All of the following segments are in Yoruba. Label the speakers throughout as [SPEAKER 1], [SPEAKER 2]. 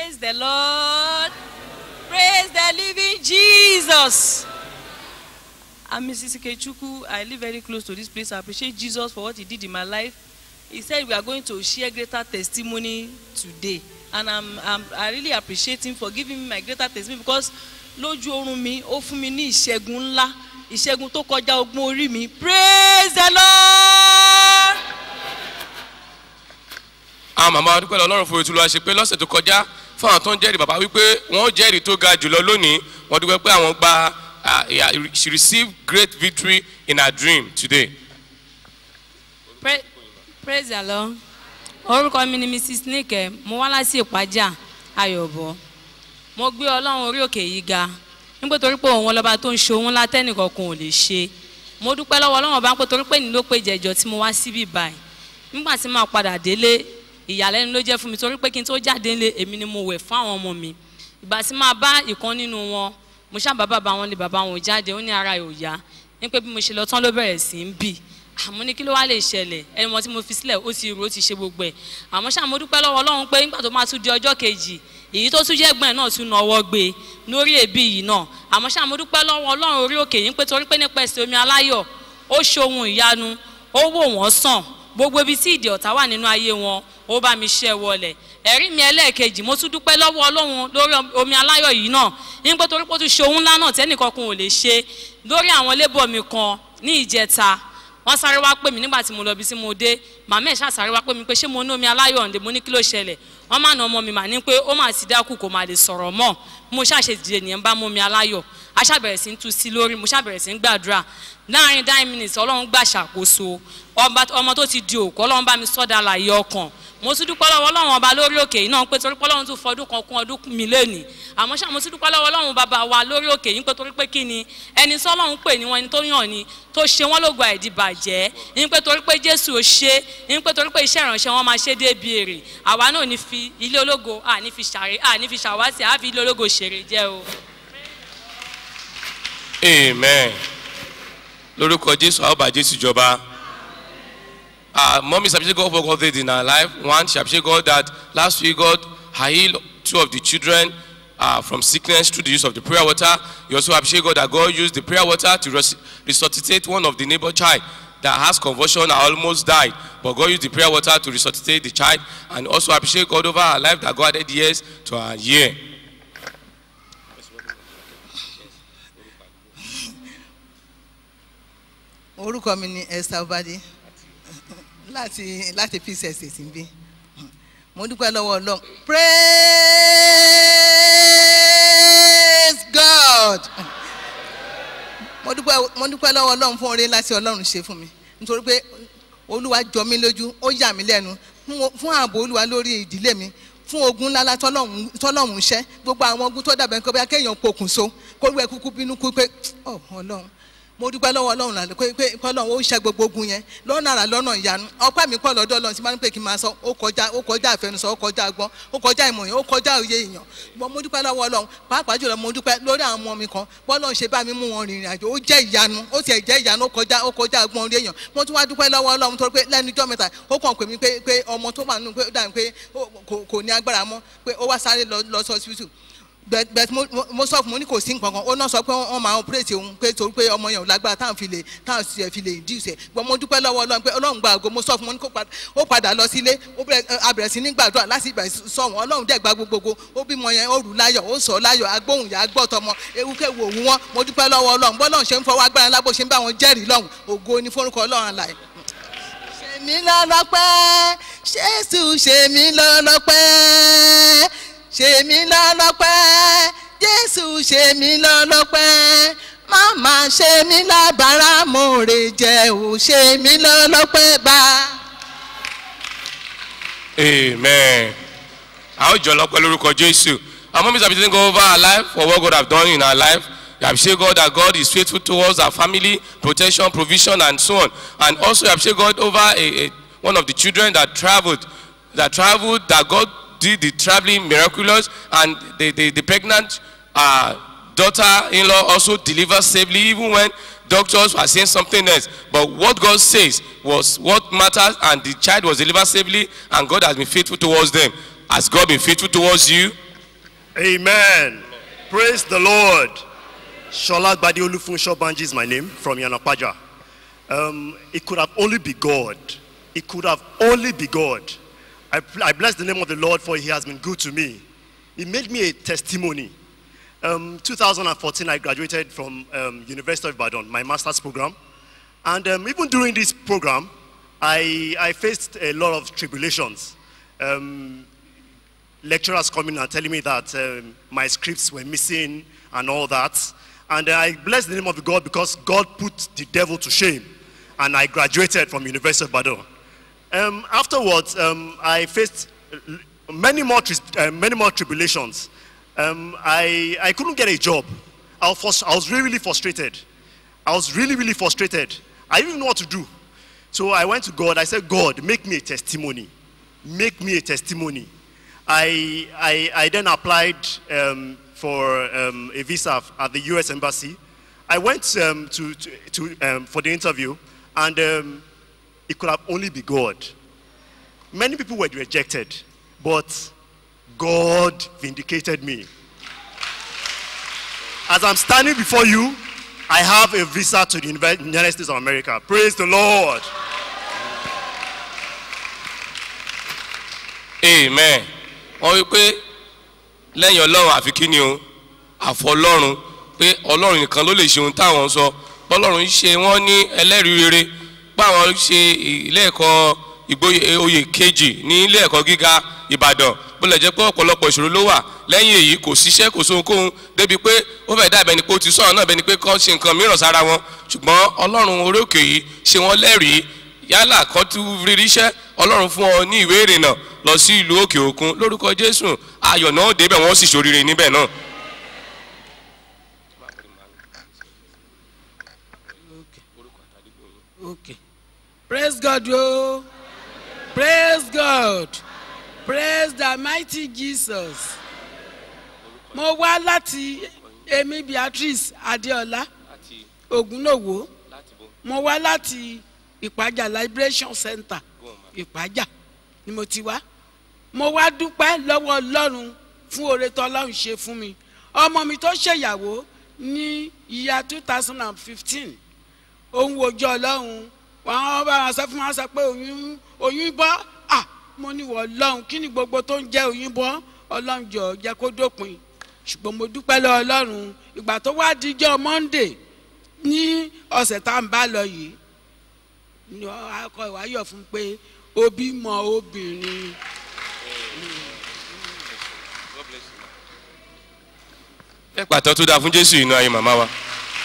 [SPEAKER 1] Praise the Lord. Praise the living Jesus. I'm Mrs.Ikechuku. I live very close to this place. I appreciate Jesus for what he did in my life. He said we are going to share greater testimony today. And I'm, I'm, I really appreciate him for giving me my greater testimony because lójú oorun mi ó fún mi ní ìṣẹ́gun ńlá ìṣẹ́gun tó kọjá ogun orí mi praise the lord.
[SPEAKER 2] àwọn màmá dúpẹ́ lọ ọlọ́run fún ètò olúwa ṣe pé lọ́sẹ̀ tó kọjá fún àwọn tó ń jẹ́rìí bàbá wípé wọ́n jẹ́rìí tó ga jùlọ lónìí wọ́n dúpẹ́ pé àwọn gba ah, yeah, she received great victory in her dream today.
[SPEAKER 3] Pra- praise the lord orúkọ mi ni mrs nike mo wá láti ìpájà ayọ̀bọ mo gbé ọlọ́run orí òkè yìí ga nígbà torí pé òun ọlọ́ba tó ń ṣe òun látẹ́nìkọ̀ọ̀kan ò lè ṣe mo dúpẹ́ lọ́wọ́ ọlọ́run ọba pé torí pé ní ló pé jẹjọ tí mo wá síbí báyìí nígbà tí màá padà délé ìyàlẹ́nu ló jẹ́ fún mi torí pé kí n tó jáde ńlé èmi ni mo wẹ̀ fún àwọn ọmọ mi ìgbà tí máa bá ìkan nínú wọn mo ṣáà bá bàbá wọn lé bàbá wọn jáde ó ní ara ẹ̀ ò yá ní pé bí mo ṣe lọ tán ló bẹ̀rẹ̀ sí í bì àmọ́ ní kí ló wá lè ṣẹlẹ̀ ẹni wọn tí mo fi sílẹ̀ ó ti rò ó ti ṣe gbogbo ẹ̀ àmọ́ ṣáà mo dúpẹ́ lọ́wọ́ ọlọ́run pé nígbà tó máa tún di ọjọ́ kejì èyí tó tún jẹ́ ẹ̀gbọ́n ẹ̀ náà tún na ọwọ́ gbé e lórí èébì yìí náà àmọ́ ṣáà mo dúpẹ́ lọ́wọ́ ọlọ́run orí òkè yìí pé torí pé nípa ẹsẹ̀ omi aláyọ̀ ó ṣe ohun ìyanu ó wò wọ́n sàn gbogbo ibi tí ìdí ọ̀tá wà nínú ayé wọn ó bá mi ṣẹ́ wọlẹ̀ ẹ̀rí mi ẹlẹ́ẹ̀kejì mo tún dúpẹ́ lọ́wọ́ ọlọ́run lórí omi aláyọ̀ yìí náà nígbà torí pé ó tún ṣe ohun ńlá náà tẹ́nìkankan ò lè ṣe lórí àwọn lébọ̀ mi kan ní ìjẹta wọ́n sáré wá pè mí nígbà tí mo lọ bí tí mo dé màmá ẹ̀ ṣáà sáré wá pè mí pé ṣé mo ní omi aláyọ̀ ǹdè mo ní kí ló ṣẹlẹ̀ wọ́n má na ọmọ mi mà ní pé ó mà ti dákú kò má lè sọ̀rọ̀ mọ́ mo ṣàṣe dìde nìyẹn bá mú omi aláyọ̀ a ṣàbẹ̀rẹ̀ sí ń tu sí lórí mo ṣàbẹ̀rẹ̀ sí ń gbàdúrà láàrin nine minutes ọlọ́run gbà ṣàkóso ọba- ọmọ tó ti di òkú ọlọ́run bá mi sọ́dà láàyè ọkàn mo tún dúpẹ́ lọ́wọ́ ọlọ́run ọba lórí òkè yìí náà pé torí pé ọlọ́run tún fọdún kan kún ọdún mi lónìí àmọ́ ṣá mo tún dúpẹ́ lọ́wọ́ ọlọ́run bàbá wa lórí òkè yìí pé torí pé kí ni ẹni tí ọlọ́run pè ní wọn ẹni tó yàn ni tó ṣe wọ́n lógo àìdìbàjẹ́ ní pé torí pé jésù ò ṣe ní pé torí pé iṣẹ́ ìránṣẹ́ wọn máa ṣe débi èrè àwa náà ní fi ilé ológo à ní fi ṣàrè à ní fi ṣàwátì à fi ilé ológo ṣèrè jẹ́ o.
[SPEAKER 2] amen lórúkọ jésù àwọn bá jésù jọba uh, mommy she appreciate god for god did in her life one she appreciate god that last week god healed two of the children uh, from sickness through the use of the prayer water you also appreciate god that god used the prayer water to res resuscitate one of the neighbor child that has convulsion and almost died but god used the prayer water to resuscitate the child and also appreciate god over her life that god added years to her year.
[SPEAKER 4] orúkọ mi ni esther obade láti láti peace estate ń bí mo dúpẹ́ lọ́wọ́ ọlọ́run praise god mo dúpẹ́ mo dúpẹ́ lọ́wọ́ ọlọ́run fún oore láti ọlọ́run ṣe fún mi nítorí pé olúwa jọ mí lójú ó yà mí lẹ́nu fún- fún ààbò olúwa lórí ìdílé mi fún ogun ńlá tọ́lọ́run tọ́lọ́run ṣẹ́ gbogbo àwọn ogun tó dàbẹ̀ kó bá kéèyàn pokùnso kó lù ẹ́ kúkú bínú kú pé ọ ọlọ́run mo dúpẹ́ lọ́wọ́ ọlọ́run lálẹ́ pé pé kọ́lọ́run ó ṣe gbogbo ogun yẹn lọ́nà àrà lọ́nà ìyanu ọpẹ́ mi pọ̀ lọ́dọ̀ ọlọ́run tí máa ń pè kí n máa sọ ó kọjá ó kọjá àfẹnusọ ó kọjá agbọ́n ó kọjá ìmọ̀ yẹn ó kọjá òye èèyàn mo mo dúpẹ́ lọ́wọ́ ọlọ́run pàápàá jùlọ mo dúpẹ́ lórí àwọn ọmọ mi kan bọ́lọ́run ṣe bá mi mú wọn rìnrìn àjò ó jẹ́ ìyanu ó tiẹ̀ jẹ́ ìyanu ó kọjá ó kọjá agbọ́n orí èèyàn mo tún wá dúpẹ́ lọ́wọ́ ọlọ́run torí pé lẹ́nu ijọ́ mẹ́ta ó kàn pè mí pé pé ọmọ tó wà nínú pé ó dà pé ó- kò- kò ní agbára mọ́ pé ó wá sáré lọ lọ sí hospital bẹẹ bẹẹ mo mo- mo sọ fún mo ní kò sí nǹkan kan ó náà sọ pé wọn máa operate òun pé torí pé ọmọ yẹn ò lágbára táwọn fi lè táwọn sì fi lè induce ẹ gbọ́n mo dúpẹ́ lọ́wọ́ ọlọ́run pé ọlọ́run gba àgọ́ mo sọ fún mo ní kó padà ó padà lọ sílé ó bẹ̀rẹ̀ a bẹ̀rẹ̀ sí ní gbàdúrà láti ìgbà sọ wọn ọlọ́run dẹ̀ gba gbogbogbò ó bímọ yẹn ó rù láyọ̀ ó sọ láyọ̀ agbóhùn yà á gbọ́ tọmọ ewúkẹ́ wò wú wọn mo dúpẹ́ lọ́wọ́ ọlọ́run bọ́lọ́run ṣe ń fọwọ́ agbára ńlá bó ṣe ń bá wọn jẹ́rìí lọ́hùn ògo ni forúkọ ọlọ́run àlàyé ṣe mí lọ́lọ́pẹ́ jésù ṣe mí lọ́lọ́pẹ́ ṣe mí lọ́lọ́pẹ́ jésù ṣe mí lọ́lọ́pẹ́ máma ṣe mí lábàárà mòrè jẹ́ ò ṣe mí lọ́lọ́pẹ́ bá.
[SPEAKER 2] Amen. Àwọn ìjọ lọ́pẹ́ lórúkọ Jésù. Our mom is appreciating God over our life for what God have done in our life. We appreciate God that God is faithful towards our family, protection, provision, and so on. And also we appreciate God over a, a, one of the children that traveled, that traveled, that God did the traveling miraculous, and the, the, the pregnant uh, daughter-in-law also delivered safely, even when doctors were saying something else. But what God says was what matters, and the child was delivered safely, and God has been faithful towards them. Has God been faithful towards you?
[SPEAKER 5] Amen. Praise the Lord. Shola Gbadi Olufunsho Banji is my name from Yanapaja. Um, it could have only be God. It could have only be God. I, I bless the name of the Lord for he has been good to me. He made me a testimony. Um, 2014, I graduated from um, University of Ibadan, my master's program. And um, even during this program, I, I faced a lot of tribulations. Um, lecturers coming and telling me that um, my scripts were missing and all that. And I bless the name of God because God put the devil to shame. And I graduated from University of Badon. Um, afterwards, um, I faced uh, many more, tris- uh, many more tribulations. Um, I, I couldn't get a job. I was, frus- I was really, really frustrated. I was really, really frustrated. I didn't know what to do. So I went to God. I said, God, make me a testimony. Make me a testimony. I, I, I then applied um, for um, a visa at the US Embassy. I went um, to, to, to, um, for the interview, and um, it could have only be God. Many people were rejected, but God vindicated me. As I'm standing before you, I have a visa to the Univer- United States of America. Praise the Lord.
[SPEAKER 2] amen wọ́n wí pé lẹ́yìn ọlọ́run àfi kí ni o àfọlọ́run pé ọlọ́run nìkan ló lè ṣe ohun táwọn sọ bọ́lọ́run ṣe wọ́n ní ẹlẹ́rìí rere báwọn ṣe ilé ẹ̀kọ́ ìgboyè oyè kejì ní ilé ẹ̀kọ́ gíga ìbàdàn bó lè jẹ́ pé ọ̀pọ̀lọpọ̀ ìṣòro ló wà lẹ́yìn èyí kò síṣẹ́ kò sóhunkóhun débi pé ó fẹ́ dàbẹ̀ ni pé ó ti sọ̀rọ̀ náà bẹ́ni pé kọ́ ṣe nǹkan mìíràn sára wọn ṣùgbọ́n ọlọ́run orí òkè yìí ṣe wọ́n lẹ́rìí yálà kan tún rírí iṣẹ́ ọlọ́run fún ọ ní ìwé ìrìnnà lọ sí ìlú òkè òkun lórúkọ jésù ayọ̀ náà débẹ̀ wọ́n sì ṣoríire níbẹ̀ náà.
[SPEAKER 6] Okay. Praise God, yo. Praise God. Praise the mighty Jesus. Mo wá láti Emi Beatrice Adeola Ogunnowo. Mo wá láti Ìpàjà Liberation Center Ìpàjà ni mo ti wá. Mo wá dúpẹ́ lọ́wọ́ Ọlọ́run fún oore tó Ọlọ́run ṣe fún mi. Ọmọ mi tó ṣèyàwó ní ìyá two thousand and fifteen òun wojú ọlọ́run wọn bá wọn sọ fún wọn sọ pé oyún oyún bọ́ à mo ní wọ ọlọ́run kí ni gbogbo tó ń jẹ́ oyún bọ́ ọlọ́run jọ jẹ́ kó dópin ṣùgbọ́n mo dúpẹ́ lọ ọlọ́run ìgbà tó wá díjọ́ monday ní ọ̀sẹ̀ tá à ń bá lọ yìí ni akọ ìwáyọ̀ fún pé òbí mọ obìnrin
[SPEAKER 2] ẹ pàtó tó dáa fún jésù inú ayé màmá wa.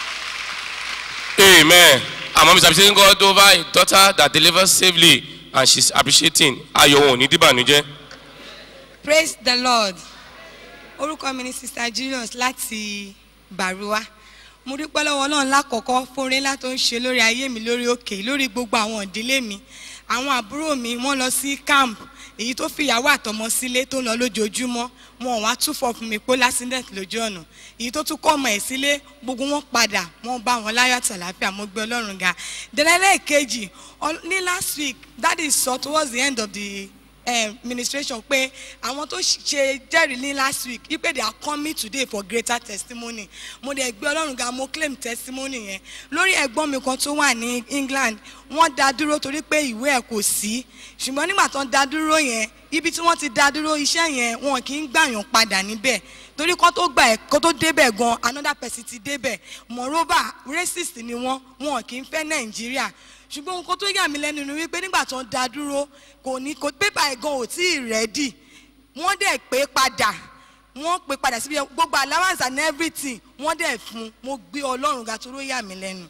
[SPEAKER 2] amen àmọ́ mi sàbíṣe God over a daughter that delivers safely and she is appreciating ayọ̀ wọn ò ní dìbànújẹ́.
[SPEAKER 7] praise the lord orúkọ mi ni sister julius láti bàrúwá mo dúpẹ́ lọ́wọ́ náà lákọ̀ọ́kọ́ fúnre ńlá tó ń ṣe lórí ayé mi lórí òkè lórí gbogbo àwọn ìdílé mi àwọn àbúrò mi wọ́n lọ sí camp èyí tó fìyàwó àtọmọ sílé tó ń lọ lójoojúmọ́ wọn ò wá túfọ̀ fún mi pé lásìndẹ̀t lójú ọ̀nà èyí tó tún kọ́ ọmọ ẹ̀ sílé gbogbo wọn padà wọn bá wọn láyọ̀ àtàláfíà mo gbé ọlọ́run ga dẹ́lẹ́lẹ́ kejì ọ- ní last week that is so towards the end of the um, ministration pé àwọn tó ṣe jẹ́rìí ní last week wípé they are coming today for greater testimony mo dẹ̀ gbé ọlọ́run ga mo claim testimony yẹn lórí ẹ̀gbọ́n mi kan tó wà ní england wọ́n dá dúró torí pé ìwé ẹ̀ kò sí ṣùgbọ́n nígbà tó ń dá dúró yẹn ibi tí wọ́n ti dá dúró iṣẹ́ yẹn wọn kì í gbàyàn padà níbẹ̀ torí kó tó gbà ẹ̀ kó tó débẹ̀ gan another person ti débẹ̀ moreover racist ni wọ́n wọn kì í fẹ́ nàìjíríà ṣùgbọ́n nǹkan tó yà mí lẹ́nu ni wípé nígbà tó ń da dúró kò ní kò pépà ẹ̀ gan ò tí ì rẹ́dì wọ́n dẹ̀ pé padà wọ́n pé padà síbi gbogbo allowance and everything wọ́n dẹ̀ fún mo gbé ọlọ́run ga tó ló yà mí lẹ́nu.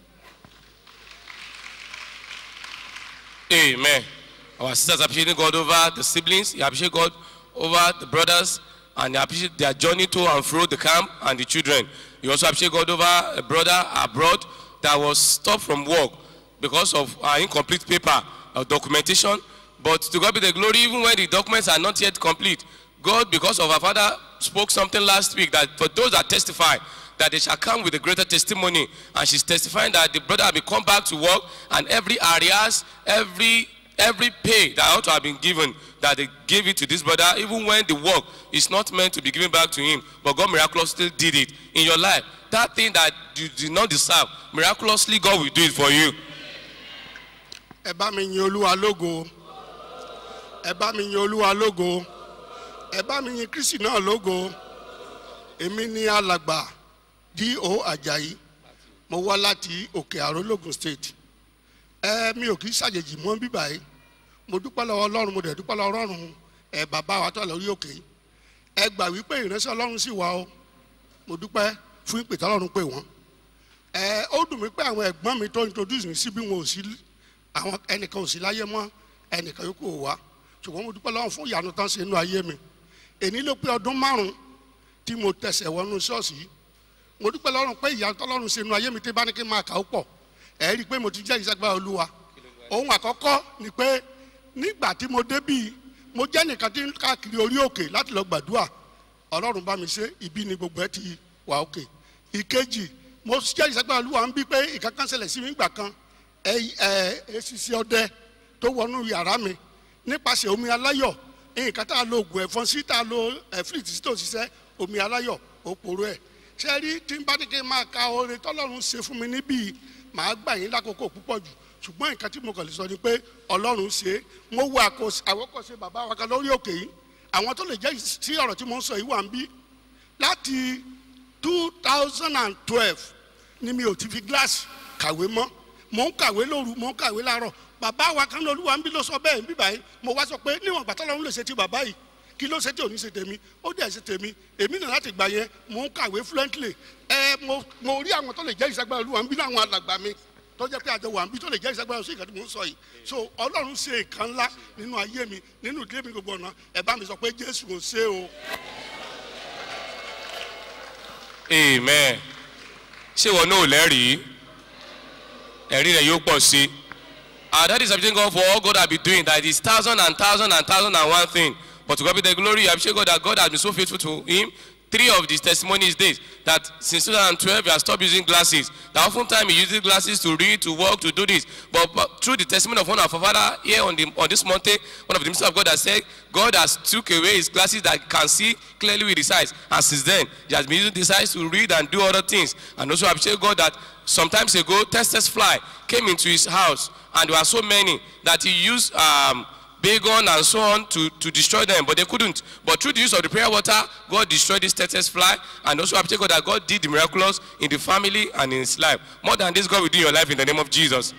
[SPEAKER 2] Amen. Our sisters appreciating God over the siblings, you appreciate God over the brothers, and you appreciate their journey to and fro the camp and the children. You also appreciate God over a brother abroad that was stopped from work because of uh, incomplete paper or documentation. But to God be the glory, even when the documents are not yet complete, God, because of our father, spoke something last week that for those that testify, that they shall come with a greater testimony. And she's testifying that the brother will come back to work and every areas, every every pay that ought to have been given, that they gave it to this brother, even when the work is not meant to be given back to him, but God miraculously did it in your life. That thing that you did not deserve, miraculously God will do it for you.
[SPEAKER 8] ẹ bá mi yin olúwa lógo ẹ bá mi yin olúwa lógo ẹ bá mi yin kristi náà lógo èmi ní alàgbà D.O. ajayi mo wá láti òkè àrò logun state ẹ mi ò kì í ṣàjèjì mọ́ bíbá yìí mo dúpẹ́ lọ́wọ́ ọlọ́run mo dẹ̀ dúpẹ́ lọ́wọ́ ọlọ́run ẹ bàbá wa tó lórí òkè yìí ẹ gbà wípé ìránṣẹ́ ọlọ́run sì wà o mo dúpẹ́ fún ìpè tọ́lọ́run pè wọ́n ẹ ó dùn mí pé àwọn ẹ̀gbọ́n mi tó introduce mi sí bí wọn ò sí àwọn ẹnìkan ò sí láyé mọ́ ẹnìkan yòókù ò wá ṣùgbọ́n mo dúpẹ́ lọ́wọ́ fún ìyanu tán ṣe inú ayé mi èní ló pé ọdún márùn-ún tí mo tẹ̀sẹ̀ wọnú ṣọ́ọ̀ṣì yìí mo dúpẹ́ lọ́rùn pé ìyanu tọ́lọ́run ṣe inú ayé mi tí bá ní kí n máa kà ó pọ̀ ẹ̀ rí i pé mo ti jẹ́ ìṣàgbá olúwa ohun àkọ́kọ́ ni pé nígbà tí mo débì mo jẹ́ nìkan tí ń káàkiri orí òkè láti lọ gbàdúrà ọlọ́run bá mi ṣe ibi ni gbogbo ẹ ti wà òkè ìkejì mo jẹ́ ìṣàgbá olúwa ń bí pé ìkankan ṣẹlẹ̀ sí mi gbà kan ẹ ẹ esisi ọdẹ tó wọnú yàrá mi nípasẹ̀ omi aláyọ̀ nǹkan tá a lo oògùn ẹ̀fọn sí tá a lo ẹ̀fíìtì sí tó ṣiṣẹ́ omi aláyọ̀ ó poró ẹ̀ ṣe rí tí n bá ní kí n máa ka oore tọ́lọ́run ṣe fún mi níbí màá gbà yín lákòókò púpọ̀ jù ṣùgbọ́n nǹkan tí mo kàn lè sọ ni pé ọlọ́run ṣe é mo wo àkọsí àwòkọ́ṣe bàbá wa kan lórí òkè yìí àwọn tó lè jẹ́ sí ọ̀rọ̀ tí mo ń sọ yìí wà ń bí láti two thousand and twelve ni mi ò ti fi gíláàsì kàwé mọ́ mò ń kàwé lóru mò ń kàwé láàárọ̀ bàbá wa kan lóluwà ń bí ló sọ bẹ́ẹ̀ ń bí báyìí mo wá sọ pé níwọ̀n gbàtọ́ lọ́run lè ṣe ti bàbá yìí kí ló ṣe tí ò ní ṣe tèmi ó dẹ̀ ṣe tèmi èmi náà láti gbà yẹn mò ń kàwé fluently ẹ mo mo rí àwọn tó lè jẹ́ ìṣàgbára olúwa ń bí láwọn alàgbà mi tó jẹ́ pé àjọ wà ń bí tó lè jẹ́ ìṣàgbára sí ìkàtí mò ń sọ yìí so ọlọ́run ṣe nǹkan ńlá nínú ayé mi nínú ìdílé mi gbogbo ọ̀nà ẹ bá mi sọ pé jésù ò ṣe o.
[SPEAKER 2] amen ṣé ìwọ náà ò lẹ́rìí ẹ̀rí rẹ̀ yóò pọ̀ sí i and that is everything God for all God has been doing that is thousand and thousand and thousand and one thing but to God be the glory I appreciate God that God has been so faithful to him three of his testimonies days that since 2012 he has stopped using glasses that often time he uses glasses to read to work to do this but, but through the testimony of one of our father here on the on this mountain one of the ministers of God has said God has took away his glasses that can see clearly with his eyes and since then he has been using these eyes to read and do other things and also I appreciate God that sometimes ago testes fly came into his house and there were so many that he used um, Bagon and so on to, to destroy them, but they couldn't. But through the use of the prayer water, God destroyed this Texas fly, and also I appreciate God that God did the miraculous in the family and in his life. More than this, God will do in your life in the name of Jesus.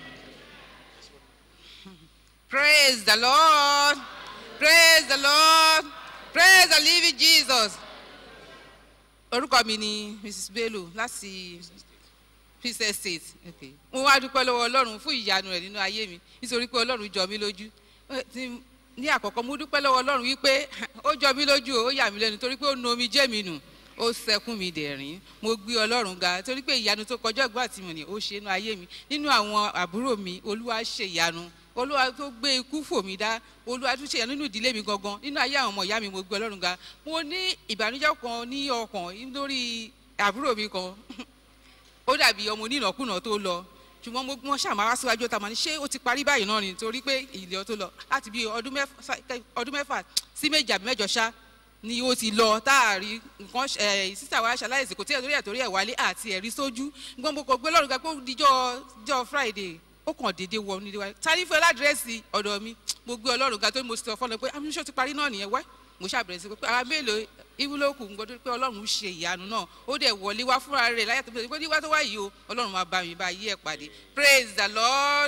[SPEAKER 9] Praise the Lord. Praise the Lord. Praise the living Jesus. Orúkọ mi ni Mrs. Bello láti Princess State. Okay. Mo wá dúpẹ́ lọ́wọ́ Ọlọ́run fún ìyanu rẹ̀ nínú ayé mi nítorí pé Ọlọ́run jọ mí lójú. Ẹ, tí- Ní àkọ́kọ́ mo dúpẹ́ lọ́wọ́ Ọlọ́run wípé ó jọ mí lójú o, ó yà mí lẹ́nu torí pé ó nu omi jẹ́ mi nù. Ó sẹkún mi dẹ̀rín. Mo gbé Ọlọ́run ga torí pé ìyanu tó kọjá ìgbà tí mo ní ó ṣe inú ayé mi. Nínú àwọn àbúrò mi, Olúwa ṣe ìyanu olúwa tó gbé ikú fò mí dá olúwa tó ṣe yàn nínú ìdílé mi gangan nínú ayé àwọn ọmọ ìyá mi mo gbé ọlọ́run ga mo ní ìbànújẹ́ kan ní ọkàn lórí àbúrò mi kan ó dàbí ọmọ onínàkúnà tó lọ ṣùgbọ́n mo wọ́n ṣàmà wá síwájú ọ̀tá màá ní ṣé ó ti parí báyìí náà ni torí pé ìlẹ̀ tó lọ láti bí ọdún mẹ́fà ọdún mẹ́fà sí méjì àbí mẹ́jọ ṣá ni ó ti lọ táàrí nǹkan ẹ̀ sísà wa ṣaláìsì kò tí ẹ̀ torí ẹ̀ torí ẹ̀ wálé àti ẹ̀rí sójú gbọ́n mo kò gbé lọ́rùn ga pé ó dijọ́ dijọ́ friday ó kàn déédé wọ nílé wa tani fún ẹ ládírẹ́sì ọ̀dọ̀ mi mo gbé ọlọ́run ga tó mo sọ fọ́nà pé amúṣọ́ ti parí náà nìyẹn wá mo ṣàbẹ̀rẹ̀ sí pé ara mélòó ìwúlòkù ń gbọdọ̀ pé ọlọ́run ṣe ìyanu náà ó dẹ̀ wọlé wá fúnra rẹ̀ láyà tó bẹ̀rẹ̀ pé níwá tó wá yìí o ọlọ́run máa bá mi bá yí ẹ̀ pàdé praise the lord.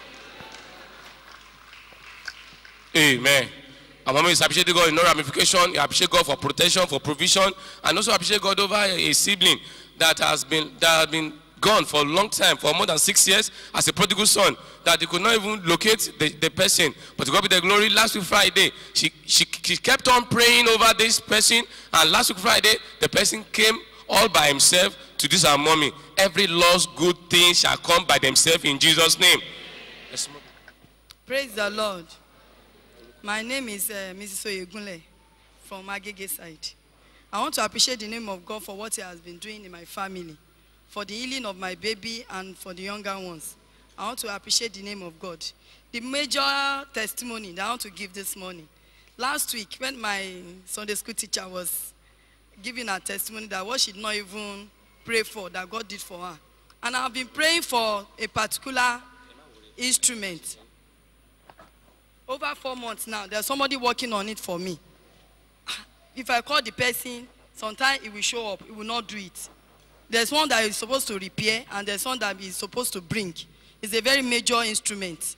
[SPEAKER 2] Amen. Our mom is appreciating God in no ramification. He appreciate God for protection, for provision, and also appreciate God over a, a sibling that has been that has been gone for a long time, for more than six years, as a prodigal son, that he could not even locate the, the person. But to God be the glory, last week Friday, she, she, she kept on praying over this person, and last week Friday, the person came all by himself to this our mommy. Every lost good thing shall come by themselves in Jesus' name. Yes, ma'am.
[SPEAKER 10] Praise the Lord. My name is uh, Mrs. Oyegunle from Agege side. I want to appreciate the name of God for what He has been doing in my family, for the healing of my baby and for the younger ones. I want to appreciate the name of God. the major testimony that I want to give this morning. Last week, when my Sunday school teacher was giving her testimony that what she did not even pray for, that God did for her. And I've been praying for a particular instrument. Over four months now, there's somebody working on it for me. If I call the person, sometimes it will show up, it will not do it. There's one that is supposed to repair, and there's one that is supposed to bring. It's a very major instrument.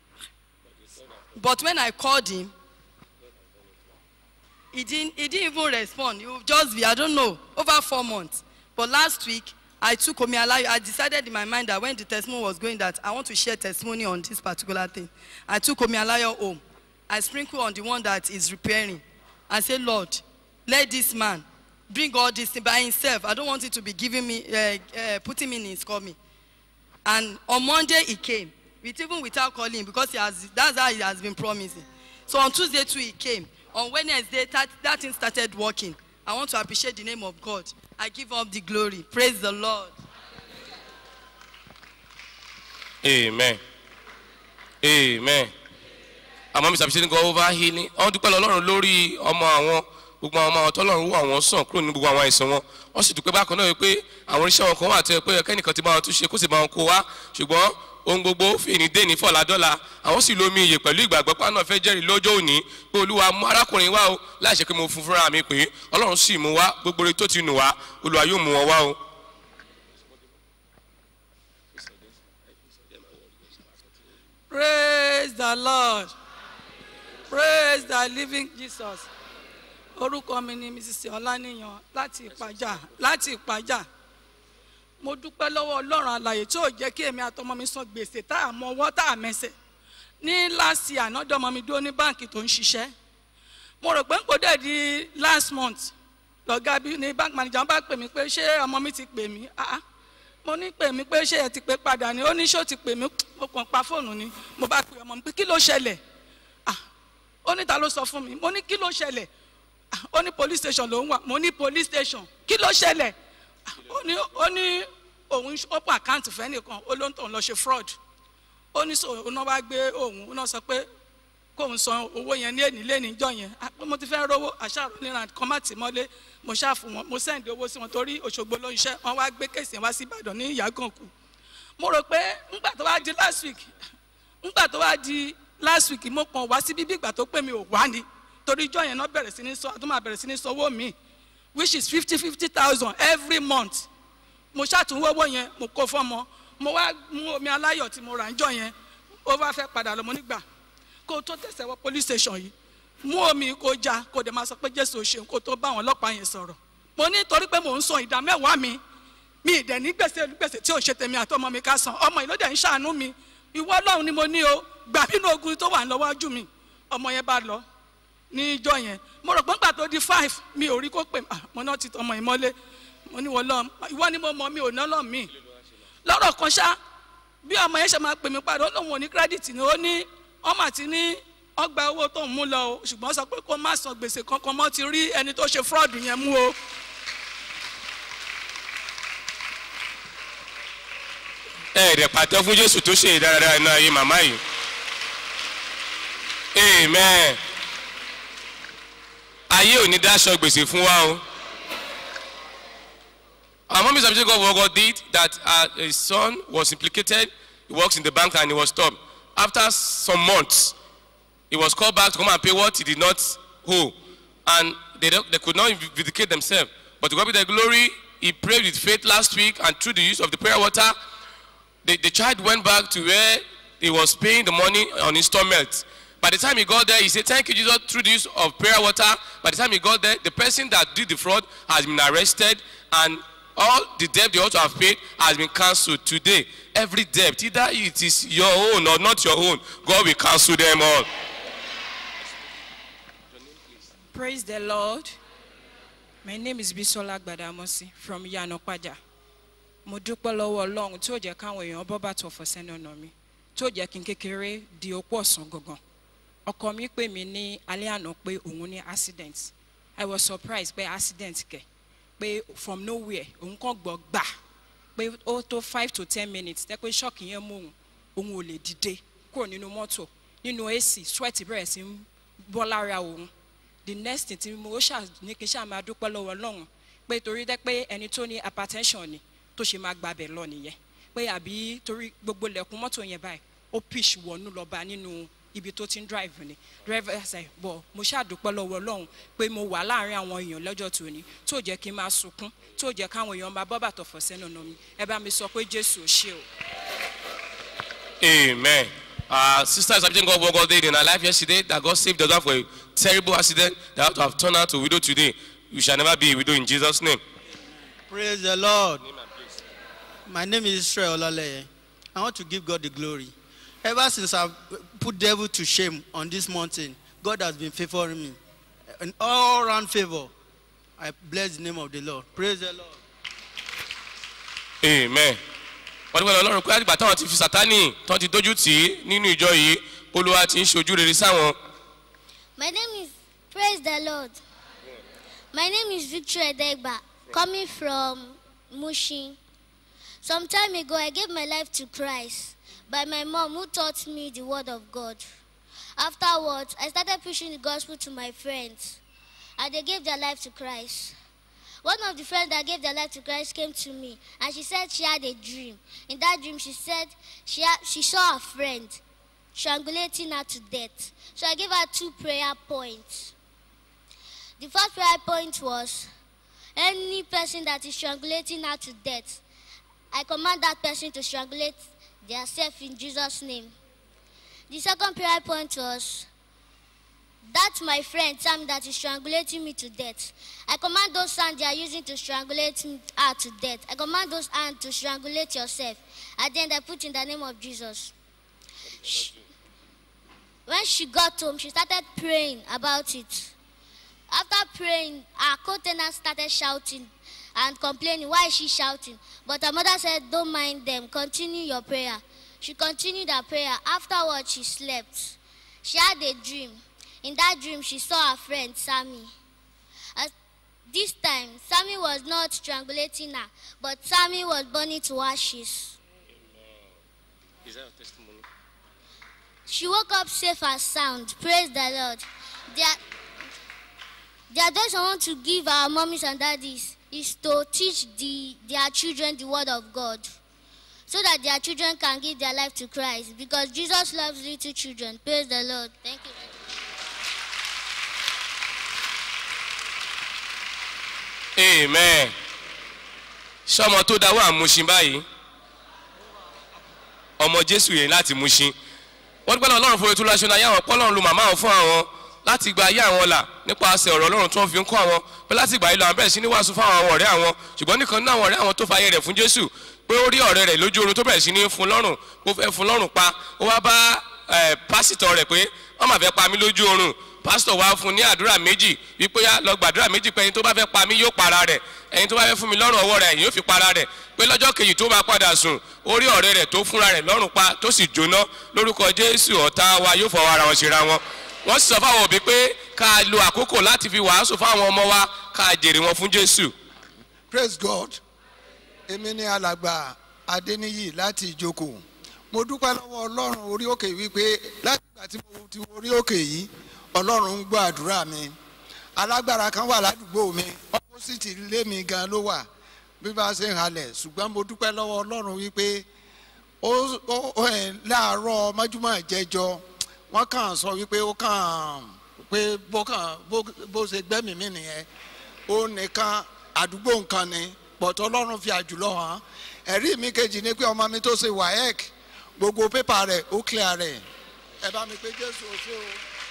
[SPEAKER 10] But when I called him, he didn't, he didn't even respond. He would just be, I don't know, over four months. But last week, I took Omialayo. I decided in my mind that when the testimony was going that I want to share testimony on this particular thing. I took Omialayo home. I sprinkled on the one that is repairing. I said, Lord, let this man bring all this thing by himself. I don't want it to be giving me, uh, uh, putting me in his coming. And on Monday he came, with, even without calling because he has, that's how he has been promising. So on Tuesday too he came. On Wednesday that, that thing started working. I want to appreciate the name of God. I give up the glory. Praise the Lord.
[SPEAKER 2] amen amen àmọ́ mr abisani go over healing wọ́n dúpẹ́ lọ́lọ́run lórí ọmọ àwọn gbogbo àwọn ọmọ àwọn tọ́lọ́run wọ àwọn sàn kúrò ní gbogbo àwọn àìsàn wọn wọ́n sì dúpẹ́ bákan náà wípé àwọn oníṣẹ́ wọn kan wà tó yẹ pé ẹkẹ́nìkan ti bá wọn tún ṣe kó sì bá wọn kó wá ṣùgbọ́n ohun gbogbo fèèní dé ní fọ̀ládọ́la àwọn sì lómi iyè pẹ̀lú ìgbàgbọ́ pé náà fẹ́ jẹ́rìí lọ́jọ́ òní pé olúwa mú arákùnrin wá o láì ṣe pé mo fún fúnra mi pé ọlọ́run sì mú wá gbogbo rẹ̀ tó ti nù wá olúwa yóò mú wọn wá o.
[SPEAKER 6] praise the lord praise the living jesus orúkọ mi ni mrs ọláníyàn láti ìpàjà láti ìpàjà mo dúpẹ́ lọ́wọ́ ọlọ́run àlàyé tí ò jẹ́ kí èmi àtọmọ mi san gbèsè tá a mọ ọwọ́ tá a mẹsẹ̀ ní last year ànádọ́mọ mi dúró ní báǹkì tó ń ṣiṣẹ́ mo rò pé n kò dẹ̀ di last month lọ́gá bí ní bank manager bá pè mí pé ṣé ọmọ mi ti pè mí ah ah mo ní pè mí pé ṣé ẹ ti pè padà ni ó ní ṣó ti pè mí mo kàn pa fóònù ni mo bá pè ọmọ mi pé kí ló ṣẹlẹ̀ ah ó ní ta ló sọ fún mi mo ní kí ló ṣẹlẹ̀ ah ó ní police station ló ń wà mo ní police station kí ló ṣẹlẹ̀ ah ó ní ó ní òun open account fẹ́ nìkan ó ló ń tàn lọ ṣe fraud ó ní sọ òun náà wá gbé òun ó náà sọ pé kóun san owó yẹn ní èní lẹ́ni ìjọ yẹn ah pé mo ti fẹ́ rówó àṣàrò níran kan má tì mọ́lé mo ṣáàfù wọn mo sẹ́ǹdì owó sí wọn torí òṣogbo ló ń ṣẹ́ wọn wá gbé kéèsì yẹn wá sí ìbàdàn ní ìyàgànkù mo rò pé ńgbà tó wá di last week ńgbà tó wá di last week mo kàn wá sí bíbí ìgbà tó pè mí ò wá ni torí ìjọ yẹn náà bẹ̀rẹ̀ sí ní sọ àtúmọ̀ àbẹ̀rẹ̀ sí ní sọ owó mi which is fifty fifty thousand every month mo ṣàtúnwó owó yẹn mo kó fọ́mọ mo wá mú omi aláyọ̀ tí mo rà ń jọ yẹn ó bá fẹ́ padà lọ mo nígbà kó o tó tẹ̀sẹ̀ wọ police station yìí mú omi kó já kó o dẹ̀ máa sọ pé jésù ò ṣeun kó o tó bá àwọn ọlọ́pàá yẹn sọ̀rọ̀ mo ní torí pé mò ń san ìdá mẹ́wàá mi mi ì dẹ̀ ní gbèsè gbèsè tí ò ṣe tèmi àti ọmọ mi ká san ọmọ yìí ló dẹ̀ ń ṣàánú mi ìwọ ọlọ́run ni mo ní o gbà nínú ogun tó wà lọ́wọ́jú mi ọmọ yẹn bá lọ ní ìjọ yẹn mo rò pé nígbà tó di five mi ò rí kó pè ah mo náà ti ọmọ yìí mọ́lé mo ní wọ́n lọ ìwọ ni mo mọ mi ò ná lọ́ mi lọ́rọ̀ kan ṣá bí ọmọ yẹn ṣe máa pè mí padà ó lóun ò ní kírẹ́dìtì ni ó ní ọmọ àti ní ọgbà owó tó ń mú lọ o ṣùgbọ́n sọ pé kó má san gbèsè kankan mọ́ ti rí ẹni tó ṣe fraud yẹn mú o.
[SPEAKER 2] ẹ ẹ̀rẹ̀ pàtó fún jésù tó ṣe ìdáradára iná ayé màmá yìí amen ayé ò ní dáṣọ gbèsè fún wa o. Our mom is a God what God did that uh, his son was implicated. He works in the bank and he was stopped. After some months, he was called back to come and pay what he did not owe. And they, don't, they could not vindicate themselves. But to God be the glory, he prayed with faith last week and through the use of the prayer water, the, the child went back to where he was paying the money on installment. By the time he got there, he said, Thank you, Jesus, through the use of prayer water. By the time he got there, the person that did the fraud has been arrested and all the debt they ought to have paid has been cancelled today. Every debt, either it is your own or not your own, God will cancel them all.
[SPEAKER 11] Praise the Lord. My name is Bisola Gbadamosi from Yanokwaja. Mo dúpẹ́ lọ́wọ́ Ọlọ́run tí ó jẹ́ káwọn èèyàn bọ́ bàtọ̀ fọ́ sẹ́nu ọ̀nà mi tí ó jẹ́ kí n kékeré di opó ọ̀sán gangan. Ọkọ mi pè mí ní alẹ́ àná pé òun ní accident. I was surprised pé accident kẹ̀ pé from nowhere òun kàn gbọ́ gbà pé ó tó five to ten minutes tẹ́ pé ṣọ́ọ̀kì yẹn mú òun òun ò lè dìde kúrò nínú mọ́tò nínú ac sweat bẹ̀rẹ̀ sí ń bọ́ lára òun the next thing tí mo ó ṣà ní kí n ṣáà máa dúpẹ́ lọ́wọ́ ọlọ́run pé torí dẹ́ pé ẹni tó ní hypertension ni tó ṣe máa gbabẹ̀ lọ nìyẹn pé àbí torí gbogbo lẹ̀kùn mọ́tò yẹn báyìí ó pitch wọnú lọ́ba nínú ibi tó ti ń drive ni driver ṣe bọ̀ mo ṣàdúpẹ́ lọ́wọ́ ọlọ́run pé mo wà láàrin àwọn èèyàn lọ́jọ́ tòní tó jẹ́ kí n máa sunkún tó jẹ́ káwọn èèyàn máa bọ́ bàtọ̀ fọ̀ sẹ́nu ọ̀nà mi ẹ bá mi sọ pé jésù ò ṣe o.
[SPEAKER 2] Amen. Uh, sister is thanking God for what God did in her life yesterday, that God saved her for a terrible accident that had to have turned her to widow today. You shall never be a widow in Jesus' name.
[SPEAKER 12] Praise the Lord. My name is Israel Olaleye. I want to give God the glory. Ever since I've put devil to shame on this mountain, God has been favoring me. An all round favor. I bless the name of the Lord. Praise the Lord.
[SPEAKER 2] Amen. wọ́n dúpẹ́ lọ́rùn pé àgbà táwọn ti fi sátánì tán ti dójú tì í nínú ìjọ yìí olúwa ti ń ṣojú rere sáwọn.
[SPEAKER 13] My name is Praise the Lord. My name is Victor Edegba, coming from Mushin. Some time ago, I gave my life to Christ by my mom, who taught me the Word of God. Afterwards, I started preaching the gospel to my friends, and they gave their life to Christ. One of the friends that gave their life to Christ came to me, and she said she had a dream. In that dream, she said she, had, she saw a friend strangulating her to death. So I gave her two prayer points. The first prayer point was any person that is strangulating her to death, I command that person to strangulate themselves in Jesus' name. The second prayer point was that my friend Sam that is strangulating me to death. I command those hands they are using to strangulate me- her to death. I command those hands to strangulate yourself. And then I put in the name of Jesus. She- when she got home, she started praying about it. After praying, her co-tenant started shouting and complaining. Why is she shouting? But her mother said, Don't mind them. Continue your prayer. She continued her prayer. Afterwards, she slept. She had a dream. In that dream, she saw her friend Sammy. At this time, Sammy was not strangulating her, but Sammy was burning to ashes.
[SPEAKER 2] Is that a testimony?
[SPEAKER 13] She woke up safe and sound. Praise the Lord. Their, the advice I want to give our mommies and daddies is to teach the, their children the word of God so that their children can give their life to Christ because Jesus loves little children. Praise the Lord. Thank you.
[SPEAKER 2] amen ṣé ọmọ tó dáwọ́ àmúṣin báyìí ọmọ jésù yẹn láti múṣin wọ́n dúpẹ́ náà ọlọ́run fún ètò ìlàṣọ náà yáwọn pọ́lọ́run lu màmá àwọn fún àwọn láti gba ayé àwọn là nípasẹ̀ ọ̀rọ̀ ọlọ́run tó ń fi ń kọ́ àwọn pé láti ìgbà yìí lọ àwọn bẹ̀rẹ̀ sí ní wàásù fún àwọn ọ̀rẹ́ àwọn ṣùgbọ́n nìkan náà àwọn ọ̀rẹ́ àwọn tó fa ayé rẹ̀ fún jésù pé ó rí ọ̀rẹ́ rẹ̀ lójú oorun tó bẹ̀rẹ̀ sí ní fún lọ́rùn ó fẹ́ fún lọ́rùn pa ó wá bá ẹ̀, pásítọ̀ rẹ̀ pé wọ́n máa fẹ́ pa mí lójú oorun pásítọ̀ wá fún ní àdúrà méjì wípé yá lọ gbàdúrà méjì pé ẹni tó bá fẹ́ pa mí yóò para rẹ̀ ẹni tó bá fẹ́ fún mi lọ́rùn ọwọ́ rẹ̀ yóò fi para rẹ̀ pé lọ́jọ́ kejì tó bá padà sùn ó rí ọ̀rẹ́ rẹ̀ tó fúnra rẹ̀ lọ́rùn pa tó sì jóná lórúkọ jésù ọ̀tá wa yóò fọwọ́ ara wọn ṣera wọn wọ́n sì sọ fáwọn òbí pé ká lo àkókò láti fi wàásù fáwọn ọmọ wa ká jèrè wọn fún jésù.
[SPEAKER 14] praise god èmi ni alàgbà adéníyì láti ìjókòó mo dúpẹ́ lọ́wọ́ ọlọ́run orí òkè wípé láti ìgbà tí mo ti wo orí òkè yìí ọlọ́run ń gbọ́ àdúrà mi alágbára kan wà ládùúgbò mi ọ́pọ́sìtì ilé mi gan ló wà bí bá a ṣe ń halẹ̀ ṣùgbọ́n mo dúpẹ́ lọ́wọ́ ọlọ́run wípé ó ó- ó ẹ̀ láàárọ̀ mọ́júmọ́ ìjẹjọ wọ́n kàn sọ wípé ó kàn pé bó kàn bó bó ṣe gbẹ́mìí mi nìyẹn ó nìkan àdúgbò nǹkan ni pọ̀tọ́ ọlọ́run fi àjùlọ hàn ẹ̀rí mi kejì ni pé ọmọ mi tó ṣe waec gbogbo pépà rẹ̀ ó clear rẹ̀ ẹ bá mi pé jésù ó ṣe o.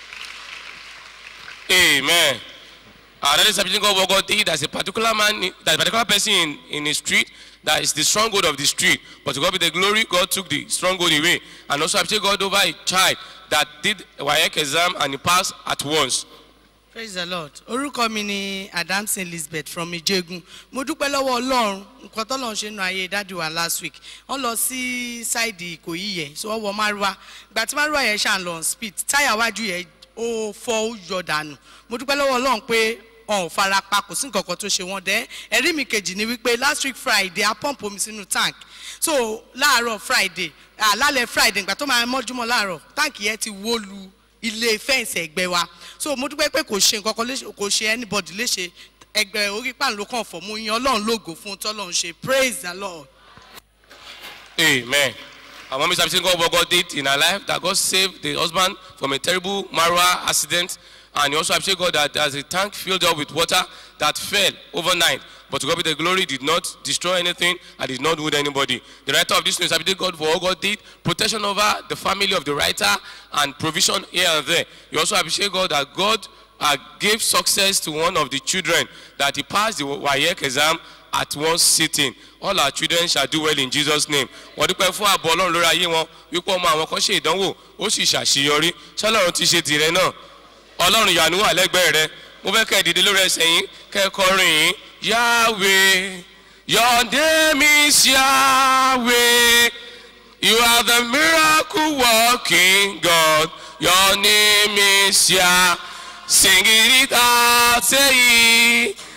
[SPEAKER 2] Amen. Uh, that is something God, what God did. There's a particular man, there's a particular person in, in the street that is the stronghold of the street. But to God be the glory, God took the stronghold away. And also, I appreciate God over a child that did a WAEC exam and he passed at once.
[SPEAKER 15] praise the lord orúkọ mi ni adamson elizabeth from ijegun mo dúpẹ́ lọ́wọ́ ọlọ́run nǹkan tọ́lọ́run ṣe nu ayé dáàdi wa last week wọ́n lọ sí ṣáìdì ìkòyí yẹn so wọ́n wọ márùwá ìgbà tí márùwá yẹn ṣàn lọ on speed táyà wájú yẹn ó fọ́ ó yọ dànù mo dúpẹ́ lọ́wọ́ ọlọ́run pé ọ̀n ò fara pa kò sí nǹkan kan tó ṣe wọ́n dẹ́ ẹ̀rí mi kejì ni wípé last week friday a pump omi sínú tank so láàárọ̀ friday àlálẹ̀ friday ìgbà tó máa mọ́júmọ́ láàárọ̀ táǹkì yẹn ti wó lu ilé fẹ́ǹsì ẹ̀gbẹ́ wa so mo dúpẹ́ pé kò ṣe nǹkan kan léṣe kò ṣe anybody léṣe ẹgbẹ́ orí pàǹló kan fọ̀ mo yan ọlọ́run lógo fún un tọ́lọ́run ṣe praise the lord.
[SPEAKER 2] Amen. Our mom is appreciating God what God did in her life, that God saved the husband from a terrible Marwa accident. And he also appreciate God that as a tank filled up with water that fell overnight. But to God be the glory, did not destroy anything and did not wound anybody. The writer of this news appreciate God for all God did, protection over the family of the writer and provision here and there. You also appreciate God that God uh, gave success to one of the children, that he passed the WAEC exam at one sitting all our children shall do well in jesus name wọ́n dúpẹ́ fún ààbò ọlọ́run lórí ayé wọn wípé ọmọ àwọn kan ṣe ìdánwò ó sì ṣàṣeyọrí ṣọlọ́run ti ṣe tìrẹ náà ọlọ́run ìyanu wà lẹ́gbẹ̀ẹ́ rẹ mo fẹ́ kẹ́ ẹ dìde lórí ẹsẹ̀ yín kẹ́ ẹ kọrin yín yahweh your name is yahweh you are the miracle working god your name is yah sing it out say it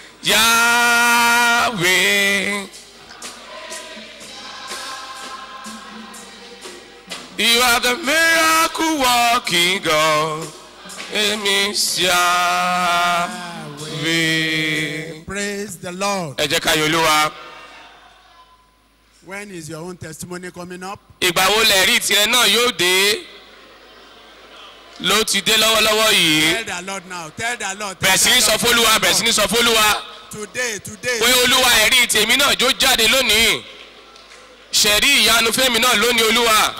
[SPEAKER 2] yahweh. You are the miracle working God. Èmi Yahweh.
[SPEAKER 16] Praise the Lord.
[SPEAKER 2] Ẹ jẹ́ ká yọ olúwa.
[SPEAKER 16] When is your own testimony coming up?
[SPEAKER 2] Ìgbà wo lẹ̀rí tirẹ̀ náà yóò dé? Ló ti dé lọ́wọ́lọ́wọ́ yìí.
[SPEAKER 16] Tell the Lord now. Tell the Lord. tell
[SPEAKER 2] Bẹ̀rẹ̀ sí ní
[SPEAKER 16] the
[SPEAKER 2] sọ
[SPEAKER 16] Lord,
[SPEAKER 2] fólúwa,
[SPEAKER 16] tell the
[SPEAKER 2] bẹ̀rẹ̀ sí ní
[SPEAKER 16] Lord.
[SPEAKER 2] sọ fólúwa.
[SPEAKER 16] Today, today.
[SPEAKER 2] Pé olúwa ẹ̀rí tèmi náà jó jáde lónìí. Ṣẹ̀rí ìyanu fẹ́mi náà lónìí olúwa.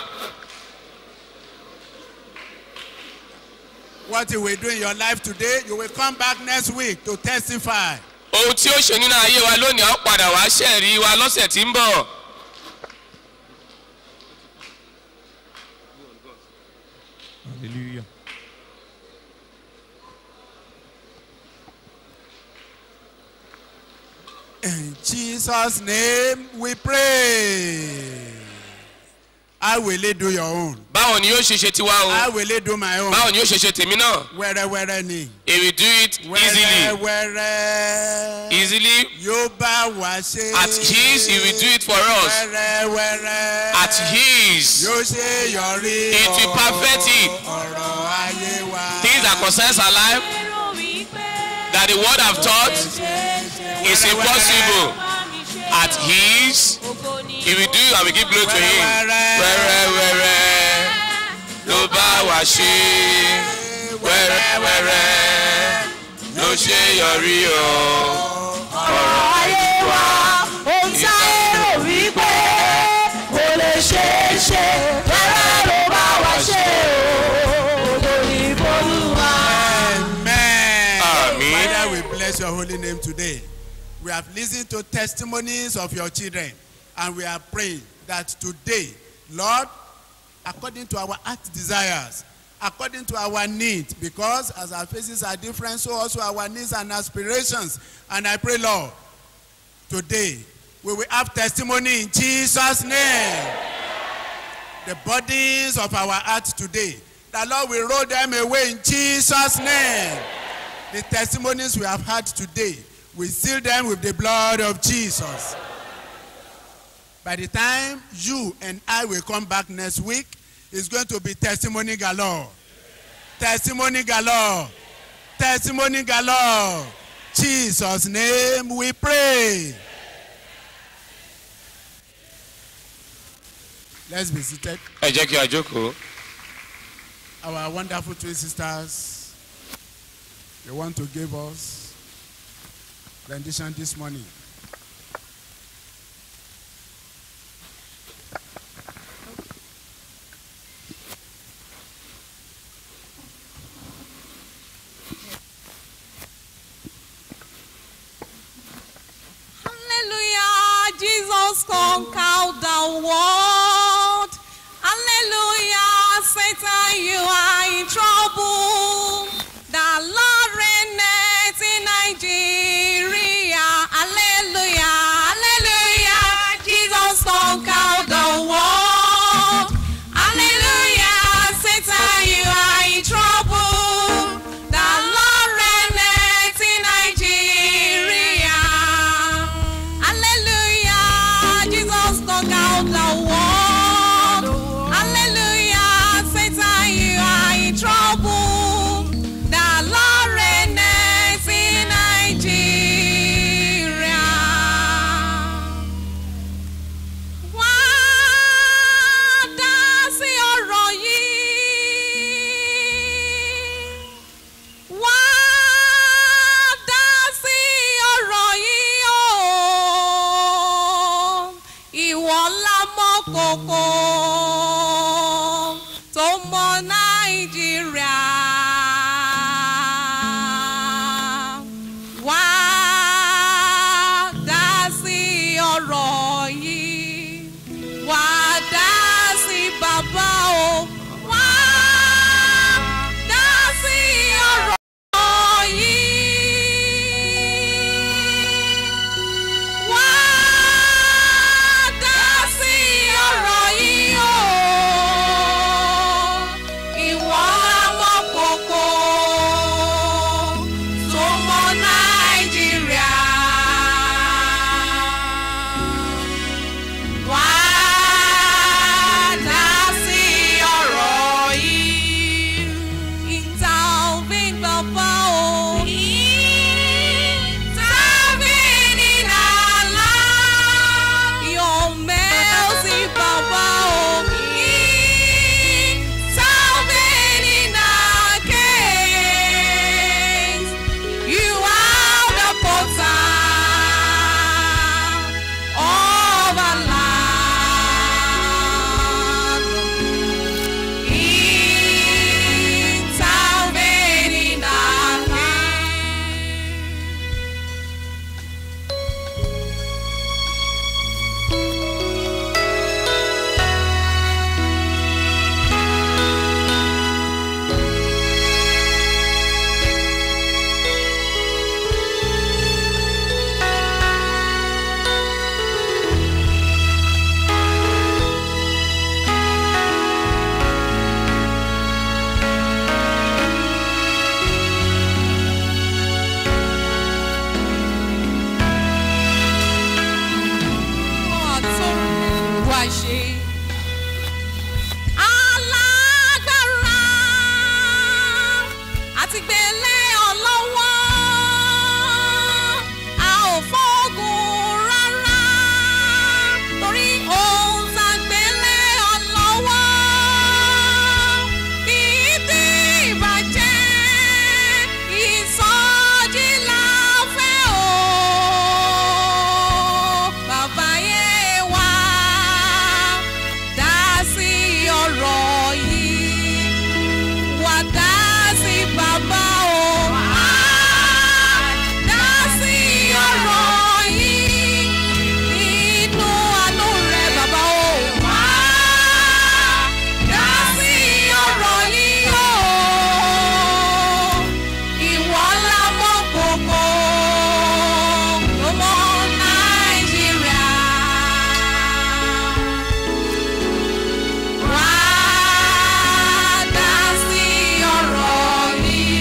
[SPEAKER 16] What you will do in your life today, you will come back next week to testify.
[SPEAKER 2] Ohun tí ó ṣe nínú ayé wa lónìí, a ó padà wá ṣẹ̀rí wa lọ́sẹ̀ tí ń bọ̀.
[SPEAKER 17] Hallelujah.
[SPEAKER 16] In Jesus' name we pray. How will he do your own?
[SPEAKER 2] Báwo ni yóò ṣe ṣe tiwa o?
[SPEAKER 16] How will he do my own?
[SPEAKER 2] Báwo ni yóò ṣe ṣe tèmi náà?
[SPEAKER 16] Wẹ́rẹ́wẹ́rẹ́ ni.
[SPEAKER 2] He will do it easily.
[SPEAKER 16] Wẹ́rẹ́wẹ́rẹ́.
[SPEAKER 2] Easily.
[SPEAKER 16] Yóò bá wa ṣe.
[SPEAKER 2] At his, he will do it for us.
[SPEAKER 16] Wẹ́rẹ́wẹ́rẹ́.
[SPEAKER 2] At his.
[SPEAKER 16] Yóò ṣe yọrí.
[SPEAKER 2] It will perfect it.
[SPEAKER 16] Ọ̀rọ̀ ayé wa.
[SPEAKER 2] Things that concerns our life that the word have taught is impossible. At his, he will do and we give glory to him. Wẹ́rẹ́wẹ́rẹ́ ló bá wa ṣe. Wẹ́rẹ́wẹ́rẹ́ ló ṣe yọrí o. Ọ̀rọ̀ ayé wa.
[SPEAKER 18] ohun tí ayé rò wípé kò lè ṣeé ṣe rárá ló bá wa ṣe o ògo ní bolúwa.
[SPEAKER 16] Amen. Father, we bless your holy name today. We have listened to testimonies of your children, and we are praying that today, Lord, according to our heart desires, according to our needs, because as our faces are different, so also our needs and aspirations. And I pray, Lord, today we will have testimony in Jesus' name. The bodies of our hearts today, the Lord will roll them away in Jesus' name. The testimonies we have had today, we seal them with the blood of Jesus. By the time you and I will come back next week, it's going to be testimony galore. Testimony galore. Testimony galore. Jesus' name we pray. Let's be seated.
[SPEAKER 2] Ẹ jẹ́ kí a jókòó.
[SPEAKER 16] Our wonderful twin sisters, they want to give us rendition this morning.
[SPEAKER 19] Hallelujah, Jesus conquered the world. Hallelujah, Satan, you are in trouble. The Lord reigneth in Nigeria. Hallelujah, hallelujah, Jesus conquered the world. Hallelujah, Satan, you are in trouble. The Lord reigneth in Nigeria. Hallelujah, Jesus conquered the world. gbélé ọ lọ́wọ́ a ò fọ́gùn rárá torí ohun tá a gbélé ọ lọ́wọ́ kì í dín ìbàjẹ́ ìsọjí la fẹ́ o bàbá yé wa dá sí ọ̀rọ̀ yìí wà dá sí bàbá o. Dá sí ọ̀rọ̀ yìí nínú àánú rẹ̀ bàbá o. Dá sí ọ̀rọ̀ yìí o. Ìwọ ńlá mọ́ gbogbo ọmọ Nàìjíríà. Wá dá sí ọ̀rọ̀ yìí.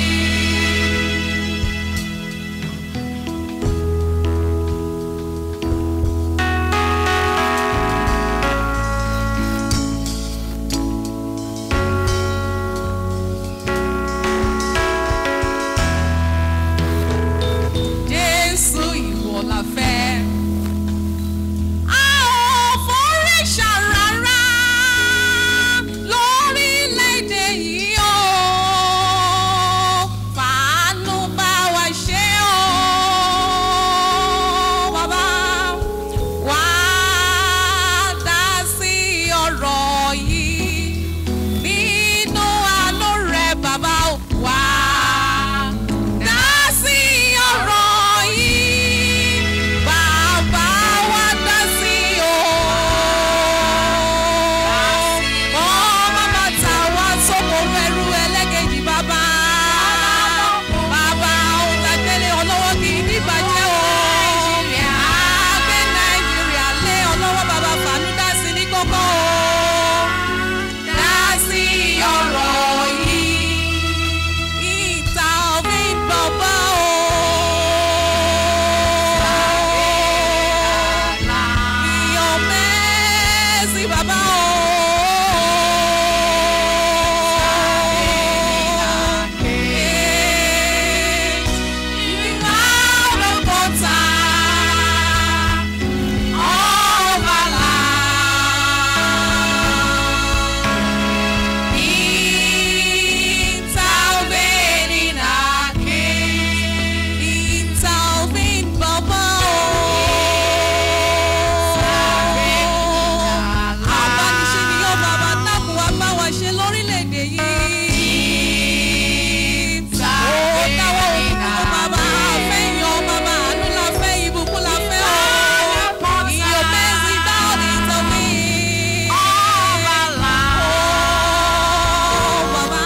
[SPEAKER 19] Jésù ìwọ la fẹ́. A ò forí ṣàràrà lórílẹ̀‐èdè yìí o. Fàánú bá wa ṣe o. Bàbá wá dá sí ọ̀rọ̀ yìí nínú àánú rẹ̀ bàbá wá dá sí ọ̀rọ̀ yìí bàbá wa dá sí o. ọmọ bàtà wa sọ́kò fẹ́rù ẹlẹ́gẹ̀jì bàbá. bàbá òǹtàgbélé ọlọ́wọ́ kì í dìbàjẹ́ o. àgbẹ̀ nàìjíríà lé ọlọ́wọ́ bàbá fàánú dá sí ní kókó o. dá sí ọ̀rọ̀ yìí ìta òfin bàbá o. Iyọ̀ mẹ́sì bàbá o. Ìgbà ọ̀rọ̀kọ̀ta ọ̀bàlà. Intervene in our case. Intervene, Baba. Abániṣe ni yóò bàbá dákun wá bá wa ṣe lórílẹ̀‐èdè yìí. Ó dáwọ́ òkú bàbá àfẹ́yàn bàbá àánú la fẹ́ ìbùkún la fẹ́ o. Iyọ̀ mẹ́sì dáhùn intervene. Ọ̀bàlà. Ó bàbá.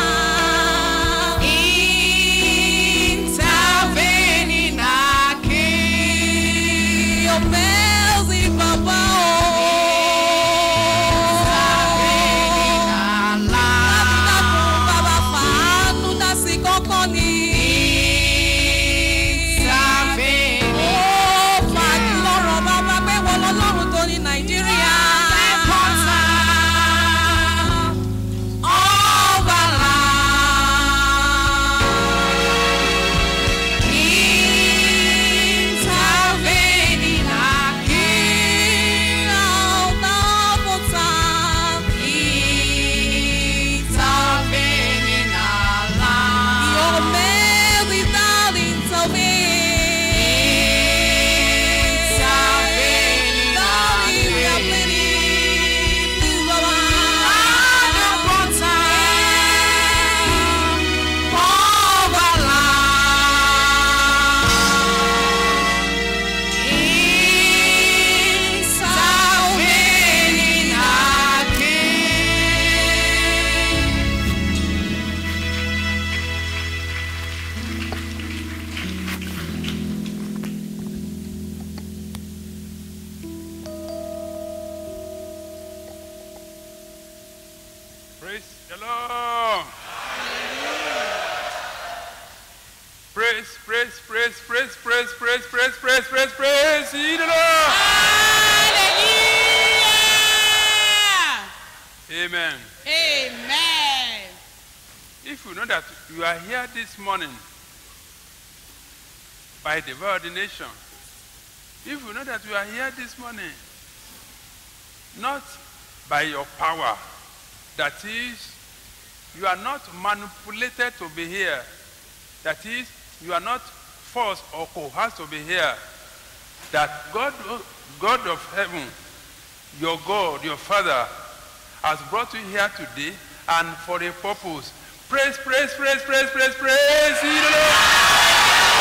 [SPEAKER 19] Intervene in our case. Your mercy, Baba. Bàbá fàánú dá sí kọ́kọ́ ni. Ó fàájì lọ́rọ̀ bàbá pé wọ́n lọ́lọ́run tó ní Nàìjíríà. Ọ̀bàlà. Intervene in our King of the time. Intervene in our life. Your man without intervene. Intervene in our Please, Baba.
[SPEAKER 20] Praise the Lord. Praise, praise, praise, praise, praise, praise, praise, praise, praise, praise, ye the Lord. Amen.
[SPEAKER 6] Amen.
[SPEAKER 20] If you know that you are here this morning by divine ordination, if you know that you are here this morning not by your power, that is, you are not manipulated to be here, that is, you are not forced or coerced to be here, that God, God of heaven, your God, your Father, has brought you here today and for a purpose. Praise, praise, praise, praise, praise, praise. ye the Lord.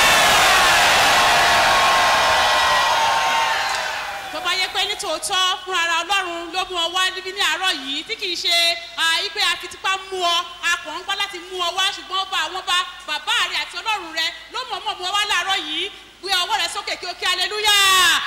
[SPEAKER 21] tó bá yẹ pé ní tòótọ́ fún ara ọlọ́run ló mú ọ wá níbí ní àárọ̀ yìí tí kì í ṣe àìpé àfitipá mú ọ akàn ń gbá láti mú ọ wá ṣùgbọ́n ọba àwọn ọba bàbá rẹ àti ọlọ́run rẹ ló mọ̀ mọ̀ mú ọ wá láàárọ̀ yìí gbé ọwọ́ rẹ sókè kí o kí aleluya.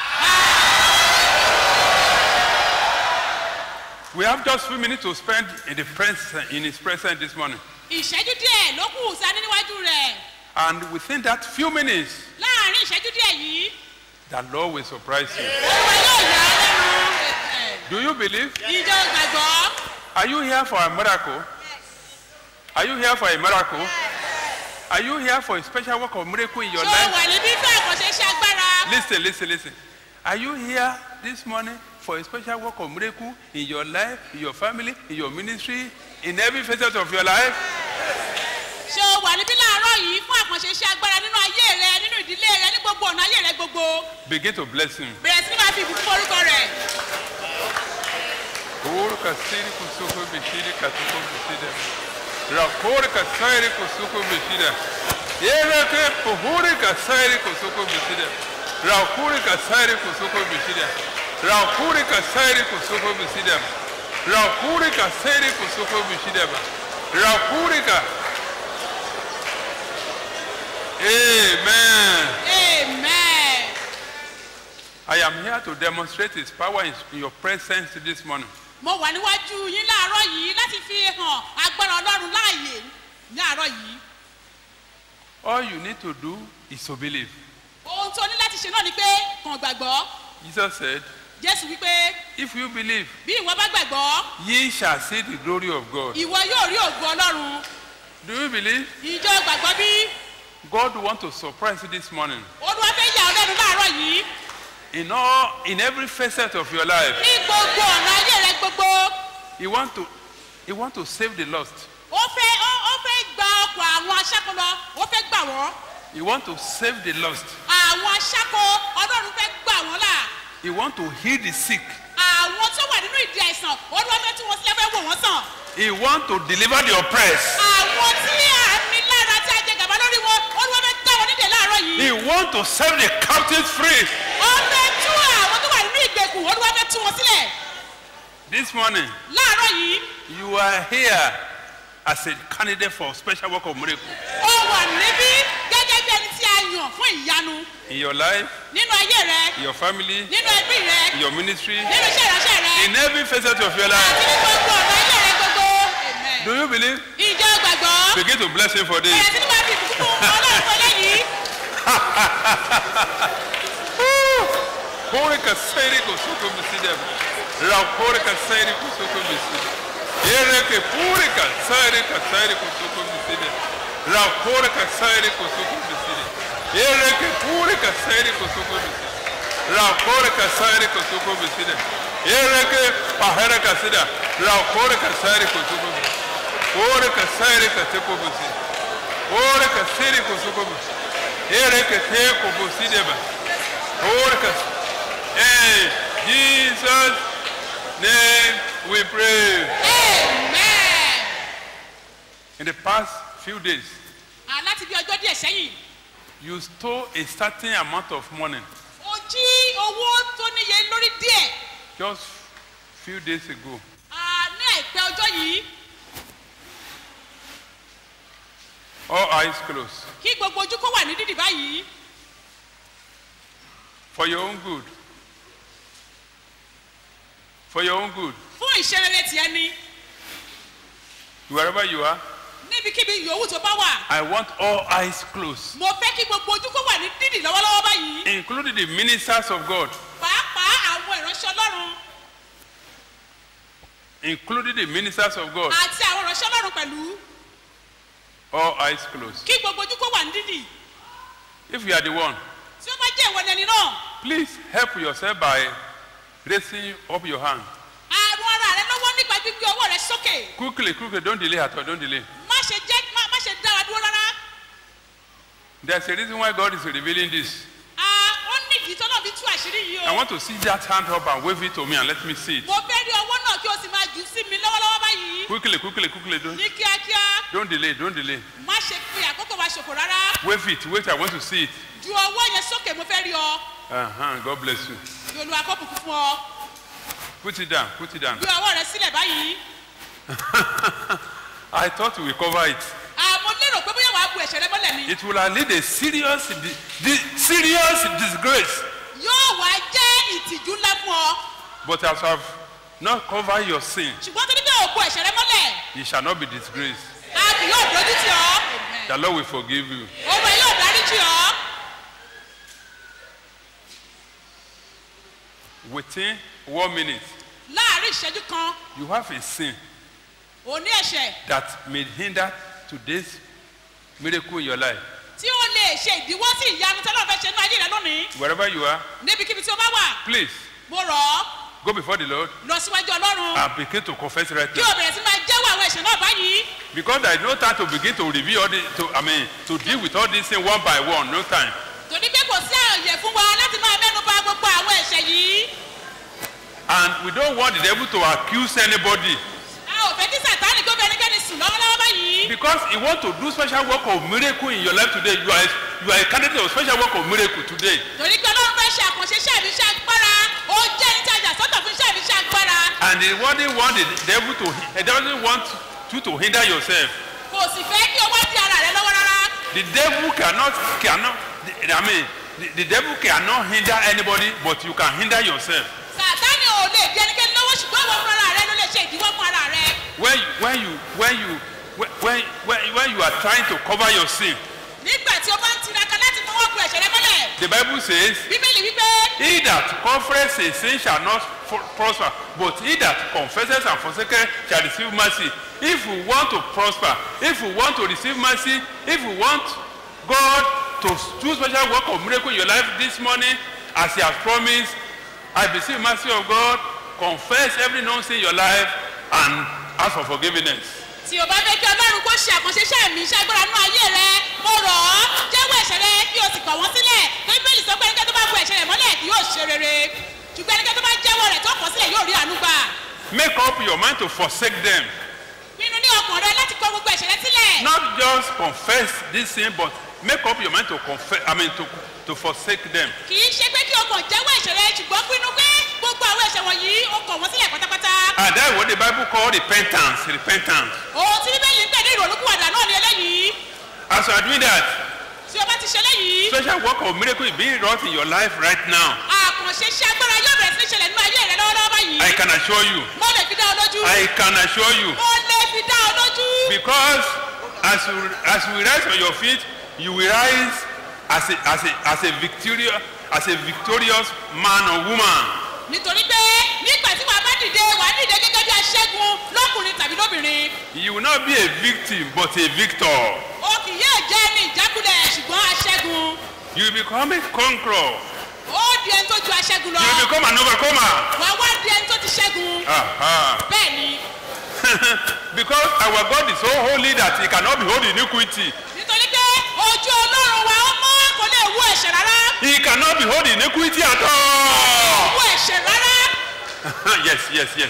[SPEAKER 20] We have just few minutes to spend in the presence, in His presence this morning.
[SPEAKER 21] ìṣẹ́jú díẹ̀ ló kù sani níwájú rẹ̀
[SPEAKER 20] And within that few minutes,
[SPEAKER 21] láàrin ìṣẹ́jú díẹ̀ yìí
[SPEAKER 20] the Lord will surprise you.
[SPEAKER 21] olúwa yóò yà á lẹ́nu.
[SPEAKER 20] Do you believe?
[SPEAKER 21] ìjọ gbàgbọ́
[SPEAKER 20] Are you here for a miracle? Are you here for a miracle? Are you here for a special work of miracle in your
[SPEAKER 21] ṣé o
[SPEAKER 20] life?
[SPEAKER 21] wà níbí fún àkànṣe iṣẹ́ agbára.
[SPEAKER 20] Listen, listen, listen. Are you here this morning for a special work of miracle in your life, in your family, in your ministry, in every facet of your life?
[SPEAKER 21] ṣé o wà níbí láàárọ̀ yìí fún àkànṣe iṣẹ́ agbára nínú ayé rẹ nínú ìdílé rẹ ní gbogbo ọ̀nà ayé rẹ gbogbo
[SPEAKER 20] Begin to bless him.
[SPEAKER 21] bẹ̀rẹ̀ sí ní máa fi ìbùkún orúkọ rẹ̀.
[SPEAKER 20] Kuru kasiri kusuko bishiri katuko bishida. Rakuri kasairi kusuko bishida. Yere ke puhuri kasairi kusuko bishida. Rakuri kasairi kusuko bishida. Rakuri kasairi kusuko bishida. Rakuri kasairi kusuko bishida. Rakuri ka. Amen.
[SPEAKER 21] amen.
[SPEAKER 20] I am here to demonstrate his power in in your presence this morning.
[SPEAKER 21] mo wà níwájú yín láàárọ̀ yìí láti fi hàn agbára ọlọ́run láàyè ní àárọ̀ yìí.
[SPEAKER 20] All you need to do is to believe.
[SPEAKER 21] ohun tó ní láti ṣe náà ni pé kàn gbàgbọ́
[SPEAKER 20] Jesus said,
[SPEAKER 21] jésù wípé
[SPEAKER 20] If you believe,
[SPEAKER 21] bí ìwọ bá gbàgbọ́
[SPEAKER 20] ye shall see the glory of God.
[SPEAKER 21] ìwọ yóò rí ògo ọlọ́run
[SPEAKER 20] Do you believe?
[SPEAKER 21] ìjọ gbàgbọ́ bí
[SPEAKER 20] God want to surprise you this morning.
[SPEAKER 21] olúwa fẹ́ yà ọ́ lẹ́nu láàárọ̀ yìí
[SPEAKER 20] In all, in every facet of your life,
[SPEAKER 21] ní gbogbo ọ̀nà ayé rẹ gbogbo
[SPEAKER 20] He want to, He want to save the lost.
[SPEAKER 21] ó fẹ́ ó ó fẹ́ gba ọkọ̀ àwọn aṣáko lọ ó fẹ́ gbà wọ́n
[SPEAKER 20] He want to save the lost.
[SPEAKER 21] àwọn aṣáko ọlọ́run fẹ́ gbà wọ́n là
[SPEAKER 20] He want to heal the sick.
[SPEAKER 21] àwọn tó wà nínú ìdí àìsàn olúwa fẹ́ tí wọ́n sílẹ̀ fẹ́ wò wọ́n sàn
[SPEAKER 20] He want to deliver the oppressed.
[SPEAKER 21] àwọn tí àmì lára tí a jẹ gàba lórí wọn olúwa fẹ́ dá wọn nídìí láàárọ̀ yìí
[SPEAKER 20] He want to set the captives free.
[SPEAKER 21] ó fẹ́ tú àwọn tó wà nínú ìgbèkùn olúwa fẹ́ tú wọn sílẹ̀
[SPEAKER 20] This morning,
[SPEAKER 21] láàárọ̀ yìí
[SPEAKER 20] you are here as a candidate for special work of miracle
[SPEAKER 21] ó wà níbí gẹ́gẹ́ bí ẹni tí a yàn fún ìyanu
[SPEAKER 20] in your life,
[SPEAKER 21] nínú ayé rẹ
[SPEAKER 20] in your family,
[SPEAKER 21] nínú ẹbí rẹ
[SPEAKER 20] in your ministry,
[SPEAKER 21] nínú iṣẹ́ ìránṣẹ́ rẹ
[SPEAKER 20] in every facet of your life.
[SPEAKER 21] ní gbogbo ọ̀nà ayé rẹ gbogbo
[SPEAKER 20] Do you believe?
[SPEAKER 21] ìjọ gbàgbọ́
[SPEAKER 20] Begin to bless him for this.
[SPEAKER 21] bẹ̀rẹ̀ sí ní máa fi ìbùkún fún ọlọ́run fún eléyìí
[SPEAKER 20] Kore ka sairi ko suko bisida. Ra kore ka sairi ko suko bisida. Ere ke pure ka sairi ka sairi ko suko bisida. Ra kore ka sairi ko suko bisida. Ere ke pure ka sairi ko suko bisida. Ra kore ka sairi ko suko bisida. Ere ke pahara ka sida. Ra kore ka sairi ko suko bisida. Kore ka sairi ka suko bisida. Kore ka sairi ko suko bisida. Ere ke te ko bisida ba. Kore ka In Jesus' name we pray.
[SPEAKER 21] amen.
[SPEAKER 20] In the past few days,
[SPEAKER 21] Ah, láti bí ọjọ́ díẹ̀ sẹ́yìn
[SPEAKER 20] you stole a certain amount of money
[SPEAKER 21] ó jí owó tó níye lórí díẹ̀
[SPEAKER 20] just few days ago.
[SPEAKER 21] Ah, ní àìpẹ́ ọjọ́ yìí
[SPEAKER 20] All eyes closed.
[SPEAKER 21] kí gbogbo ojú kó wà ní dídì báyìí
[SPEAKER 20] For your own good. For your own good.
[SPEAKER 21] fún ìṣerere tiẹ̀ ni
[SPEAKER 20] Wherever you are,
[SPEAKER 21] níbikíbi yòówù tó bá wà
[SPEAKER 20] I want all eyes closed,
[SPEAKER 21] mo fẹ́ kí gbogbo ojú kó wà ní dídì lọ́wọ́lọ́wọ́ báyìí
[SPEAKER 20] including the ministers of God,
[SPEAKER 21] pàápàá àwọn ìránṣẹ́ ọlọ́run
[SPEAKER 20] including the ministers of God.
[SPEAKER 21] àti àwọn ìránṣẹ́ ọlọ́run pẹ̀lú
[SPEAKER 20] All eyes closed.
[SPEAKER 21] kí gbogbo ojú kó wà ní dídì
[SPEAKER 20] If you are the one,
[SPEAKER 21] tí ó bá jẹ́ ìwọ ni ẹni náà
[SPEAKER 20] please help yourself by raising up your hand.
[SPEAKER 21] àrùn ara rẹ lọ́wọ́ nípa gbígbé ọwọ́ rẹ sókè
[SPEAKER 20] Quickly, quickly, don't delay at all, don't delay.
[SPEAKER 21] má ṣe jẹ́ má má ṣe dára dúró rárá
[SPEAKER 20] There's a reason why God is revealing this.
[SPEAKER 21] Ah, ó nídìí tọ́lọ́ fi tú àṣírí yìí
[SPEAKER 20] I
[SPEAKER 21] o
[SPEAKER 20] want to see that hand up and wave it to me and let me see it.
[SPEAKER 21] mo fẹ́ rí ọwọ́ náà kí o sì máa jù sí mi lọ́wọ́lọ́wọ́ báyìí
[SPEAKER 20] Quickly, quickly, quickly, don't,
[SPEAKER 21] ní kíákíá
[SPEAKER 20] don't delay, don't delay.
[SPEAKER 21] má ṣe fi àkókò wa ṣòfò rárá
[SPEAKER 20] Wave it, wait, I want to see it.
[SPEAKER 21] ju ọwọ́ yẹn sókè mo fẹ́ rí ọ
[SPEAKER 20] Uh-huh, God bless you.
[SPEAKER 21] kí olúwa kó bùkún fún ọ
[SPEAKER 20] Put it down, put it down.
[SPEAKER 21] gbé ọwọ́ rẹ sílẹ̀ báyìí
[SPEAKER 20] I thought we cover it.
[SPEAKER 21] àmọ́ lérò pé bóyá wàá bu ẹ̀ṣẹ̀ rẹ mọ́lẹ̀ ni
[SPEAKER 20] It will lead a serious, di- di- serious disgrace.
[SPEAKER 21] yóò wá jẹ́ ìtìjú ńlá fún ọ
[SPEAKER 20] But as I've not covered your sin,
[SPEAKER 21] ṣùgbọ́n tó ní bẹ́ẹ̀ ò bu ẹ̀ṣẹ̀ rẹ mọ́lẹ̀
[SPEAKER 20] you shall not be disgraced.
[SPEAKER 21] a kì yóò dojú tì ọ́
[SPEAKER 20] The Lord will forgive you.
[SPEAKER 21] ọmọ yóò dárí jì ọ́
[SPEAKER 20] Within one minute,
[SPEAKER 21] láàrin ìṣẹ́jú kan
[SPEAKER 20] you have a sin
[SPEAKER 21] òní ẹ̀ṣẹ̀
[SPEAKER 20] that may hinder today's miracle in your life.
[SPEAKER 21] tí ó lè ṣe ìdíwọ́ sí ìyanu tẹ́lọ̀ fẹ́ ṣe ní ayé rẹ lónìí
[SPEAKER 20] Wherever you are,
[SPEAKER 21] níbikíbi tí o bá wà
[SPEAKER 20] please
[SPEAKER 21] mo rọ̀ ọ́
[SPEAKER 20] go before the Lord
[SPEAKER 21] lọ síwájú ọlọ́run
[SPEAKER 20] and begin to confess right
[SPEAKER 21] kí
[SPEAKER 20] now.
[SPEAKER 21] o bẹ̀rẹ̀ sí máa jẹ́wọ́ àwọn ẹ̀ṣẹ̀ náà báyìí
[SPEAKER 20] Because there is no time to begin to review all the, to, I mean, to deal with all these things one by one. No time.
[SPEAKER 21] torí pé kò sí àyè fún wa láti máa mẹ́nu bà gbogbo àwọn ẹ̀ṣẹ̀ yìí
[SPEAKER 20] And we don't want the devil to accuse anybody
[SPEAKER 21] a ò fẹ́ kí sàtáàlì kó bẹ ẹnikẹ́ni sùn lọ́wọ́lọ́wọ́ báyìí
[SPEAKER 20] because he want to do special work of miracle in your life today. You are, you are a candidate of special work of miracle today.
[SPEAKER 21] torí pé ọlọ́run fẹ́ ṣe àkànṣe iṣẹ́ ìbí iṣẹ́ agbára ó jẹ́ ní tajà sọ́tọ̀ fún iṣẹ́ ìbí iṣẹ́ agbára
[SPEAKER 20] And he doesn't want the devil to, he doesn't want you to hinder yourself.
[SPEAKER 21] kò sì fẹ́ kí o wá di ara rẹ lọ́wọ́ rárá
[SPEAKER 20] The devil cannot, cannot, I mean, the, the devil cannot hinder anybody, but you can hinder yourself.
[SPEAKER 21] sàtáàlì ò lè di ẹnikẹ́ni lọ́wọ́ ṣùgbọ́n ìwọ fún ara rẹ ló lè ṣe ìdíwọ́ fún ara rẹ
[SPEAKER 20] When, you- when you, when you, when, when, when, when you are trying to cover your sin,
[SPEAKER 21] nígbà tí o bá ń tiraka láti fọwọ́ bu ẹ̀ṣẹ̀ rẹ mọ́lẹ̀
[SPEAKER 20] the Bible says,
[SPEAKER 21] bíbélì wípé
[SPEAKER 20] He that confesses a sin shall not f- prosper, but he that confesses and forsakes shall receive mercy. If we want to prosper, if we want to receive mercy, if we want God to do special work of miracle in your life this morning, as He has promised, I beseech mercy of God, confess every known sin in your life, and ask for forgiveness.
[SPEAKER 21] tí o bá fẹ́ kí ọlọ́run kó ṣe àkànṣe iṣẹ́ mi iṣẹ́ agbára nínú ayé rẹ mo rọ̀ ọ́ jẹ́wọ́ ẹ̀ṣẹ̀ rẹ kí o sì kọ̀ wọ́n sílẹ̀ bíbélì sọ pé ẹnikẹ́ni tó bá bu ẹ̀ṣẹ̀ rẹ̀ mọ́lẹ̀ kì yóò ṣe rere ṣùgbọ́n ẹnikẹ́ni tó bá jẹ́wọ́ rẹ̀ tó kọ̀ sílẹ̀ yóò rí àánú gbà
[SPEAKER 20] Make up your mind to forsake them.
[SPEAKER 21] pinnu ní ọkàn rẹ láti kọ gbogbo ẹ̀ṣẹ̀ rẹ sílẹ̀
[SPEAKER 20] Not just confess this sin, but make up your mind to confess, I mean, to, to forsake them.
[SPEAKER 21] kì í ṣe pé kí o kàn jẹ́wọ́ ẹ̀ṣẹ̀ rẹ ṣùgbọ́n pinnu pé gbogbo àwọn ẹ̀ṣẹ̀ wọ̀nyí o kọ̀ wọ́n sílẹ̀ pátápátá
[SPEAKER 20] And that's what the Bible call repentance. Repentance.
[SPEAKER 21] ohun tí bíbélì ń pè ní ìrònúkúwàdà náà ni eléyìí
[SPEAKER 20] As you are doing that,
[SPEAKER 21] tí o bá ti ṣe eléyìí
[SPEAKER 20] special work of miracle is being wrought in your life right now.
[SPEAKER 21] àkànṣe iṣẹ́ agbára yóò bẹ̀rẹ̀ sí ní ṣẹlẹ̀ nínú ayé rẹ lọ́wọ́lọ́wọ́ báyìí
[SPEAKER 20] I can assure you.
[SPEAKER 21] mo lè fi dá ọ lójú
[SPEAKER 20] I can assure you.
[SPEAKER 21] mo lè fi dá ọ lójú.
[SPEAKER 20] Because as you as you rise on your feet, you will rise as a as a as a victorious as a victorious man or woman.
[SPEAKER 21] nítorí pé nígbà tí wàá bá dìde wàá dìde gẹ́gẹ́ bí aṣẹ́gun lọ́kùnrin tàbí lóbìnrin
[SPEAKER 20] You will not be a victim but a victor.
[SPEAKER 21] o kì yóò jẹ́ ní ìjákulẹ̀ ṣùgbọ́n aṣẹ́gun
[SPEAKER 20] You will become a conqueror.
[SPEAKER 21] ó di ẹni tó ju aṣẹ́gun lọ
[SPEAKER 20] You will become an overcomer.
[SPEAKER 21] wàá wá di ẹni tó ti ṣẹ́gun
[SPEAKER 20] Aha.
[SPEAKER 21] bẹ́ẹ̀ ni
[SPEAKER 20] Because our God is so holy that he cannot behold iniquity.
[SPEAKER 21] nítorí pé ojú ọlọ́run wa ó mọ́ kò lè wú ẹ̀ṣẹ̀ rárá
[SPEAKER 20] He cannot behold iniquity at all.
[SPEAKER 21] wú ẹ̀ṣẹ̀ rárá
[SPEAKER 20] yes, yes, yes.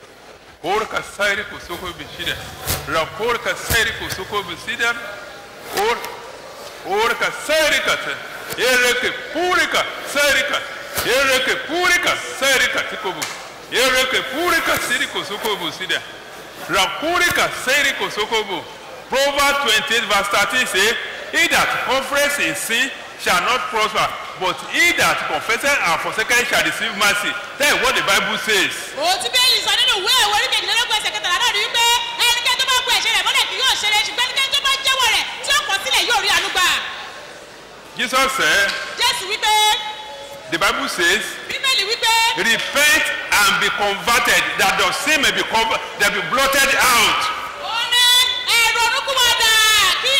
[SPEAKER 20] Orka sairi kusoko bishida. Raporka sairi kusoko bishida. Or orka sairi kata. Ereke purika sairi kata. Ereke purika sairi katikobu. Ereke purika sairi kusoko bishida. Rapurika sairi kusoko bu. Proverbs 28 verse 13 say, He that confesses in sin shall not prosper, but he that confesses and forsakes shall receive mercy. That is what the Bible says.
[SPEAKER 21] òun tí bẹ́ẹ̀lì sọ nínú ìwé ìwé orí kejìlélógún ẹsẹ̀ kẹtàlá náà ni wípé ẹnikẹ́ni tó bá bu ẹ̀ṣẹ̀ rẹ̀ mọ́lẹ̀ kì yóò ṣe rere ṣùgbọ́n ẹnikẹ́ni tó bá jẹ́wọ́ rẹ̀ tí ó kọ̀ sílẹ̀ yóò rí àánú gbà
[SPEAKER 20] Jesus said,
[SPEAKER 21] jésù wípé
[SPEAKER 20] the Bible says,
[SPEAKER 21] bíbélì wípé
[SPEAKER 20] repent and be converted, that your sin may be covered, that be blotted out.
[SPEAKER 21] ó ní ẹ̀rọ onúkúwàdà kí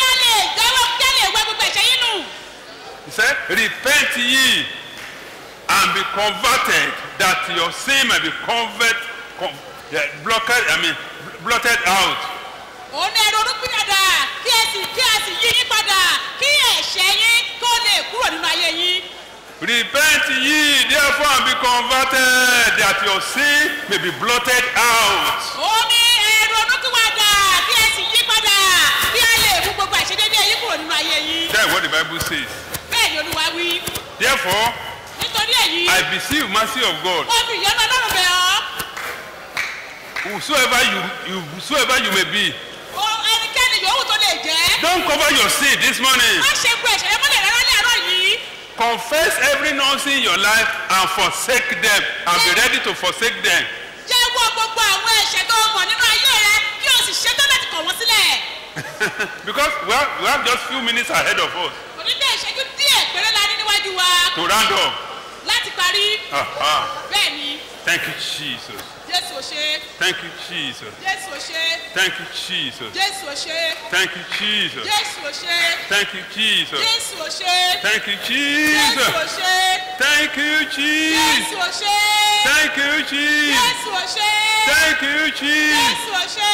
[SPEAKER 20] repent ye and be converted that your sin may be convert con, yeah, blocked i mean blotted out
[SPEAKER 21] òun ní ẹnu olúkú dada kí ẹ sì kí ẹ sì yí yín padà kí ẹ̀ṣẹ̀ yín kó lè kúrò nínú ayé yín.
[SPEAKER 20] repent ye therefore and be converted that your sin may be blotted out
[SPEAKER 21] òun ní ẹnu olúkú dada kí ẹ sì yí padà kí ẹ lè mú gbogbo àìṣedéédéé yín kúrò nínú ayé yín.
[SPEAKER 20] that's what the bible says
[SPEAKER 21] bẹ́ẹ̀ ni olúwa wí.
[SPEAKER 20] therefore
[SPEAKER 21] nítorí èyí
[SPEAKER 20] i beseech mercy of god
[SPEAKER 21] ó fi ìyọ́nú ọlọ́run bẹ̀ ọ́.
[SPEAKER 20] whosoever you you whosoever you may be
[SPEAKER 21] o ẹnikẹ́ni yòówù tó lè jẹ́.
[SPEAKER 20] don't cover your sin this morning
[SPEAKER 21] má ṣe gbọ́ ẹ̀ṣẹ̀ rẹ mọ́lẹ̀ rárá ní àárọ̀ yìí.
[SPEAKER 20] confess every nonsense in your life and forsake them and be ready to forsake them
[SPEAKER 21] jẹ́wọ́ gbogbo àwọn ẹ̀ṣẹ̀ tó mọ̀ nínú ayé rẹ kí o sì ṣetán láti kọ̀ wọ́n sílẹ̀.
[SPEAKER 20] because we have we have just few minutes ahead of us
[SPEAKER 21] òní dé ìṣẹ́jú díẹ̀ péré la ní níwájú wa
[SPEAKER 20] to round up
[SPEAKER 21] láti parí.
[SPEAKER 20] Aha.
[SPEAKER 21] bẹ́ẹ̀ ni
[SPEAKER 20] thank you jesus
[SPEAKER 21] jésù ò ṣe
[SPEAKER 20] thank you jesus
[SPEAKER 21] jésù ò ṣe
[SPEAKER 20] thank you jesus
[SPEAKER 21] jésù ò ṣe
[SPEAKER 20] thank you jesus
[SPEAKER 21] jésù ò ṣe
[SPEAKER 20] thank you jesus
[SPEAKER 21] jésù ò ṣe
[SPEAKER 20] thank you
[SPEAKER 21] jésù ò
[SPEAKER 20] jesus
[SPEAKER 21] ṣe
[SPEAKER 20] thank you
[SPEAKER 21] jésù
[SPEAKER 20] jesus
[SPEAKER 21] ò ṣe
[SPEAKER 20] thank you jesus
[SPEAKER 21] jésù ò ṣe
[SPEAKER 20] thank you jesus
[SPEAKER 21] jésù ò ṣe.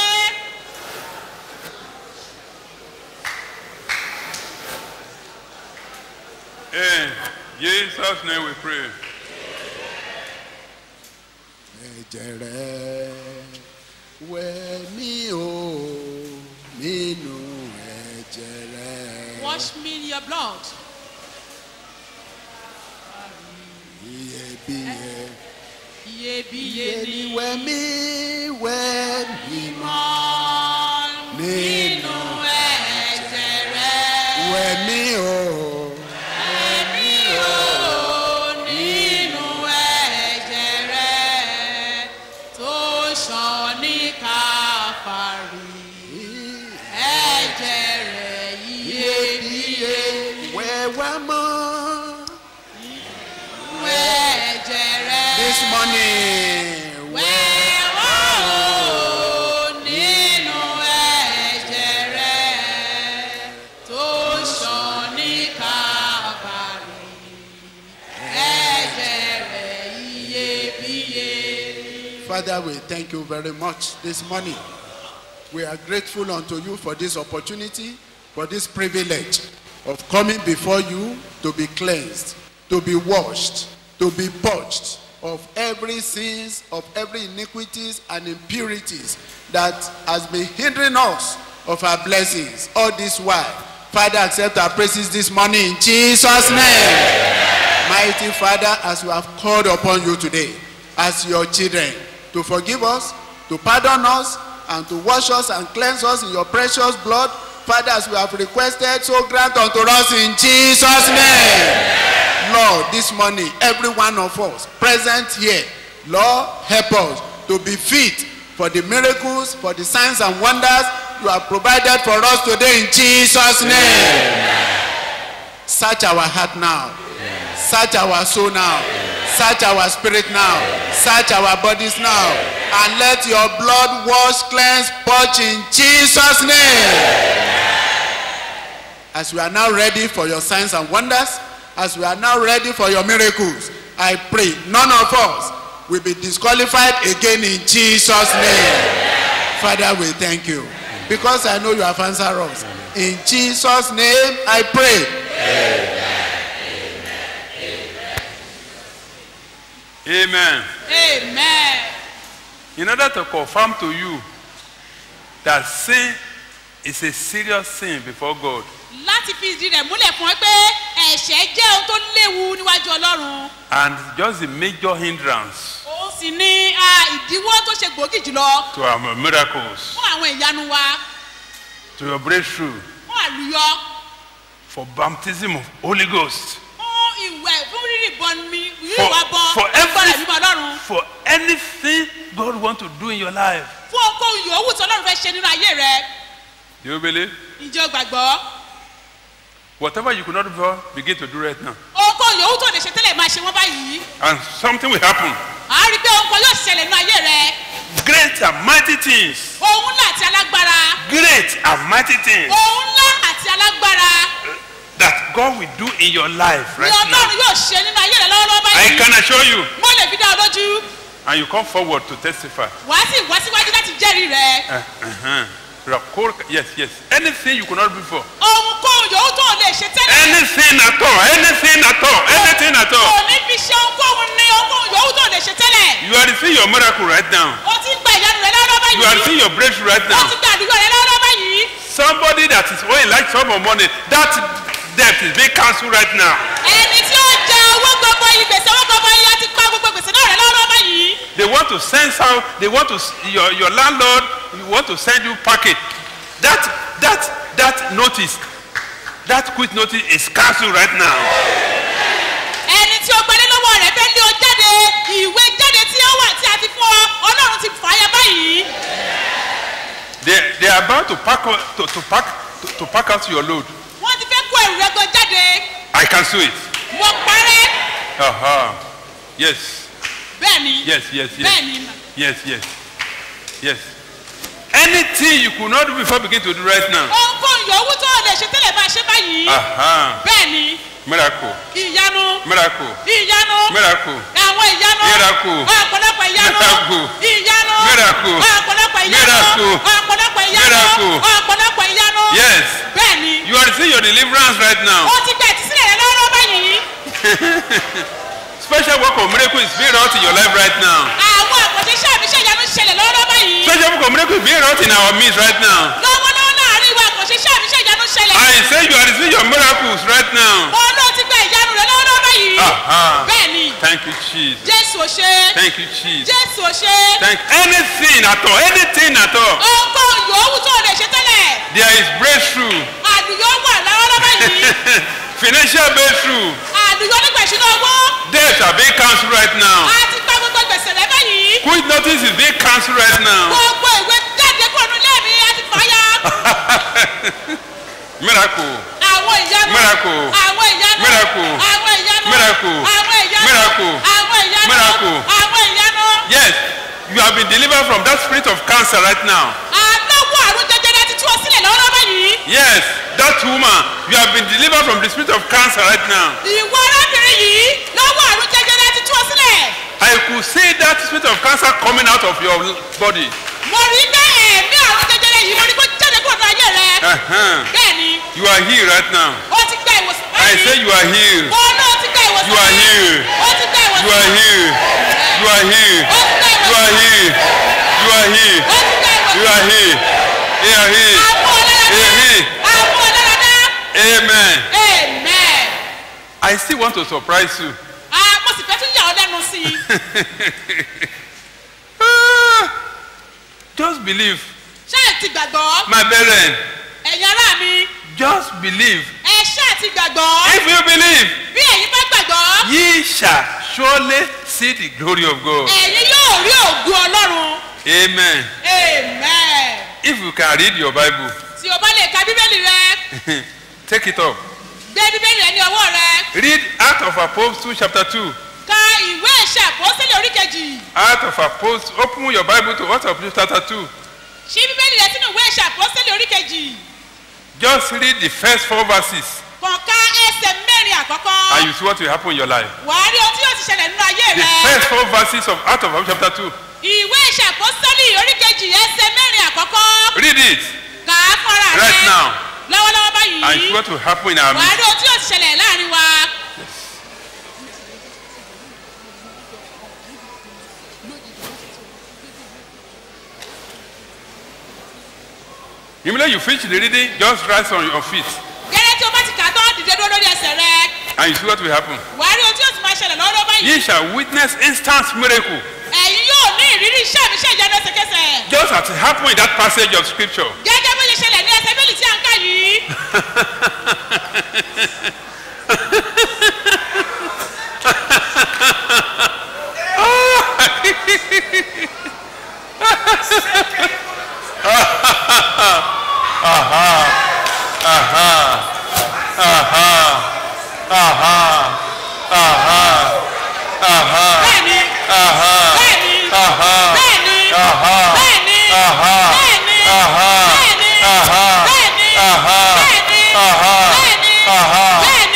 [SPEAKER 20] in jesus name we pray.
[SPEAKER 14] ẹ̀jẹ̀ rẹ̀ wẹ̀ mí o nínú ẹ̀jẹ̀ rẹ̀.
[SPEAKER 21] wash me in your blood.
[SPEAKER 14] iyebíye
[SPEAKER 21] iyebíye ni
[SPEAKER 14] wẹ̀ mí wẹ̀ mí
[SPEAKER 21] mọ́ nínú ẹ̀jẹ̀ rẹ̀.
[SPEAKER 14] wẹ̀ mí o.
[SPEAKER 21] Ẹ̀mí o nínú ẹ̀jẹ̀ rẹ̀ tó ṣàn ní káfàrí. Ẹ̀jẹ̀ rẹ̀ iyebíye.
[SPEAKER 14] wẹ̀wá mọ́.
[SPEAKER 21] Wẹ̀ ẹ̀jẹ̀ rẹ̀.
[SPEAKER 14] this morning.
[SPEAKER 21] Wẹ̀wá o nínú ẹ̀jẹ̀ rẹ̀ tó ṣàn ní káfàrí. Ẹ̀jẹ̀ rẹ̀ iyebíye.
[SPEAKER 14] Father, we thank you very much this morning. We are grateful unto you for this opportunity, for this privilege of coming before you to be cleansed, to be washed, to be purged of every sins, of every iniquities and impurities that has been hindering us of our blessings all this while. Father, accept our praises this morning in Jesus' name. Mighty Father, as we have called upon you today, as your children, to forgive us, to pardon us, and to wash us and cleanse us in your precious blood, Father, as we have requested, so grant unto us in Jesus' name. Lord, this morning, every one of us present here, Lord, help us to be fit for the miracles, for the signs and wonders you have provided for us today in Jesus' name. Search our heart now. Search our soul now. Search our spirit now. Search our bodies now. And let your blood wash, cleanse, purge in Jesus' name. As we are now ready for your signs and wonders, as we are now ready for your miracles, I pray none of us will be disqualified again in Jesus' name. Father, we thank you because I know you have answered us. In Jesus' name, I pray.
[SPEAKER 20] amen.
[SPEAKER 21] Amen.
[SPEAKER 20] in order to confirm to you that sin is a serious sin before God
[SPEAKER 21] láti fi ìdí rẹ̀ múlẹ̀ fún ẹ pé ẹ̀ṣẹ̀ jẹ́ ohun tó léwu níwájú ọlọ́run
[SPEAKER 20] and just the major hindrance
[SPEAKER 21] òun sì ní a, ìdíwọ́ tó ṣe gbòógì jùlọ
[SPEAKER 20] to our miracles
[SPEAKER 21] fún àwọn ìyanu wa
[SPEAKER 20] to your breakthrough
[SPEAKER 21] fún àlùyọ
[SPEAKER 20] for baptism of holy ghost
[SPEAKER 21] fún ìwẹ̀ fún rírì bọ mi rírì
[SPEAKER 20] For-
[SPEAKER 21] wá bọ
[SPEAKER 20] for
[SPEAKER 21] agbára
[SPEAKER 20] every-
[SPEAKER 21] ìbímọ ọlọ́run
[SPEAKER 20] for anything God want to do in your life
[SPEAKER 21] fún ohunkóhun yòówù tí ọlọ́run fẹ́ ṣe nínú ayé rẹ
[SPEAKER 20] do you believe
[SPEAKER 21] ìjọ gbàgbọ́
[SPEAKER 20] whatever you could not before begin to do right now
[SPEAKER 21] ohunkóhun yòówù tó lè ṣe tẹ́lẹ̀ máa ṣe wọ́n báyìí
[SPEAKER 20] and something will happen
[SPEAKER 21] à á rí i pé ohun kan yóò ṣẹlẹ̀ nínú ayé rẹ
[SPEAKER 20] great and mighty things
[SPEAKER 21] ohun ńlá àti alágbára
[SPEAKER 20] great and mighty things
[SPEAKER 21] ohun ńlá àti alágbára
[SPEAKER 20] that God will do in your life
[SPEAKER 21] ni
[SPEAKER 20] right now.
[SPEAKER 21] ọlọ́run yóò ṣe nínú ayé rẹ lọ́wọ́lọ́wọ́
[SPEAKER 20] I
[SPEAKER 21] báyìí
[SPEAKER 20] can assure you.
[SPEAKER 21] mo lè fi dá ọ lójú
[SPEAKER 20] And you come forward to testify.
[SPEAKER 21] wàá sì wá síwájú láti jẹ́rìí rẹ
[SPEAKER 20] Uh, uh-huh. Rakor- Yes, yes. Anything you could not do before.
[SPEAKER 21] ohunkóhun yòówù tó o lè ṣe tẹ́lẹ̀
[SPEAKER 20] Anything at all. Anything at all. Anything at all.
[SPEAKER 21] kò ní fi ṣe ohunkóhun ní ohunkóhun yòówù tó o lè ṣe tẹ́lẹ̀
[SPEAKER 20] You are receiving your miracle right now.
[SPEAKER 21] o ti ń gba ìyanu rẹ lọ́wọ́lọ́wọ́
[SPEAKER 20] You are
[SPEAKER 21] báyìí
[SPEAKER 20] receiving your breakthrough right
[SPEAKER 21] o
[SPEAKER 20] now.
[SPEAKER 21] ti gba àdúgbò rẹ lọ́wọ́lọ́wọ́ báyìí
[SPEAKER 20] Somebody that is owing like sum of money, that debt is being cancelled right now.
[SPEAKER 21] ẹni tí ó jẹ owó gbogbo yìí gbèsè owó gbogbo yìí á ti pa gbogbo gbèsè náà rẹ lọ́wọ́lọ́wọ́ báyìí
[SPEAKER 20] They want to send out, they want to, your, your landlord you want to send you packet. That, that, that notice, that quit notice is cancelled right now.
[SPEAKER 21] ẹni tí ó gbalé lọ́wọ́ rẹ̀ fẹ́ lé o jáde ìwé jáde tí ó wà tí a ti fún ọ ọlọ́run ti fà á ya báyìí
[SPEAKER 20] They, they are about to pack, o- to, to pack, to, to pack out your load.
[SPEAKER 21] wọ́n ti fẹ́ kó ẹrù rẹ gan jáde
[SPEAKER 20] I cancel it.
[SPEAKER 21] mo parẹ́
[SPEAKER 20] Uh-huh. Yes,
[SPEAKER 21] bẹ́ẹ̀ ni
[SPEAKER 20] yes, yes, yes.
[SPEAKER 21] bẹ́ẹ̀ ni
[SPEAKER 20] Yes, yes, yes. Anything you could not do before begin to do right now.
[SPEAKER 21] ohunkóhun yòówù tó o lè ṣe tẹ́lẹ̀ máa ṣe báyìí
[SPEAKER 20] Uh-huh.
[SPEAKER 21] bẹ́ẹ̀ ni
[SPEAKER 20] Miracle,
[SPEAKER 21] ìyanu
[SPEAKER 20] miracle,
[SPEAKER 21] ìyanu
[SPEAKER 20] miracle,
[SPEAKER 21] àwọn ìyanu
[SPEAKER 20] Miracle.
[SPEAKER 21] ọ̀pọ̀lọpọ̀ ìyanu
[SPEAKER 20] Miracle.
[SPEAKER 21] ìyanu
[SPEAKER 20] Miracle.
[SPEAKER 21] ọ̀pọ̀lọpọ̀ ìyanu
[SPEAKER 20] Miracle.
[SPEAKER 21] ọ̀pọ̀lọpọ̀ ìyanu
[SPEAKER 20] Miracle.
[SPEAKER 21] ọ̀pọ̀lọpọ̀ ìyanu
[SPEAKER 20] Yes.
[SPEAKER 21] bẹ́ẹ̀ ni
[SPEAKER 20] You are receiving your deliverance right now.
[SPEAKER 21] o ti gba ìtísílẹ̀ rẹ lọ́wọ́ báyìí
[SPEAKER 20] Special work of miracle is being wrought in your life right now.
[SPEAKER 21] àwọn àkànṣe iṣẹ́ àmì iṣẹ́ ìyanu ṣẹlẹ̀ lọ́wọ́ báyìí
[SPEAKER 20] Special work of miracle is being wrought in our midst right now.
[SPEAKER 21] lọ́wọ́lọ́wọ́ láàrin ìwà àkànṣe iṣẹ́ àmì iṣẹ́ ìyanu ṣẹlẹ̀
[SPEAKER 20] I say you are receiving your miracles right now.
[SPEAKER 21] mo ló ti gba ìyanu rẹ lọ́wọ́ báyìí
[SPEAKER 20] Uh-huh.
[SPEAKER 21] bẹ́ẹ̀ ni
[SPEAKER 20] Thank you, Jesus.
[SPEAKER 21] jésù ò ṣe
[SPEAKER 20] Thank you, Jesus.
[SPEAKER 21] jésù ò ṣe
[SPEAKER 20] Thank anything at all, anything at all.
[SPEAKER 21] ohunkóhun yòówù tó o lè ṣe tẹ́lẹ̀
[SPEAKER 20] There is breakthrough,
[SPEAKER 21] àdùyọ wà lọ́wọ́ báyìí
[SPEAKER 20] financial breakthrough.
[SPEAKER 21] àdùyọ nígbà ìṣúná owó
[SPEAKER 20] Debts are being cancelled right now.
[SPEAKER 21] a ti gba gbogbo gbèsè rẹ báyìí
[SPEAKER 20] Quit notice is being cancelled right now.
[SPEAKER 21] gbogbo ìwé jáde kúrò nílé mi a ti fà á ya
[SPEAKER 20] Miracle,
[SPEAKER 21] àwọn ìyanu
[SPEAKER 20] Miracle.
[SPEAKER 21] àwọn ìyanu
[SPEAKER 20] Miracle.
[SPEAKER 21] àwọn ìyanu
[SPEAKER 20] Miracle.
[SPEAKER 21] àwọn ìyanu
[SPEAKER 20] Miracle.
[SPEAKER 21] àwọn ìyanu
[SPEAKER 20] Miracle.
[SPEAKER 21] àwọn ìyanu
[SPEAKER 20] yes, you have been delivered from that spirit of cancer right now.
[SPEAKER 21] aláwọ̀ àrùn jẹjẹrẹ ti tú ọ sílẹ̀ lọ́wọ́ báyìí
[SPEAKER 20] Yes, that woman, you have been delivered from the spirit of cancer right now.
[SPEAKER 21] ìwọ arábìnrin yìí lọ́wọ́ àrùn jẹjẹrẹ ti tú ọ sílẹ̀
[SPEAKER 20] I could see that spirit of cancer coming out of your body.
[SPEAKER 21] mo rí bẹ́ ẹ̀mí àrùn jẹjẹrẹ yìí mo rí kó jáde kúrò ní ayé rẹ
[SPEAKER 20] Uh-huh.
[SPEAKER 21] bẹ́ẹ̀ ni
[SPEAKER 20] You are healed right now.
[SPEAKER 21] ó ti gba ìwòsàn
[SPEAKER 20] I say you are healed.
[SPEAKER 21] mo náà ti gba ìwòsàn
[SPEAKER 20] You are healed.
[SPEAKER 21] ó ti gba ìwòsàn
[SPEAKER 20] You are healed. You are healed. You are healed. You are healed. You are healed. You are healed. You are healed. Amen.
[SPEAKER 21] amen
[SPEAKER 20] I still want to surprise you.
[SPEAKER 21] ah mo sì fẹ́ tún yà ọ́ lẹ́nu sí i
[SPEAKER 20] Ah, Just believe.
[SPEAKER 21] ṣé ẹ ti gbàgbọ́
[SPEAKER 20] My brethren,
[SPEAKER 21] ẹ̀yin ará mi
[SPEAKER 20] just believe.
[SPEAKER 21] ẹ ṣáà ti gbàgbọ́
[SPEAKER 20] If you believe,
[SPEAKER 21] bí ẹ̀yin bá gbàgbọ́
[SPEAKER 20] ye shall surely see the glory of God.
[SPEAKER 21] ẹ̀yin yóò rí ògùn ọlọ́run
[SPEAKER 20] Amen.
[SPEAKER 21] amen
[SPEAKER 20] If you can read your Bible,
[SPEAKER 21] tí o bá lè ka bíbélì rẹ
[SPEAKER 20] take it up.
[SPEAKER 21] gbé bíbélì rẹ ní ọwọ́ rẹ
[SPEAKER 20] Read Act of Apostles chapter 2.
[SPEAKER 21] ka ìwé ìṣe àpọ́sílẹ̀ orí kejì
[SPEAKER 20] Act of Apostles. Open your Bible to Act of Apostles chapter 2.
[SPEAKER 21] ṣí bíbélì rẹ sínú ìwé ìṣe àpọ́sílẹ̀ orí kejì
[SPEAKER 20] Just read the first four verses
[SPEAKER 21] kàn ká ẹsẹ̀ mẹ́rin àkọ́kọ́
[SPEAKER 20] and you see what will happen in your life.
[SPEAKER 21] wàá rí ohun tí yóò ti ṣẹlẹ̀ nínú ayé
[SPEAKER 20] The
[SPEAKER 21] rẹ
[SPEAKER 20] first four verses of Act of Apostles chapter 2.
[SPEAKER 21] ìwé ìṣe àpọ́sílẹ̀ orí kejì ẹsẹ̀ mẹ́rin àkọ́kọ́
[SPEAKER 20] Read it
[SPEAKER 21] kà á fọ́ra rẹ
[SPEAKER 20] right now
[SPEAKER 21] lọ́wọ́lọ́wọ́
[SPEAKER 20] and see
[SPEAKER 21] báyìí
[SPEAKER 20] what will happen in our
[SPEAKER 21] wàá
[SPEAKER 20] midst.
[SPEAKER 21] rí ohun tí yóò ti ṣẹlẹ̀ láàrin wa.
[SPEAKER 20] Immediately you finish the reading, just rise on your feet
[SPEAKER 21] gẹ́gẹ́ tí o bá ti kà á tán dìde dúró lórí ẹsẹ̀ rẹ
[SPEAKER 20] and you see what will happen.
[SPEAKER 21] wàá rí ohun tí yóò ti máa ṣẹlẹ̀ lọ́wọ́lọ́wọ́ báyìí.
[SPEAKER 20] Ye shall witness instant miracle,
[SPEAKER 21] ẹ̀yin yóò ní ìrírí iṣẹ́ mi iṣẹ́ ìyanu ẹsẹ̀kẹsẹ̀.
[SPEAKER 20] just as it happened in that passage of scripture.
[SPEAKER 21] gẹ́gẹ́ bó ṣe ṣẹlẹ̀ ní ẹsẹ̀ bíbélì tí a ń kà yìí. bẹ́ẹ̀ni bẹ́ẹ̀ni bẹ́ẹ̀ni bẹ́ẹ̀ni bẹ́ẹ̀ni bẹ́ẹ̀ni bẹ́ẹ̀ni bẹ́ẹ̀ni bẹ́ẹ̀ni bẹ́ẹ̀ni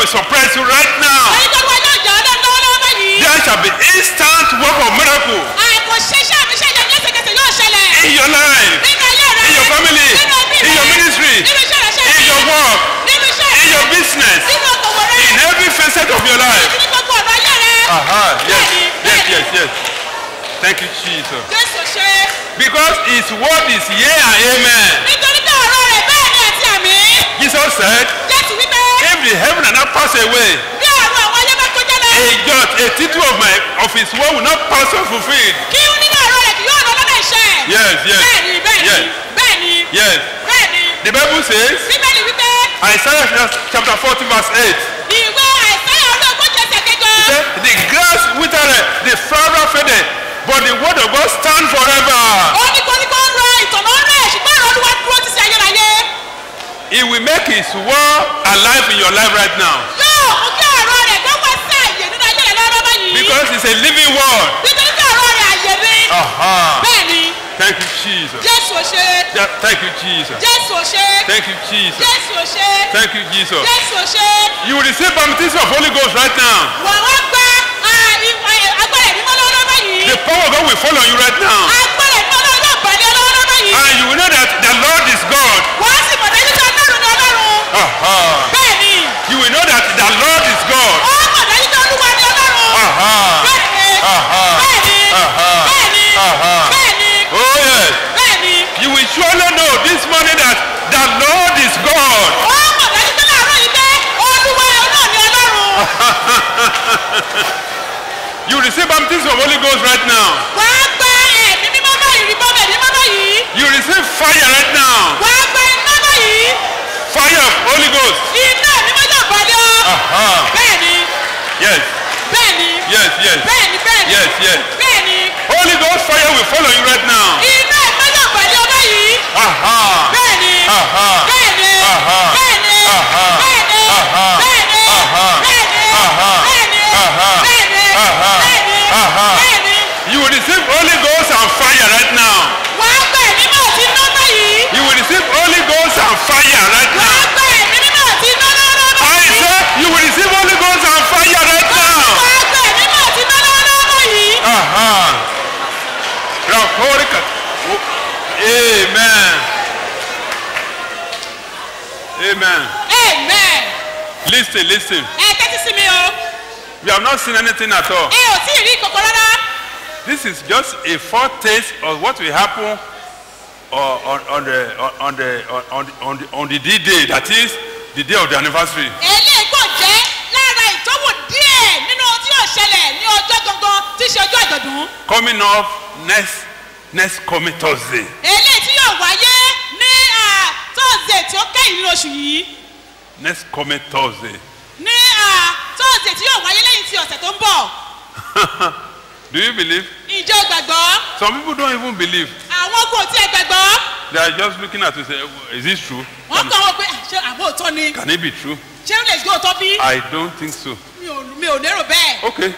[SPEAKER 20] surprise you right now.
[SPEAKER 21] èyí tó wá yóò jà ọ́ lẹ́nu lọ́wọ́lọ́wọ́ báyìí.
[SPEAKER 20] There shall be instant work of miracle
[SPEAKER 21] àìkò ṣeṣẹ́ àmì ṣe ìyẹn lẹ́sẹ̀kẹsẹ̀ yóò ṣẹlẹ̀.
[SPEAKER 20] in your life,
[SPEAKER 21] nínú ayé rẹ
[SPEAKER 20] in your family,
[SPEAKER 21] nínú ẹbí
[SPEAKER 20] in your
[SPEAKER 21] rẹ
[SPEAKER 20] ministry,
[SPEAKER 21] nínú iṣẹ́ rẹ ṣe
[SPEAKER 20] in your work,
[SPEAKER 21] nínú iṣẹ́
[SPEAKER 20] in
[SPEAKER 11] in
[SPEAKER 20] your business,
[SPEAKER 11] nínú okòwò rẹ
[SPEAKER 20] in every facet of your life.
[SPEAKER 11] ní gbogbo ọ̀rọ̀ ayé rẹ.
[SPEAKER 20] Aha, yes, yes, yes, yes. Thank you, Jesus.
[SPEAKER 11] jésù ṣe
[SPEAKER 20] Because his word is yea and amen.
[SPEAKER 11] nítorí pé ọ̀rọ̀ rẹ̀ bẹ́ẹ̀ ni àti àmì.
[SPEAKER 20] Jesus said,
[SPEAKER 11] jésù wípé
[SPEAKER 20] if the heaven and earth pass away,
[SPEAKER 11] bí ọ̀rọ̀ àwọn ayé bá kọjá lọ.
[SPEAKER 20] a jot, a tittle of my of his word will not pass unfulfilled.
[SPEAKER 11] kí nínú ọ̀rọ̀ rẹ̀ kì yóò lọ lọ́dọ̀ iṣẹ́.
[SPEAKER 20] Yes, yes.
[SPEAKER 11] bẹ́ẹ̀ni bẹ́ẹ̀ni
[SPEAKER 20] Yes.
[SPEAKER 11] bẹ́ẹ̀ni
[SPEAKER 20] Yes.
[SPEAKER 11] bẹ́ẹ̀ni.
[SPEAKER 20] The Bible says,
[SPEAKER 11] bíbélì wípé
[SPEAKER 20] Isaiah chapter 40, verse 8.
[SPEAKER 11] ìwé àìsáyà orí ogójì ẹsẹ̀ kẹjọ.
[SPEAKER 20] He said, The grass withereth, the flower fadeth, but the word of God stand forever.
[SPEAKER 11] ó ní koríko ń rọ ìtọ̀nà rẹ̀ ṣùgbọ́n ọ̀rọ̀ olúwa dúró ti ṣe ayérayé.
[SPEAKER 20] He will make his word alive in your life right now.
[SPEAKER 11] yóò mú kí ọ̀rọ̀ rẹ̀ kó wá sí àyè nínú ayé rẹ̀ lọ́wọ́ báyìí.
[SPEAKER 20] Because it's a living word.
[SPEAKER 11] nítorí pé ọ̀rọ̀ rẹ̀ àyè ni.
[SPEAKER 20] Aha.
[SPEAKER 11] bẹ́ẹ̀ni
[SPEAKER 20] Thank you, Jesus.
[SPEAKER 11] jésù ò ṣe
[SPEAKER 20] Yeah, Thank you, Jesus.
[SPEAKER 11] jésù ò ṣe
[SPEAKER 20] Thank you, Jesus.
[SPEAKER 11] jésù ò ṣe
[SPEAKER 20] Thank you, Jesus.
[SPEAKER 11] jésù ò ṣe.
[SPEAKER 20] You will receive baptism of Holy Ghost right now.
[SPEAKER 11] wà wá gba ah, i- eh, agbára ìdímọ́ lọ́wọ́ báyìí.
[SPEAKER 20] The power of God will fall on you right now.
[SPEAKER 11] agbára ìdímọ́ lọ́wọ́ yóò bàlẹ́ lọ́wọ́ báyìí.
[SPEAKER 20] And you will know that the Lord is God.
[SPEAKER 11] wàá sì mọ̀ dájú pé ọlọ́run ni ọlọ́run.
[SPEAKER 20] Aha.
[SPEAKER 11] bẹ́ẹ̀ni
[SPEAKER 20] You will know that the Lord is God.
[SPEAKER 11] ó mọ̀ dájú pé olúwa ni ọlọ́run.
[SPEAKER 20] Aha.
[SPEAKER 11] bẹ́ẹ̀ni
[SPEAKER 20] Aha.
[SPEAKER 11] bẹ́ẹ̀ni
[SPEAKER 20] Aha.
[SPEAKER 11] bẹ́ẹ̀ni
[SPEAKER 20] Aha.
[SPEAKER 11] bẹ́ẹ̀ni
[SPEAKER 20] Oh yes.
[SPEAKER 11] bẹ́ẹ̀ni.
[SPEAKER 20] You will surely know this morning that the Lord is God.
[SPEAKER 11] ó mọ̀ dájú pé láàárọ̀ yìí pé olúwa náà ni ọlọ́run.
[SPEAKER 20] You receive baptism of Holy Ghost right now.
[SPEAKER 11] wàá gba ẹ̀mí mímọ́ báyìí rí bọ́ọ̀bẹ̀ mímọ́ báyìí.
[SPEAKER 20] You receive fire right now.
[SPEAKER 11] wàá gba iná báyìí.
[SPEAKER 20] Fire of Holy Ghost.
[SPEAKER 11] iná mímọ́ yóò bàlẹ́ ọ.
[SPEAKER 20] Aha.
[SPEAKER 11] bẹ́ẹ̀ni
[SPEAKER 20] Yes.
[SPEAKER 11] bẹ́ẹ̀ni
[SPEAKER 20] Yes. Yes.
[SPEAKER 11] bẹ́ẹ̀ni bẹ́ẹ̀ni
[SPEAKER 20] Yes. Yes.
[SPEAKER 11] bẹ́ẹ̀ni
[SPEAKER 20] Holy Ghost fire will follow you right now.
[SPEAKER 11] iná mímọ́ yóò bàlẹ́ ọ báyìí.
[SPEAKER 20] Aha.
[SPEAKER 11] bẹ́ẹ̀ni
[SPEAKER 20] Aha.
[SPEAKER 11] bẹ́ẹ̀ni
[SPEAKER 20] Aha.
[SPEAKER 11] bẹ́ẹ̀ni
[SPEAKER 20] Aha.
[SPEAKER 11] bẹ́ẹ̀ni
[SPEAKER 20] Aha.
[SPEAKER 11] bẹ́ẹ̀ni
[SPEAKER 20] Aha.
[SPEAKER 11] bẹ́ẹ̀ni
[SPEAKER 20] Aha.
[SPEAKER 11] bẹ́ẹ̀ni
[SPEAKER 20] Aha.
[SPEAKER 11] bẹ́ẹ̀ni
[SPEAKER 20] Aha.
[SPEAKER 11] bẹ́ẹ̀ni
[SPEAKER 20] Aha.
[SPEAKER 11] bẹ́ẹ̀ni.
[SPEAKER 20] You will receive Holy Ghost and fire right now.
[SPEAKER 11] wàá gba ẹ̀mí mímọ́ àti iná báyìí.
[SPEAKER 20] You will receive Holy Ghost and fire right now.
[SPEAKER 11] wàá gba ẹ̀mí mímọ́ àti iná lọ́wọ́
[SPEAKER 20] I
[SPEAKER 11] báyìí.
[SPEAKER 20] say you will receive Holy Ghost and fire right now.
[SPEAKER 11] wàá gba ẹ̀mí mímọ́ àti iná lọ́wọ́ báyìí.
[SPEAKER 20] Aha. Rakorika. Amen. Amen.
[SPEAKER 11] amen.
[SPEAKER 20] Listen, listen.
[SPEAKER 11] ẹ tẹ́tí sí mi o.
[SPEAKER 20] We have not seen anything at all.
[SPEAKER 11] ẹ ò tí ì rí kòkó rárá.
[SPEAKER 20] This is just a foretaste of what will happen uh, on, on the on the on the on the on the D-Day. That is the day of the anniversary.
[SPEAKER 11] eléyìí kò jẹ́ lára ìtọ́wò díẹ̀ nínú ohun tí yóò ṣẹlẹ̀ ní ọjọ́ gangan tí í ṣe ọjọ́ àjọ̀dún.
[SPEAKER 20] Coming up next next coming Thursday.
[SPEAKER 11] eléyìí tí yóò wáyé ní tọ́sídẹ̀ tí ó kẹ́yìn nínú oṣù yìí
[SPEAKER 20] Next coming Thursday.
[SPEAKER 11] ní tọ́sídẹ̀ tí yóò wáyé lẹ́yìn tí ọ̀sẹ̀ tó ń bọ̀.
[SPEAKER 20] Do you believe?
[SPEAKER 11] ìjọ gbàgbọ́
[SPEAKER 20] Some people don't even believe.
[SPEAKER 11] àwọn kò tí ẹ gbàgbọ́
[SPEAKER 20] They are just looking at you say, is this true?
[SPEAKER 11] wọ́n kọ́ wọn pé ṣé àbó òótọ́ ni
[SPEAKER 20] Can it be true?
[SPEAKER 11] ṣé ó lè gbé òótọ́ bí
[SPEAKER 20] I don't think so.
[SPEAKER 11] mi ò mi ò lérò bẹ́ẹ̀.
[SPEAKER 20] Okay.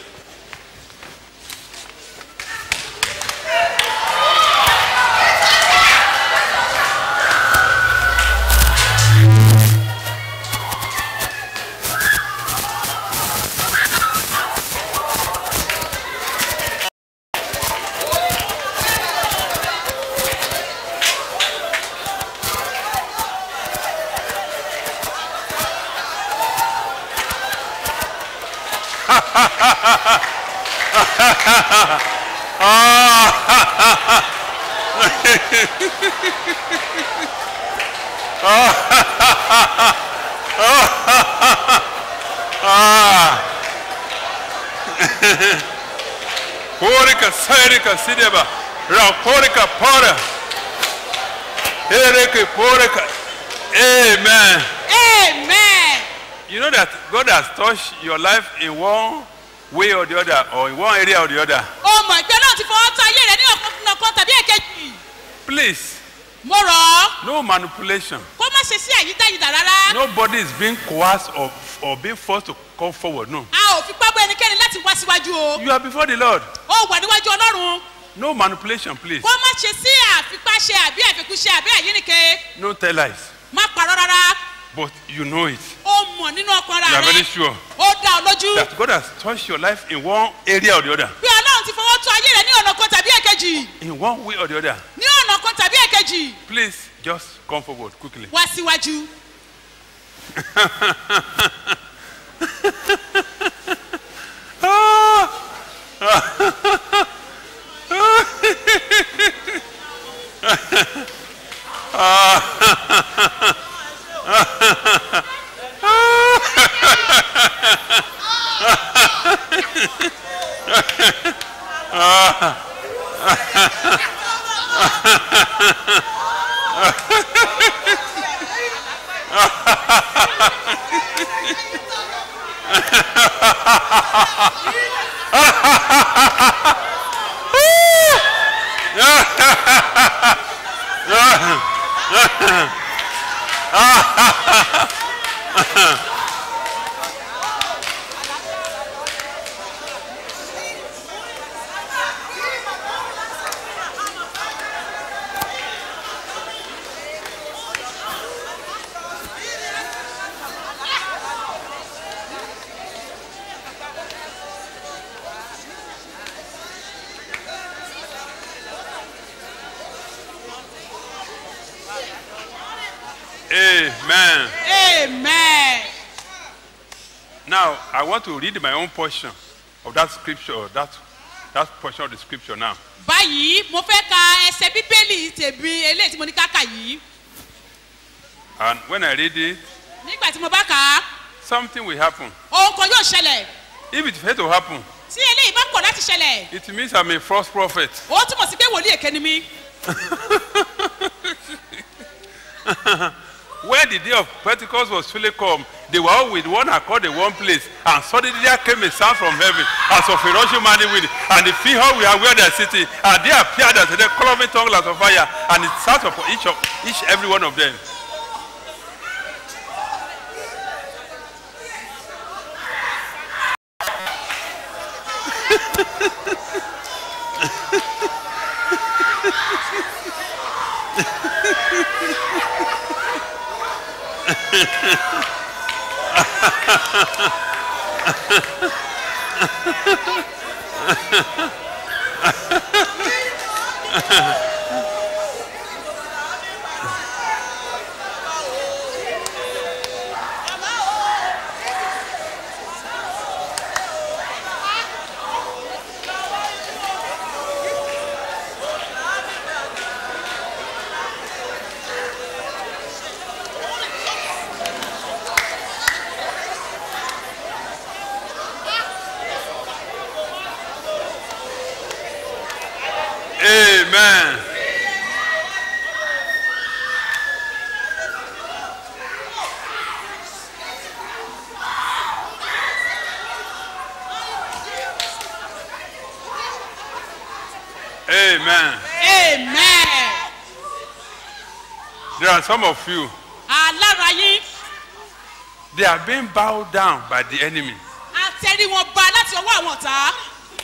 [SPEAKER 20] Porika, Sarika, Sideba, Raporika, Pora, Erika, Porika. Amen.
[SPEAKER 11] amen.
[SPEAKER 20] You know that God has touched your life in one way or the other, or in one area or the other.
[SPEAKER 11] o mọ̀ ìpè náà ti fọwọ́ tán ayé rẹ ní ọ̀kan kan tàbí èkejì.
[SPEAKER 20] Please,
[SPEAKER 11] mo rọ̀ ọ́
[SPEAKER 20] no manipulation.
[SPEAKER 11] kó má ṣe sí àyídáyidà rárá.
[SPEAKER 20] Nobody is being coerced or, or being forced to come forward. No.
[SPEAKER 11] a ò fi pápá ẹnikẹ́ni láti wá síwájú o.
[SPEAKER 20] You are before the Lord.
[SPEAKER 11] ó wà níwájú ọlọ́run.
[SPEAKER 20] No manipulation, please.
[SPEAKER 11] kó má ṣe sí àfipáṣe àbí àfikúnṣe àbí àyínìke.
[SPEAKER 20] No tell lies.
[SPEAKER 11] má parọ́ rárá.
[SPEAKER 20] But you know it.
[SPEAKER 11] ó mọ
[SPEAKER 21] mọ̀ nínú ọkàn
[SPEAKER 20] You
[SPEAKER 21] ara
[SPEAKER 20] are very
[SPEAKER 21] rẹ
[SPEAKER 20] sure
[SPEAKER 21] ó dá ọ lójú
[SPEAKER 20] that God has touched your life in one area or the other.
[SPEAKER 21] bí ọlọ́run ti fọwọ́ tó ayé rẹ ní ọ̀nà kan tàbí èkejì
[SPEAKER 20] In one way or the other.
[SPEAKER 21] ní ọ̀nà kan tàbí èkejì
[SPEAKER 20] Please just come forward quickly.
[SPEAKER 21] wá síwájú.
[SPEAKER 20] Amen.
[SPEAKER 21] amen.
[SPEAKER 20] Now, I want to read my own portion of that scripture, that, that portion of the scripture now.
[SPEAKER 21] báyìí mo fẹ́ ka ẹsẹ̀ bíbélì tèmi eléyìí tí mo ní káka yìí
[SPEAKER 20] And when I read it,
[SPEAKER 21] nígbà tí mo bá kà á
[SPEAKER 20] something will happen.
[SPEAKER 21] ohun kan yóò ṣẹlẹ̀
[SPEAKER 20] If it fails to happen,
[SPEAKER 21] tí eléyìí bá pọ̀ láti ṣẹlẹ̀
[SPEAKER 20] it means I'm a false prophet.
[SPEAKER 21] ó túmọ̀ sí pé wòlíì èké ni mí.
[SPEAKER 20] when the day of Pentecost was fully come, they were all with one accord in one place, and suddenly there came a sound from heaven as of a rushing mighty wind, and the feet all were where they are sitting, and there appeared as a cloven tongue as of fire, and it sat upon each of each every one of them. Amen. Amen.
[SPEAKER 21] amen.
[SPEAKER 20] There are some of you,
[SPEAKER 21] alára yín
[SPEAKER 20] they are being bowed down by the enemy.
[SPEAKER 21] àtẹ̀rí wọn ba láti ọwọ́ àwọn ọ̀tá.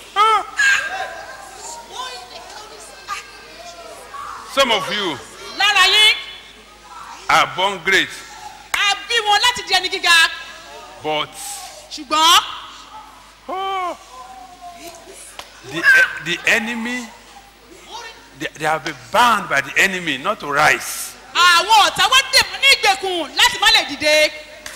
[SPEAKER 20] Some of you
[SPEAKER 21] lára yín
[SPEAKER 20] are born great,
[SPEAKER 21] a bí wọn láti di ẹni gíga
[SPEAKER 20] but
[SPEAKER 21] ṣùgbọ́n
[SPEAKER 20] the, the enemy, they, they have been bound by the enemy not to rise.
[SPEAKER 21] àwọn ọ̀tá wọ́n dè wọ́n ní ìgbèkùn láti má lè dìde.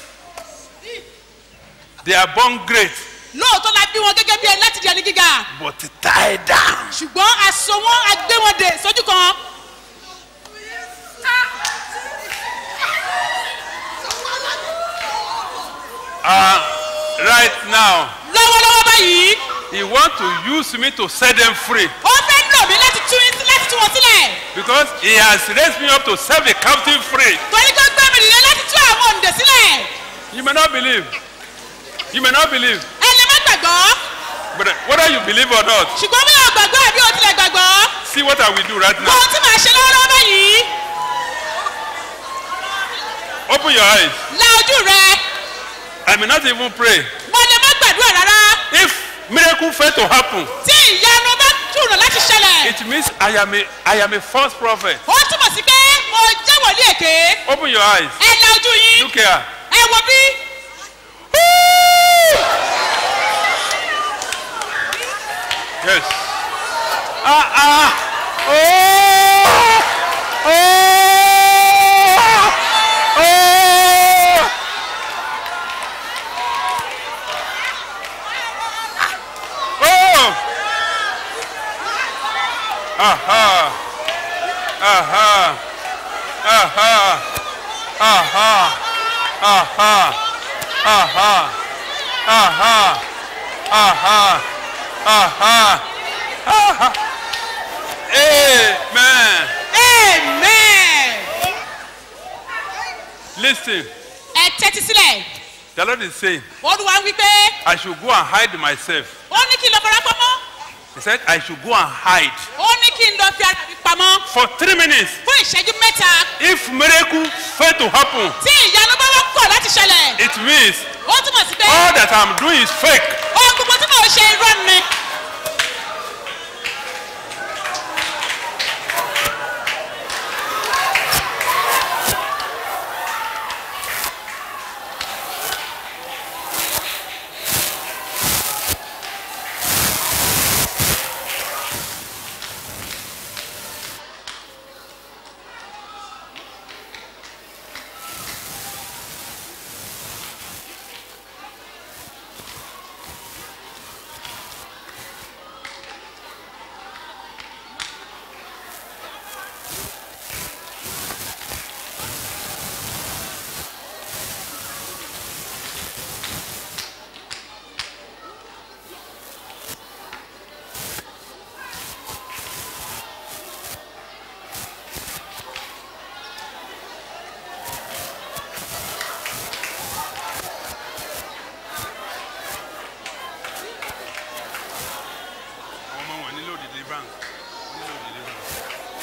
[SPEAKER 20] They are born great,
[SPEAKER 21] lóòótọ́ la bí wọn gẹ́gẹ́ bí ẹni láti di ẹni gíga
[SPEAKER 20] but tied down.
[SPEAKER 21] ṣùgbọ́n aṣọ wọn a gbé wọn dè sójú kan.
[SPEAKER 20] Uh, right now,
[SPEAKER 21] lọ́wọ́lọ́wọ́ báyìí
[SPEAKER 20] he want to use me to set them free
[SPEAKER 21] ó fẹ́ lò mí láti tú yín- láti tú wọn sílẹ̀.
[SPEAKER 20] because he has raised me up to set the captive free.
[SPEAKER 21] torí kó gbé mi nìyẹn láti tú àwọn òǹdè sílẹ̀.
[SPEAKER 20] You may not believe. You may not believe.
[SPEAKER 21] ẹ lè má gbàgbọ́
[SPEAKER 20] But whether you believe or not,
[SPEAKER 21] ṣùgbọ́n bí o gbàgbọ́ àbí o tilẹ̀ gbàgbọ́.
[SPEAKER 20] see what I will do right now.
[SPEAKER 21] ohun tí màá ṣe lọ́wọ́lọ́wọ́ báyìí
[SPEAKER 20] Open your eyes.
[SPEAKER 21] la ojú rẹ
[SPEAKER 20] I may not even pray.
[SPEAKER 21] mo lè má gbàdúrà rárá.
[SPEAKER 20] If miracle fail to happen,
[SPEAKER 21] tí ìyanu bá kùnà láti ṣẹlẹ̀.
[SPEAKER 20] it means I am a I am a false prophet.
[SPEAKER 21] ó túmọ̀ sí pé mo jẹ́ wòlíì èké.
[SPEAKER 20] Open your eyes.
[SPEAKER 21] ẹ la ojú yín
[SPEAKER 20] Look here.
[SPEAKER 21] ẹ wo bí
[SPEAKER 20] Yes. Ah, ah. Oh! Oh! Oh! Oh! Aha! Aha! Aha! Aha! Aha! Aha! Aha! Aha! Aha! Aha! Amen.
[SPEAKER 21] amen.
[SPEAKER 20] Listen,
[SPEAKER 21] ẹ tẹ́tí sílẹ̀
[SPEAKER 20] the Lord is saying,
[SPEAKER 21] olúwa wí pé
[SPEAKER 20] I should go and hide myself.
[SPEAKER 21] ó ní kí n lọ fara pamọ́
[SPEAKER 20] He said, I should go and hide
[SPEAKER 21] ó ní kí n lọ fi ara mi pamọ́
[SPEAKER 20] for three minutes.
[SPEAKER 21] fún ìṣẹ́jú mẹ́ta
[SPEAKER 20] If miracle fail to happen,
[SPEAKER 21] tí ìyanu bá wọ́n kọ̀ láti ṣẹlẹ̀
[SPEAKER 20] it means
[SPEAKER 21] ó túmọ̀ sí pé
[SPEAKER 20] all that I'm doing is fake.
[SPEAKER 21] ohun gbogbo tí mò ń ṣe irọ́ ni.
[SPEAKER 20] Àwọn ọmọ wọn nílò deliverance. Nílò deliverance.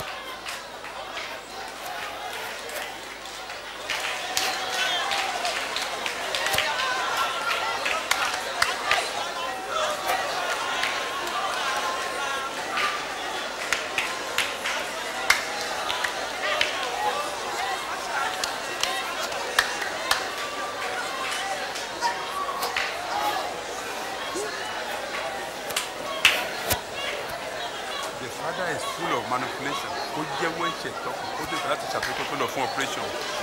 [SPEAKER 20] The father is full of manipulation. Ó jẹ́wọ́ ẹ̀ṣẹ̀ tán. Ó dé láti ṣàtúntò tó lọ fún operation.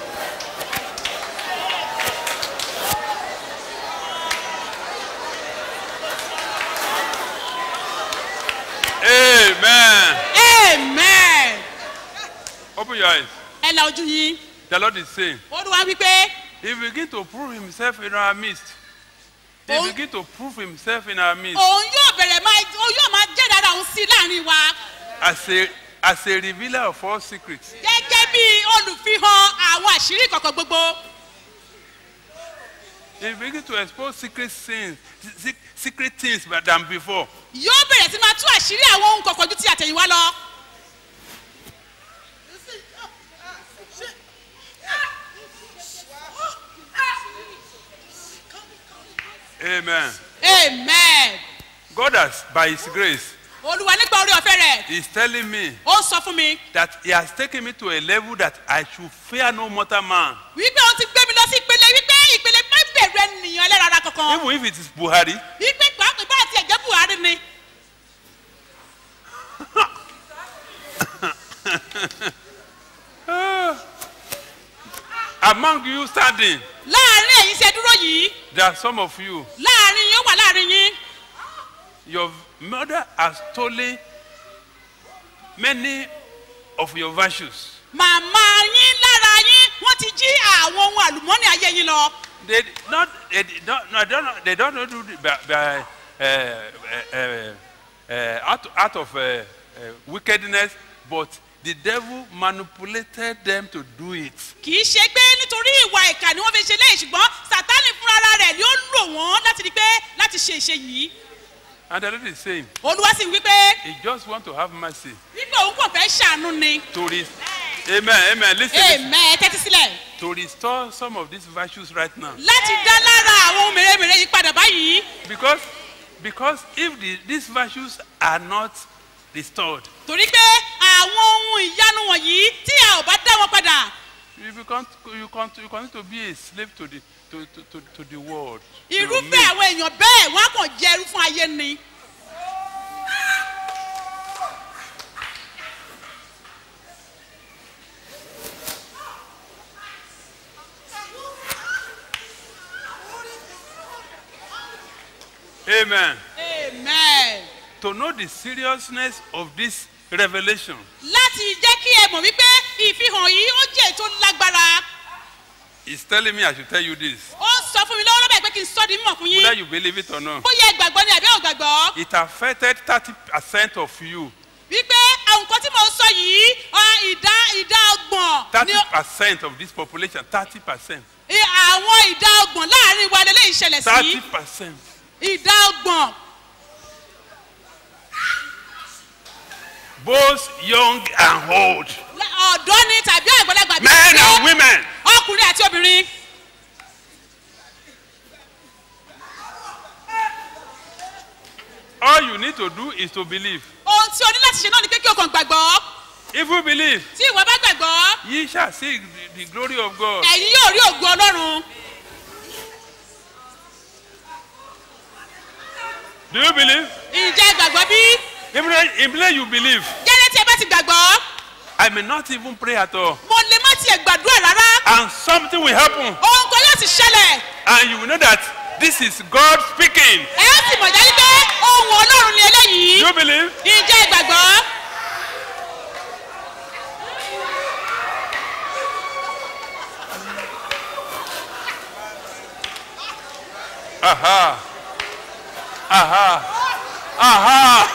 [SPEAKER 20] Amen.
[SPEAKER 21] amen.
[SPEAKER 20] Open your eyes.
[SPEAKER 21] ẹ la ojú yín
[SPEAKER 20] The Lord is saying,
[SPEAKER 21] olúwa wí pé
[SPEAKER 20] He begin to prove himself in our midst. He
[SPEAKER 21] Oh.
[SPEAKER 20] begin to prove himself in our midst
[SPEAKER 21] òun yóò bẹ̀rẹ̀ máa òun yóò máa jẹ́ dára òun sí láàrin wa
[SPEAKER 20] as a as a revealer of all secrets.
[SPEAKER 21] gẹ́gẹ́ bí olùfihàn àwọn àṣírí kọ̀ọ̀kan gbogbo.
[SPEAKER 20] He begin to expose secret sins, se- secret things than before.
[SPEAKER 21] yóò bẹ̀rẹ̀ sí máa tú àṣírí àwọn ohun kọ̀ọ̀kan ju ti àtẹ̀yìnwá lọ.
[SPEAKER 20] Amen.
[SPEAKER 21] amen.
[SPEAKER 20] God has, by His grace,
[SPEAKER 21] olúwa nípa orí ọ̀fẹ́ rẹ̀
[SPEAKER 20] is telling me
[SPEAKER 21] ó sọ fún mi
[SPEAKER 20] that He has taken me to a level that I should fear no mortal man.
[SPEAKER 21] wípé òun ti gbé mi lọ sí ìpele wípé ìpele má bẹ̀rù ènìyàn ẹlẹ́ran ara kankan
[SPEAKER 20] Even if it is Buhari,
[SPEAKER 21] wípé pàápàá bá àti ẹ̀jẹ̀ buhari ni
[SPEAKER 20] among you standing,
[SPEAKER 21] láàrin èyí ṣe dúró yìí
[SPEAKER 20] there are some of you,
[SPEAKER 21] láàrin yín ó wà láàrin yín
[SPEAKER 20] your mother has stolen many of your virtues.
[SPEAKER 21] màmá yín lára yín wọ́n ti jí àwọn ohun àlùmọ́nì ayé yín lọ.
[SPEAKER 20] They did not, they did not, no, they don't, they don't do it by, by uh, uh, uh, out, out of uh, uh, wickedness, but the devil manipulated them to do it.
[SPEAKER 21] kì í ṣe pé nítorí ìwà ìkà ni wọ́n fi ṣe léyìí ṣùgbọ́n sátánì fúnra rẹ̀ ni ó lò wọ́n láti rí pé láti ṣe ìṣe yìí.
[SPEAKER 20] And the Lord is saying,
[SPEAKER 21] olúwa sì wí pé
[SPEAKER 20] He just want to have mercy
[SPEAKER 21] wípé òun kò fẹ́ ṣàánú ni.
[SPEAKER 20] to rest. Amen, amen. Listen, listen.
[SPEAKER 21] amen tẹ́tí sílẹ̀.
[SPEAKER 20] To restore some of these virtues right now.
[SPEAKER 21] láti dá lára àwọn ohun mèremère yìí padà báyìí.
[SPEAKER 20] Because, because if the, these virtues are not restored,
[SPEAKER 21] torí pé àwọn ohun ìyanu wọ̀nyí tí a ò bá dá wọn padà.
[SPEAKER 20] you become you come you continue to be a slave to the to to to, to the world. to your
[SPEAKER 21] irúfẹ́
[SPEAKER 20] mate.
[SPEAKER 21] àwọn èèyàn bẹ́ẹ̀ wọ́n á kàn jẹ́ ẹrú fún ayé ni.
[SPEAKER 20] Amen.
[SPEAKER 21] amen.
[SPEAKER 20] To know the seriousness of this revelation,
[SPEAKER 21] láti jẹ́ kí ẹ mọ̀ wípé ìfihàn yìí ó jẹ́ ètò lágbára
[SPEAKER 20] He's telling me I should tell you this.
[SPEAKER 21] ó sọ fún mi lọ́wọ́ lọ́bẹ̀ pé kí n sọ́ di mímọ̀ fún yín
[SPEAKER 20] Whether you believe it or not.
[SPEAKER 21] bóyá ẹ gbàgbọ́ ni àbí ò gbàgbọ́
[SPEAKER 20] It affected 30% of you.
[SPEAKER 21] wípé àwọn nǹkan tí mò ń sọ yìí ọ, ìdá ìdá ọgbọ̀n ni ó-
[SPEAKER 20] 30% of this population, 30%.
[SPEAKER 21] i- àwọn ìdá ọgbọ̀n láàrin wa lélẹ́yìí ṣẹlẹ̀ sí
[SPEAKER 20] 30%.
[SPEAKER 21] ìdá ọgbọ̀n
[SPEAKER 20] Both young and old.
[SPEAKER 21] lá- ọ̀dọ́ ni tàbí àgbàlagbà bí
[SPEAKER 20] Men
[SPEAKER 21] ó
[SPEAKER 20] and women.
[SPEAKER 21] ọkùnrin àti obìnrin
[SPEAKER 20] All you need to do is to believe.
[SPEAKER 21] ohun tí o ní láti ṣe náà ni pé kí o kàn gbàgbọ́
[SPEAKER 20] If you believe,
[SPEAKER 21] tí ìwọ bá gbàgbọ́
[SPEAKER 20] ye shall see the, the glory of God.
[SPEAKER 21] ẹ̀yin yóò rí ògùn ọlọ́run
[SPEAKER 20] Do you believe?
[SPEAKER 21] ǹjẹ́ ẹ gbàgbọ́ bí
[SPEAKER 20] Even if you believe,
[SPEAKER 21] gẹ́gẹ́ tí ẹ bá ti gbàgbọ́
[SPEAKER 20] I may not even pray at all.
[SPEAKER 21] mo lè má tiẹ̀ gbàdúrà rárá
[SPEAKER 20] And something will happen.
[SPEAKER 21] ohun kan yóò ti ṣẹlẹ̀
[SPEAKER 20] And you will know that this is God speaking.
[SPEAKER 21] ẹ ó sì mọ̀ jáde pé ohun ọlọ́run ni eléyìí
[SPEAKER 20] Do you believe?
[SPEAKER 21] ǹjẹ́ ẹ gbàgbọ́
[SPEAKER 20] Aha. Aha. Aha.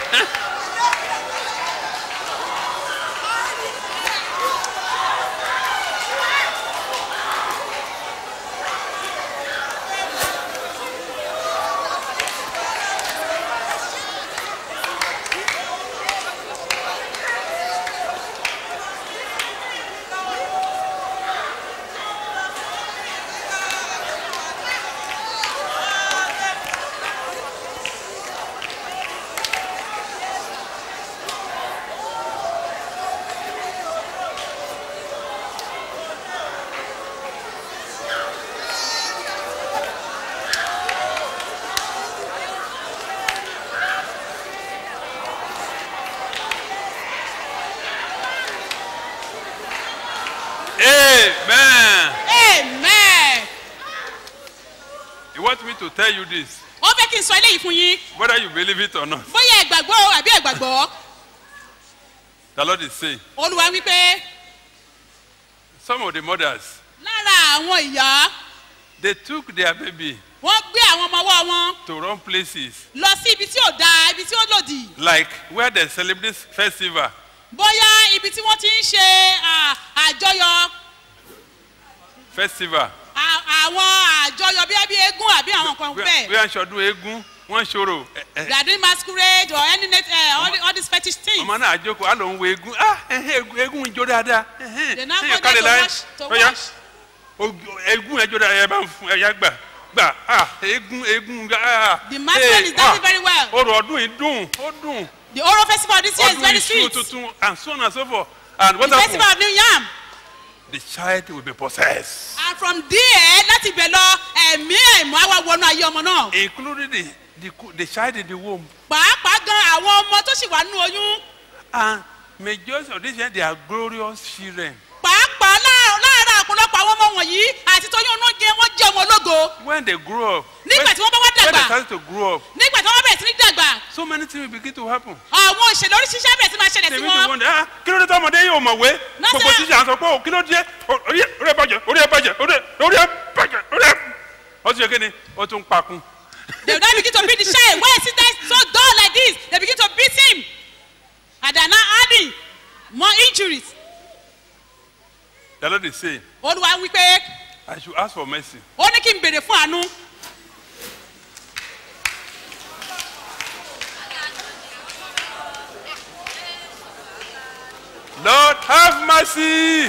[SPEAKER 20] Amen.
[SPEAKER 21] amen
[SPEAKER 20] You want me to tell you this,
[SPEAKER 21] ó fẹ́ kí n sọ eléyìí fún yín
[SPEAKER 20] whether you believe it or not.
[SPEAKER 21] bóyá ẹ gbàgbọ́ o àbí ẹ gbàgbọ́
[SPEAKER 20] The Lord is saying,
[SPEAKER 21] olúwa wípé
[SPEAKER 20] some of the mothers,
[SPEAKER 21] lára àwọn ìyá
[SPEAKER 20] they took their baby
[SPEAKER 21] wọ́n gbé àwọn ọmọ ọwọ́ wọn
[SPEAKER 20] to wrong places,
[SPEAKER 21] lọ sí ibi tí ò dáa ibi tí ó lòdì
[SPEAKER 20] like where they celebrate festival,
[SPEAKER 21] bóyá ibi tí wọ́n ti ń ṣe à, àjọyọ̀
[SPEAKER 20] festival.
[SPEAKER 21] à- àwọn àjọyọ̀ bí ẹbí eégún àbí àwọn nǹkan
[SPEAKER 20] Bí
[SPEAKER 21] bẹ́ẹ̀
[SPEAKER 20] wọ́n ṣọdún eégún, wọ́n ṣòro. ẹ- ẹ-
[SPEAKER 21] they are doing masquerade or any net uh, all, the, all these fetish things
[SPEAKER 20] ọmọ náà àjókòó á lọ ń wo eégún ah ẹhẹ́, eégún eégún ijó dáadáa ẹhẹ́,
[SPEAKER 21] they now
[SPEAKER 20] ẹyẹ
[SPEAKER 21] go there
[SPEAKER 20] kálẹ̀
[SPEAKER 21] to
[SPEAKER 20] láyé
[SPEAKER 21] wash to
[SPEAKER 20] ọ̀yá
[SPEAKER 21] wash
[SPEAKER 20] ojú- eégún ẹjọ́ dáadáa ẹ bá ń fún ẹ̀yà gbà gbà ah eégún eégún ah
[SPEAKER 21] The masquerade is dancing very well.
[SPEAKER 20] orò ọdún yìí dùn ó dùn
[SPEAKER 21] the oral festival this year is
[SPEAKER 20] ọdún
[SPEAKER 21] very
[SPEAKER 20] iṣu
[SPEAKER 21] sweet
[SPEAKER 20] tuntun and so on and so forth and what
[SPEAKER 21] the festival
[SPEAKER 20] happen
[SPEAKER 21] of new yam
[SPEAKER 20] the child will be possessed
[SPEAKER 21] and from there láti ibẹ̀ lọ ẹ̀mí ẹ̀mọ́ àwa wọnú ayé ọmọ náà
[SPEAKER 20] including the the co- the child in the womb
[SPEAKER 21] pàápàá gan àwọn ọmọ tó sì wà nínú oyún
[SPEAKER 20] and majority of these children they are glorious children
[SPEAKER 21] pàápàá láàárọ̀ láàárọ̀ àpọ̀lọpọ̀ àwọn ọmọ wọ̀nyí àti tóyún ọ̀nà jẹ́ wọ́n jẹ́ ọmọ ológo
[SPEAKER 20] when they grow up
[SPEAKER 21] nígbà tí wọ́n bá wá
[SPEAKER 20] when they
[SPEAKER 21] dàgbà
[SPEAKER 20] start to grow up
[SPEAKER 21] nígbà tí wọ́n bẹ̀rẹ̀ sí ní dàgbà
[SPEAKER 20] so many things will begin to happen.
[SPEAKER 21] àwọn ìṣẹ̀lẹ̀ oríṣiríṣi bẹ̀rẹ̀ sí máa ṣẹlẹ̀ sí
[SPEAKER 20] tèmi ti
[SPEAKER 21] wọn
[SPEAKER 20] wọ́n dẹ̀ ah kí ló dé tọmọdé yóò mọ̀ wé
[SPEAKER 21] Nọ́sà.
[SPEAKER 20] gbogbo tíṣà sọ pé o kí ló dé o- orí ẹ- orí ẹ bàjẹ́ orí ẹ bàjẹ́ orí ẹ orí ẹ bàjẹ́ orí ẹ. ó ti ṣe kí ni ó tún pakun.
[SPEAKER 21] they will now begin to beat the child why is he that so dull like this they begin to beat him and they are now adding more injuries
[SPEAKER 20] the lord is saying
[SPEAKER 21] olúwa wí pé
[SPEAKER 20] i should ask for mercy.
[SPEAKER 21] ó ní kí n béèrè fún àánú
[SPEAKER 20] lord have mercy.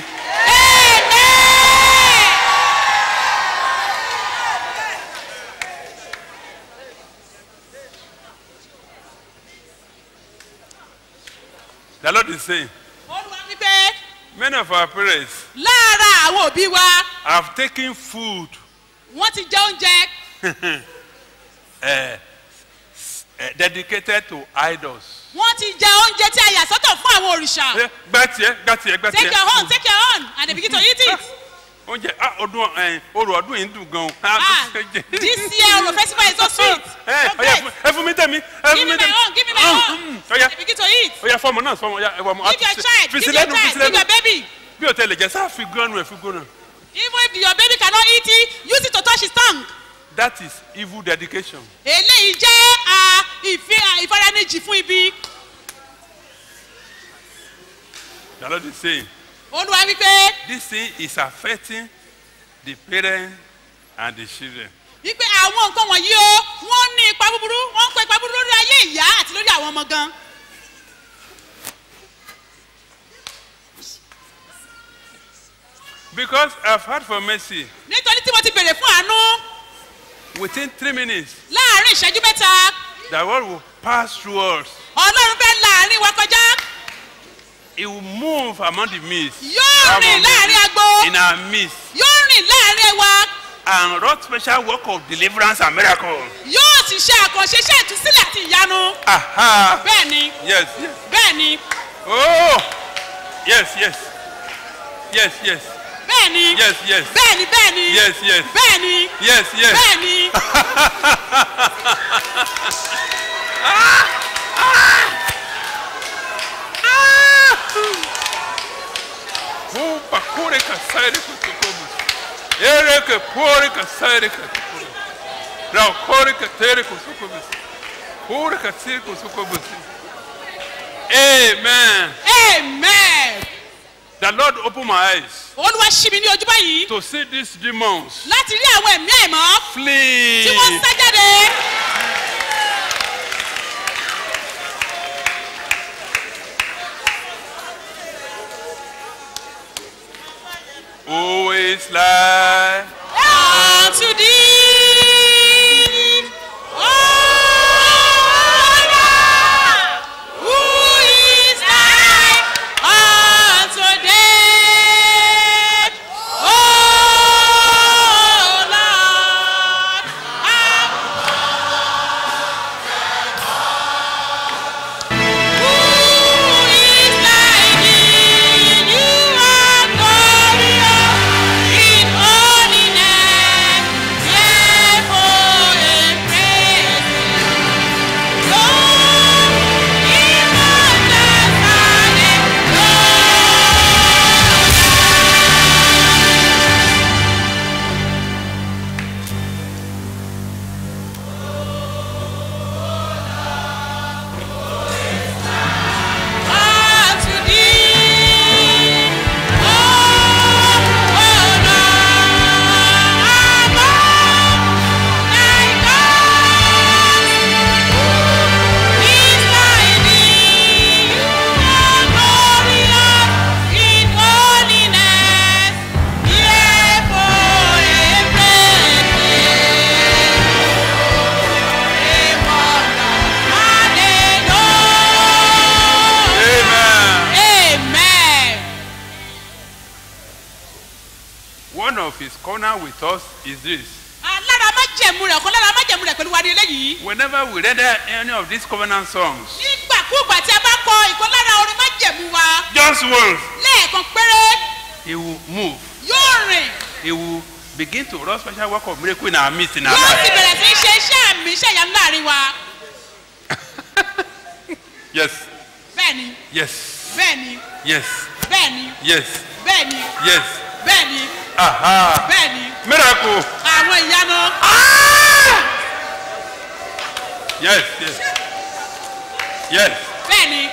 [SPEAKER 20] the lord is saying
[SPEAKER 21] olúwa wí pé
[SPEAKER 20] many of our parents
[SPEAKER 21] lára àwọn òbí wa
[SPEAKER 20] have taken food
[SPEAKER 21] wọ́n ti jẹ oúnjẹ
[SPEAKER 20] uh, uh, dedicated to idols.
[SPEAKER 21] wọ́n ti jẹ oúnjẹ tí a yà sọ́tọ̀ fún àwọn òrìṣà
[SPEAKER 20] gbá tiẹ̀ gbá tiẹ̀ gbá tiẹ̀.
[SPEAKER 21] take your own take your own and they begin to eat it
[SPEAKER 20] oúnjẹ ah ọdún ẹ orò ọdún yìí ń dùn gan.
[SPEAKER 21] Ah, this year Oro festival is so sweet.
[SPEAKER 20] ẹ
[SPEAKER 21] So
[SPEAKER 20] ọyà
[SPEAKER 21] great.
[SPEAKER 20] ẹ fún mi tẹ̀mí ẹ
[SPEAKER 21] Give
[SPEAKER 20] fún
[SPEAKER 21] me
[SPEAKER 20] mi
[SPEAKER 21] my
[SPEAKER 20] tẹ̀mí.
[SPEAKER 21] own, give me my own.
[SPEAKER 20] ọyà
[SPEAKER 21] Begin to eat.
[SPEAKER 20] ọyà fọmọ náà fọmọ ọyà ẹwà ọmọ
[SPEAKER 21] Give your child, give your child, give your baby.
[SPEAKER 20] bí o tẹ lè jẹ sáà fi gbọ́nù ẹ fi gbọ́nù.
[SPEAKER 21] Even if your baby cannot eat it, use it to touch his tongue.
[SPEAKER 20] that is evil dedication.
[SPEAKER 21] Eléyìí jẹ́ ah, ìfi- ah, ìfaranijì fún ibi.
[SPEAKER 20] the lord is saying
[SPEAKER 21] Olúwa wípé
[SPEAKER 20] this thing is affecting the parents and the children.
[SPEAKER 21] wípé àwọn nǹkan wọ̀nyí o, wọ́n ní ipa búburú, wọ́n ń kó ipa búburú lórí ayé ìyá àti lórí àwọn ọmọ gan.
[SPEAKER 20] because i have heard for mercy
[SPEAKER 21] Nítorí tí mo ti bèrè fún àánú
[SPEAKER 20] within three minutes
[SPEAKER 21] láàárín ìṣẹ́jú mẹ́ta,
[SPEAKER 20] the word will pass through us.
[SPEAKER 21] Ọlọ́run fẹ́ láàárín wa kọjá.
[SPEAKER 20] it will move among the midst.
[SPEAKER 21] Yóò rìn láàárín agbo.
[SPEAKER 20] in our midst
[SPEAKER 21] Yóò rìn láàárín wa.
[SPEAKER 20] and wrought special work of deliverance and miracle.
[SPEAKER 21] Yóò sì ṣe àkànṣe iṣẹ́ ìtúsílẹ̀ àti ìyanu.
[SPEAKER 20] aha
[SPEAKER 21] Bẹ́ẹ̀ni,
[SPEAKER 20] yes yes
[SPEAKER 21] bẹ́ẹ̀ni,
[SPEAKER 20] oh yes yes yes yes
[SPEAKER 21] bẹ́ẹ̀ni.
[SPEAKER 20] yes yes
[SPEAKER 21] Bẹ́ẹ̀ni, bẹ́ẹ̀ni.
[SPEAKER 20] yes yes
[SPEAKER 21] Bẹ́ẹ̀ni.
[SPEAKER 20] yes yes.
[SPEAKER 21] Bẹ́ẹ̀ni.
[SPEAKER 20] Pupa kure kasaire kutukubu. Ere ke pore kasaire kutukubu. Rao kore katere kutukubu. Pore kasire kutukubu. Amen.
[SPEAKER 21] Amen.
[SPEAKER 20] The Lord open my eyes
[SPEAKER 21] Olúwa ṣí mi ní ojú báyìí
[SPEAKER 20] to see these demons
[SPEAKER 21] láti rí àwọn ẹ̀mí àìmọ́
[SPEAKER 20] flee.
[SPEAKER 21] tí wọ́n sá jáde.
[SPEAKER 20] Who is like
[SPEAKER 21] Unto thee, O Lord, who is like unto thee, O Lord, who is like thee? You are glorious in holiness, fearful in praises. Lord, in wonders and in unto thee, O Lord, among thy gods, who is like thee? You are glorious in holiness, fearful in praises. Amen.
[SPEAKER 20] one of his corner with us is this.
[SPEAKER 21] Lára májẹ̀mú rẹ̀ kọ́ lára májẹ̀mú rẹ̀ pẹ̀lú wa ní eléyìí.
[SPEAKER 20] Whenever we render any of these covenant songs,
[SPEAKER 21] Nígbàkúùgbà tí a bá kọ ìkan lára orin májẹ̀mú wa
[SPEAKER 20] just once,
[SPEAKER 21] lẹ́ẹ̀kan péré
[SPEAKER 20] he will move.
[SPEAKER 21] yóò rìn
[SPEAKER 20] He will begin to run special work of miracle in our midst in our
[SPEAKER 21] yóò sì
[SPEAKER 20] life.
[SPEAKER 21] bẹ̀rẹ̀ sí í ṣe iṣẹ́ àmì iṣẹ́ ìyanu láàrin wa.
[SPEAKER 20] Yes,
[SPEAKER 21] Bẹ́ẹ̀ni,
[SPEAKER 20] yes,
[SPEAKER 21] bẹ́ẹ̀ni,
[SPEAKER 20] yes,
[SPEAKER 21] bẹ́ẹ̀ni,
[SPEAKER 20] yes,
[SPEAKER 21] bẹ́ẹ̀ni,
[SPEAKER 20] yes.
[SPEAKER 21] bẹ́ẹ̀ni,
[SPEAKER 20] Aha.
[SPEAKER 21] bẹ́ẹ̀ni.
[SPEAKER 20] Miracle.
[SPEAKER 21] Àwọn ìyanu.
[SPEAKER 20] Yes, yes. Yes.
[SPEAKER 21] Bẹ́ẹ̀ni.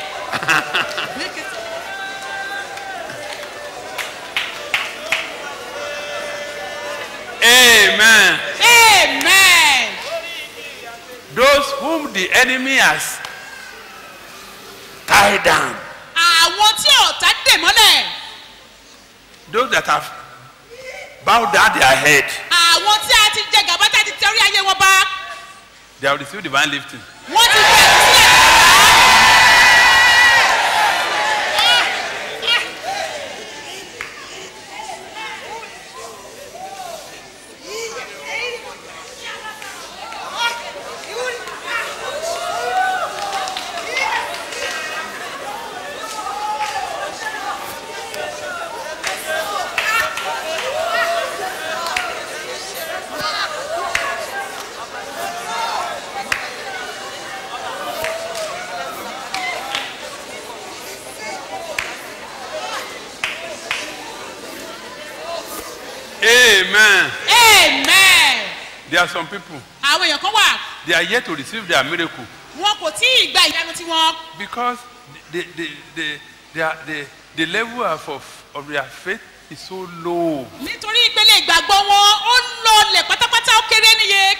[SPEAKER 20] Amen.
[SPEAKER 21] Amen.
[SPEAKER 20] Those whom the enemy has tied down,
[SPEAKER 21] Àwọn tí ọ̀tá dè mọ́lẹ̀.
[SPEAKER 20] those that have bowed down their head,
[SPEAKER 21] Àwọn tí a ti jẹ gàba tí a ti tẹ orí ayé wọn bá.
[SPEAKER 20] they have received divine lifting.
[SPEAKER 21] Wọ́n ti bẹ̀rẹ̀ sílẹ̀.
[SPEAKER 20] Amen.
[SPEAKER 21] amen
[SPEAKER 20] There are some people,
[SPEAKER 21] àwọn èèyàn kan wà
[SPEAKER 20] they are yet to receive their miracle
[SPEAKER 21] wọn kò tí ì gba ìyanu tiwọn
[SPEAKER 20] because the, the, the, the, the, the level of, of, of their faith is so low.
[SPEAKER 21] nítorí ìpele ìgbàgbọ́ wọn ó lọlẹ̀ pátápátá ó kéré níye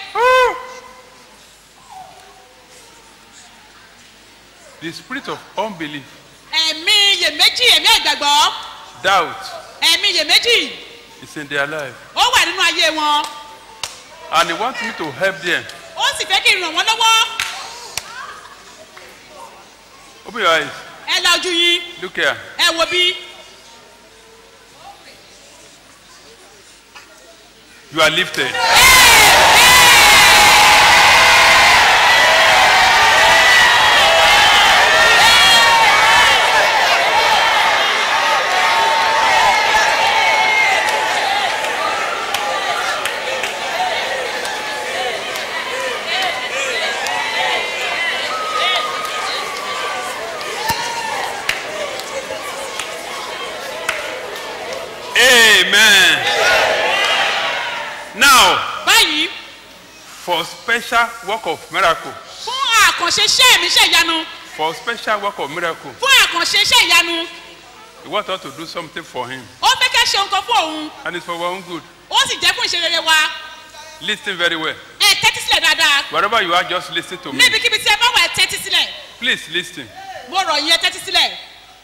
[SPEAKER 20] The spirit of unbelief,
[SPEAKER 21] ẹ̀mí iyèméjì ẹ̀mí àìgbàgbọ́
[SPEAKER 20] doubt
[SPEAKER 21] ẹ̀mí iyèméjì
[SPEAKER 20] is in their life.
[SPEAKER 21] ó wà nínú ayé wọn
[SPEAKER 20] And he wants me to help them.
[SPEAKER 21] ó sì fẹ́ kí n ràn wọ́n lọ́wọ́
[SPEAKER 20] Open your eyes.
[SPEAKER 21] ẹ la ojú yín
[SPEAKER 20] Look here.
[SPEAKER 21] ẹ wo bí
[SPEAKER 20] You are lifted. Amen. Now,
[SPEAKER 21] báyìí
[SPEAKER 20] for special work of miracle,
[SPEAKER 21] fún àkànṣe iṣẹ́ mi iṣẹ́ ìyanu
[SPEAKER 20] for special work of miracle,
[SPEAKER 21] fún àkànṣe iṣẹ́ ìyanu
[SPEAKER 20] he wants us to do something for him.
[SPEAKER 21] ó fẹ́ kẹ́ ṣe nǹkan fún òun
[SPEAKER 20] And it's for our own good.
[SPEAKER 21] ó sì jẹ́ fún ìṣerere wa
[SPEAKER 20] Listen very well.
[SPEAKER 21] ẹ tẹ́tí sílẹ̀ dáadáa
[SPEAKER 20] Wherever you are, just listen to me.
[SPEAKER 21] níbikíbi tí ẹ bá wà ẹ tẹ́tí sílẹ̀
[SPEAKER 20] Please listen.
[SPEAKER 21] mo rọ̀ yín ẹ tẹ́tí sílẹ̀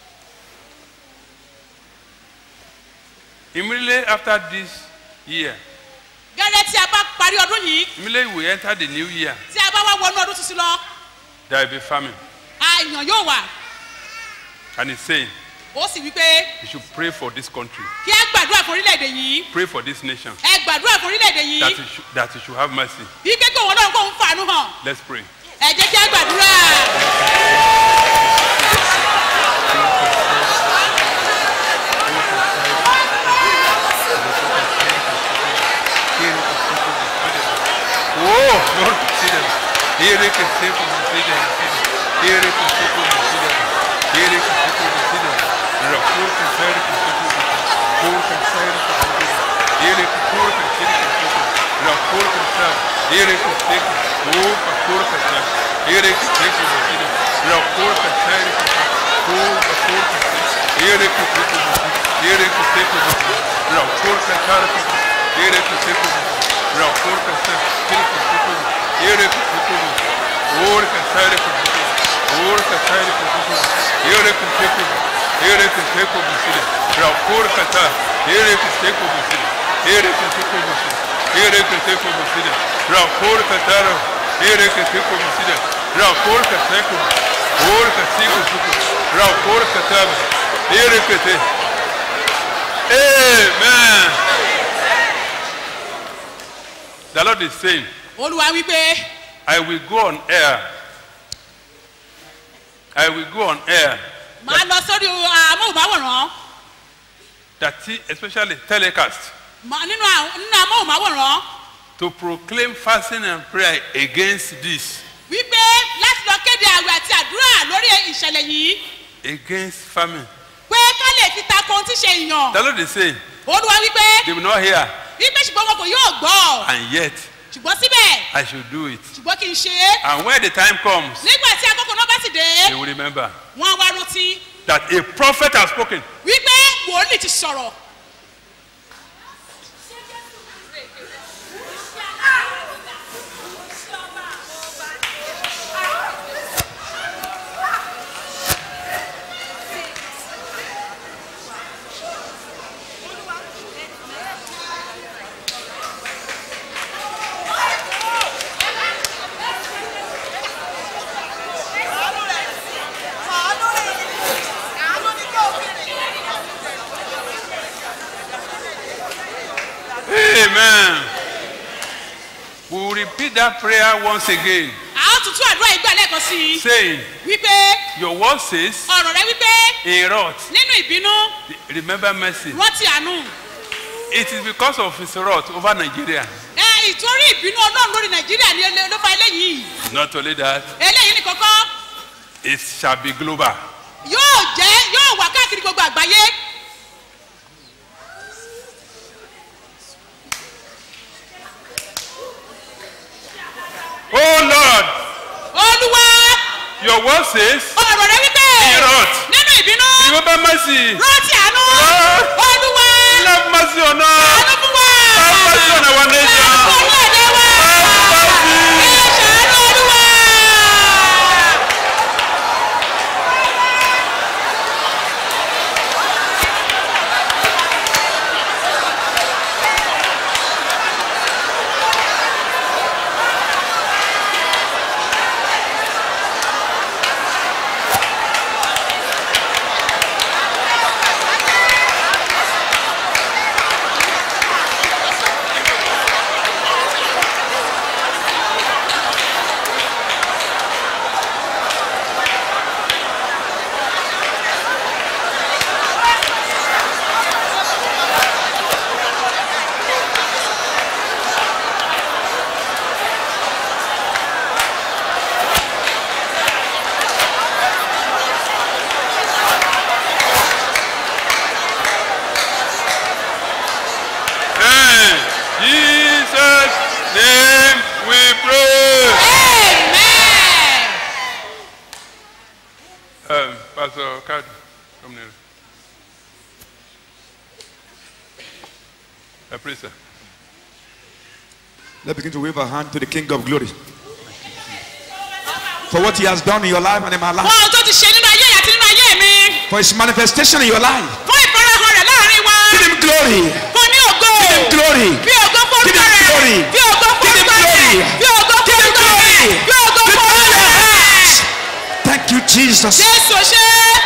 [SPEAKER 20] Immediately after this year,
[SPEAKER 21] gẹ́gẹ́ tí a bá parí ọdún yìí
[SPEAKER 20] immediately we enter the new year,
[SPEAKER 21] tí a bá wá wọnú ọdún tuntun lọ
[SPEAKER 20] there will be famine.
[SPEAKER 21] àyàn yóò wà
[SPEAKER 20] And he's saying,
[SPEAKER 21] ó sì wí pé
[SPEAKER 20] you should pray for this country,
[SPEAKER 21] kí ẹ gbàdúrà fún orílẹ̀-èdè yìí
[SPEAKER 20] pray for this nation,
[SPEAKER 21] ẹ gbàdúrà fún orílẹ̀-èdè yìí
[SPEAKER 20] that he should, that he should have mercy.
[SPEAKER 21] bí pé kí òun náà kó ń fàánú hàn
[SPEAKER 20] Let's pray.
[SPEAKER 21] ẹ jẹ́ kí a gbàdúrà.
[SPEAKER 20] Oh, Lord, consider. Here que se consider. Here que se consider. Here que se consider. Rapur que se consider. Pur que se consider. Here que pur que se consider. Rapur que se. Here que se pur que pur que se. Here que se consider. Rapur que se pur que pur que se. Here que se consider. Here que se consider. Rapur que se. Here que se consider. Rapur que se. Here que se consider. Ora que sai com Ora que sai com Ora que sai com Ora que sai com você. Para por que tá. Ora que sai com você. Ora que sai com você. Ora que sai com você. Para por que tá. Ora que sai com você. Para por que sai com Ora que sai com você. Para por que tá. Ora que sai. Amen. The Lord is saying,
[SPEAKER 21] olúwa wí pé
[SPEAKER 20] I will go on air. I will go on air.
[SPEAKER 21] máa lọ sórí amóhùnmáwòrán
[SPEAKER 20] That he, especially telecast,
[SPEAKER 21] máa- nínú àwọn- nínú amóhùnmáwòrán
[SPEAKER 20] to proclaim fasting and prayer against this,
[SPEAKER 21] wípé láti lọ kéde àwẹ̀ àti àdúrà lórí ìṣẹ̀lẹ̀ yìí
[SPEAKER 20] against famine.
[SPEAKER 21] pé ká lè fi tako ohun tí ṣe èèyàn
[SPEAKER 20] The Lord is saying,
[SPEAKER 21] olúwa wípé
[SPEAKER 20] they will not hear,
[SPEAKER 21] wípé ṣùgbọ́n wọn kò yóò gbọ́
[SPEAKER 20] and yet
[SPEAKER 21] ṣùgbọ́n síbẹ̀
[SPEAKER 20] I should do it.
[SPEAKER 21] ṣùgbọ́n kì í ṣe é
[SPEAKER 20] And when the time comes,
[SPEAKER 21] nígbà tí akókò náà bá sì dé
[SPEAKER 20] they will remember
[SPEAKER 21] wọn á wá rántí
[SPEAKER 20] that a prophet has spoken.
[SPEAKER 21] wípé wòlíì ti sọ̀rọ̀
[SPEAKER 20] Amen. We will repeat that prayer once again,
[SPEAKER 21] a ó tún tún àdúrà ìgbà lẹ́ẹ̀kan sí i
[SPEAKER 20] saying,
[SPEAKER 21] wípé
[SPEAKER 20] Your word says,
[SPEAKER 21] ọ̀rọ̀ rẹ wípé
[SPEAKER 20] in wrath,
[SPEAKER 21] nínú ìbínú
[SPEAKER 20] remember mercy.
[SPEAKER 21] rántí àánú
[SPEAKER 20] It is because of his wrath over Nigeria.
[SPEAKER 21] ẹ ìtorí ìbínú ọlọ́run lórí nàìjíríà ni ele- ló fa eléyìí
[SPEAKER 20] Not only that,
[SPEAKER 21] eléyìí ní kọ́kọ́
[SPEAKER 20] it shall be global.
[SPEAKER 21] yóò jẹ́ yóò wà káàkiri gbogbo àgbáyé
[SPEAKER 20] your word says,
[SPEAKER 21] ọ̀rọ̀ rẹ wípé
[SPEAKER 20] in wrath,
[SPEAKER 21] nínú ìbínú
[SPEAKER 20] remember mercy.
[SPEAKER 21] rántí àánú olúwa
[SPEAKER 20] Have mercy on us.
[SPEAKER 21] àánú fún wa
[SPEAKER 20] Have mercy on our nation.
[SPEAKER 21] orílẹ̀-èdè wa ẹ ṣàánú olúwa.
[SPEAKER 20] In Jesus' name we pray. Um, Pastor Kadu, come near. Uh, please, sir.
[SPEAKER 17] Let's begin to wave our hand to the King of Glory. For what he has done in your life and in my
[SPEAKER 21] fún
[SPEAKER 17] life.
[SPEAKER 21] ohun tó ti ṣe nínú ayé àti nínú ayé mi
[SPEAKER 17] For his manifestation in your life.
[SPEAKER 21] fún ìfarahàn rẹ̀ láàrin wa
[SPEAKER 17] Give him glory.
[SPEAKER 21] fún ní ògo
[SPEAKER 17] Give him glory.
[SPEAKER 21] bí ògo fún
[SPEAKER 17] Give
[SPEAKER 21] orúkọ
[SPEAKER 17] him
[SPEAKER 21] rẹ̀
[SPEAKER 17] glory.
[SPEAKER 21] bí ògo fún
[SPEAKER 17] Give him
[SPEAKER 21] orúkọ rẹ̀
[SPEAKER 17] glory.
[SPEAKER 21] bí ògo fún
[SPEAKER 17] Give him
[SPEAKER 21] orúkọ rẹ̀
[SPEAKER 17] glory.
[SPEAKER 21] bí ògo fún orúkọ rẹ̀.
[SPEAKER 17] Thank you, Jesus.
[SPEAKER 21] jésù ṣe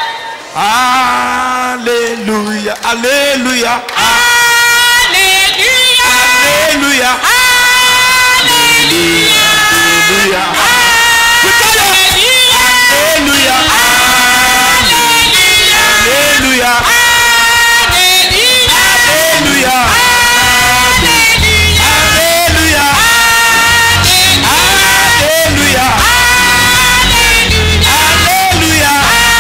[SPEAKER 17] Hallelujah. Hallelujah.
[SPEAKER 21] hallelujah
[SPEAKER 17] Hallelujah.
[SPEAKER 21] hallelujah
[SPEAKER 17] Hallelujah. Hallelujah. Hallelujah. Hallelujah. Hallelujah. Hallelujah. Hallelujah.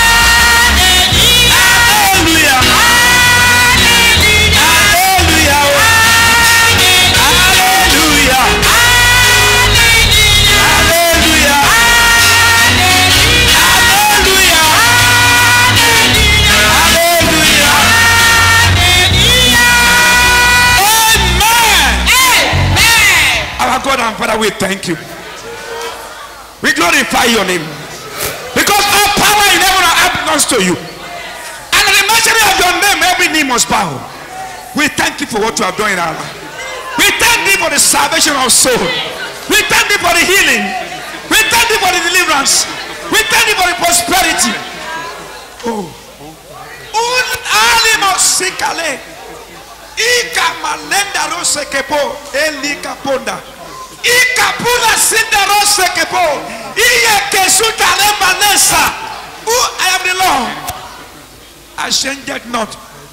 [SPEAKER 17] Hallelujah. Hallelujah. Hallelujah. Hallelujah. Hallelujah. Amen. Our God and Father, we thank you. We glorify your name. Because all power in heaven and earth belongs to you. And at the mention of your name, every knee must bow. We thank you for what you have done in our life. We thank you for the salvation of soul. We thank you for the healing. We thank you for the deliverance. We thank you for the prosperity. Oh. Un alimo sikale. Ika malenda rose kepo. Eli kaponda. Ika pula sinda rose kepo. Iye kesuta le manesa. Who I am the Lord. I changed it not.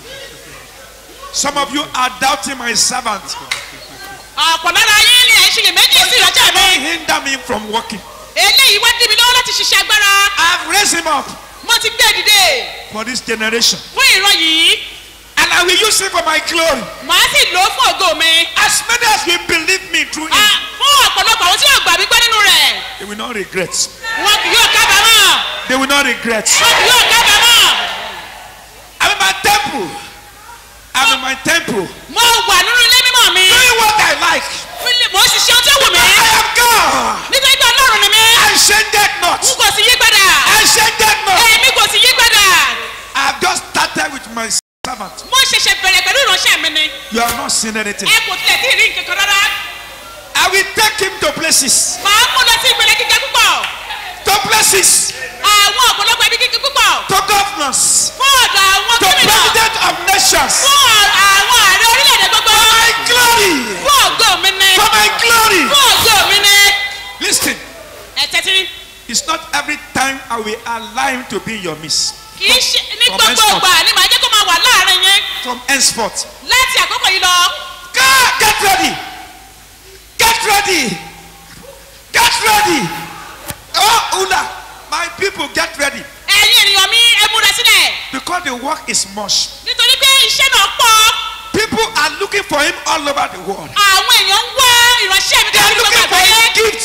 [SPEAKER 17] Some of you are doubting my servant.
[SPEAKER 21] ọ̀pọ̀ lára yín ni ẹ̀ ń ṣiyèméjì sí ìrọ́jà mi
[SPEAKER 17] Don't hinder me from working.
[SPEAKER 21] eléyìí wá dí mi lọ́wọ́ láti ṣiṣẹ́ agbára
[SPEAKER 17] I've raised him up
[SPEAKER 21] mo ti gbé dìde
[SPEAKER 17] for this generation.
[SPEAKER 21] fún ìran yìí
[SPEAKER 17] And I will use him for my glory.
[SPEAKER 21] màá sì lò ó fún ògo mi
[SPEAKER 17] As many as will believe me through him,
[SPEAKER 21] Ah, fún ọ̀pọ̀lọpọ̀ àwọn tí yóò gbà mí gbọ́ nínú rẹ̀
[SPEAKER 17] they will not regret.
[SPEAKER 21] wọn kì yóò kábàámọ̀
[SPEAKER 17] They will not regret.
[SPEAKER 21] wọn kì yóò kábàámọ̀
[SPEAKER 17] I'm in my temple. I'm in my temple.
[SPEAKER 21] mo wà nínú ilé mímọ́ mi
[SPEAKER 17] Doing what I like.
[SPEAKER 21] mo sì ṣe ohun tí ó wù mí
[SPEAKER 17] I am God.
[SPEAKER 21] nítorí pé ọlọ́run ni mí
[SPEAKER 17] I changed not.
[SPEAKER 21] n kò sì yí padà
[SPEAKER 17] I changed not.
[SPEAKER 21] èmi kò sì yí padà
[SPEAKER 17] I've just started with my servant.
[SPEAKER 21] mo ṣẹ̀ṣẹ̀ bẹ̀rẹ̀ pẹ̀lú ìránṣẹ́ mi ni
[SPEAKER 17] You have not seen anything.
[SPEAKER 21] ẹ kò tilẹ̀ tí ì rí nǹkan kan rárá
[SPEAKER 17] I will take him to places.
[SPEAKER 21] màá mú lọ sí ìpele gíga púpọ̀
[SPEAKER 17] To places.
[SPEAKER 21] àwọn ọ̀pọ̀lọpọ̀ ibi gíga púpọ̀
[SPEAKER 17] To governors.
[SPEAKER 21] fún ọ̀dọ̀ àwọn
[SPEAKER 17] To
[SPEAKER 21] gómìnà
[SPEAKER 17] president of nations.
[SPEAKER 21] fún àwọn ààrẹ orílẹ̀-èdè gbogbo
[SPEAKER 17] For my glory.
[SPEAKER 21] fún ògo mi ni
[SPEAKER 17] For my glory.
[SPEAKER 21] fún ògo mi ni
[SPEAKER 17] Listen.
[SPEAKER 21] ẹ tẹ́tí
[SPEAKER 17] It's not every time I will allow him to be in your midst.
[SPEAKER 21] kì í ṣe ní
[SPEAKER 17] From
[SPEAKER 21] gbogbo
[SPEAKER 17] henceforth.
[SPEAKER 21] ìgbà ni màá jẹ́ kó máa wà láàrin yín
[SPEAKER 17] From henceforth.
[SPEAKER 21] láti àkókò yìí lọ
[SPEAKER 17] God, get ready. Get ready. Get ready. Oh, Ula, my people, get ready.
[SPEAKER 21] ẹ̀yin ènìyàn mi ẹ múra sílẹ̀
[SPEAKER 17] Because the work is much.
[SPEAKER 21] nítorí pé iṣẹ́ náà pọ̀
[SPEAKER 17] People are looking for him all over the world.
[SPEAKER 21] àwọn èèyàn ń wá ìránṣẹ́ mi
[SPEAKER 17] They are
[SPEAKER 21] káàkiri gbogbo
[SPEAKER 17] looking for
[SPEAKER 21] àgbáyé
[SPEAKER 17] his gift, the gift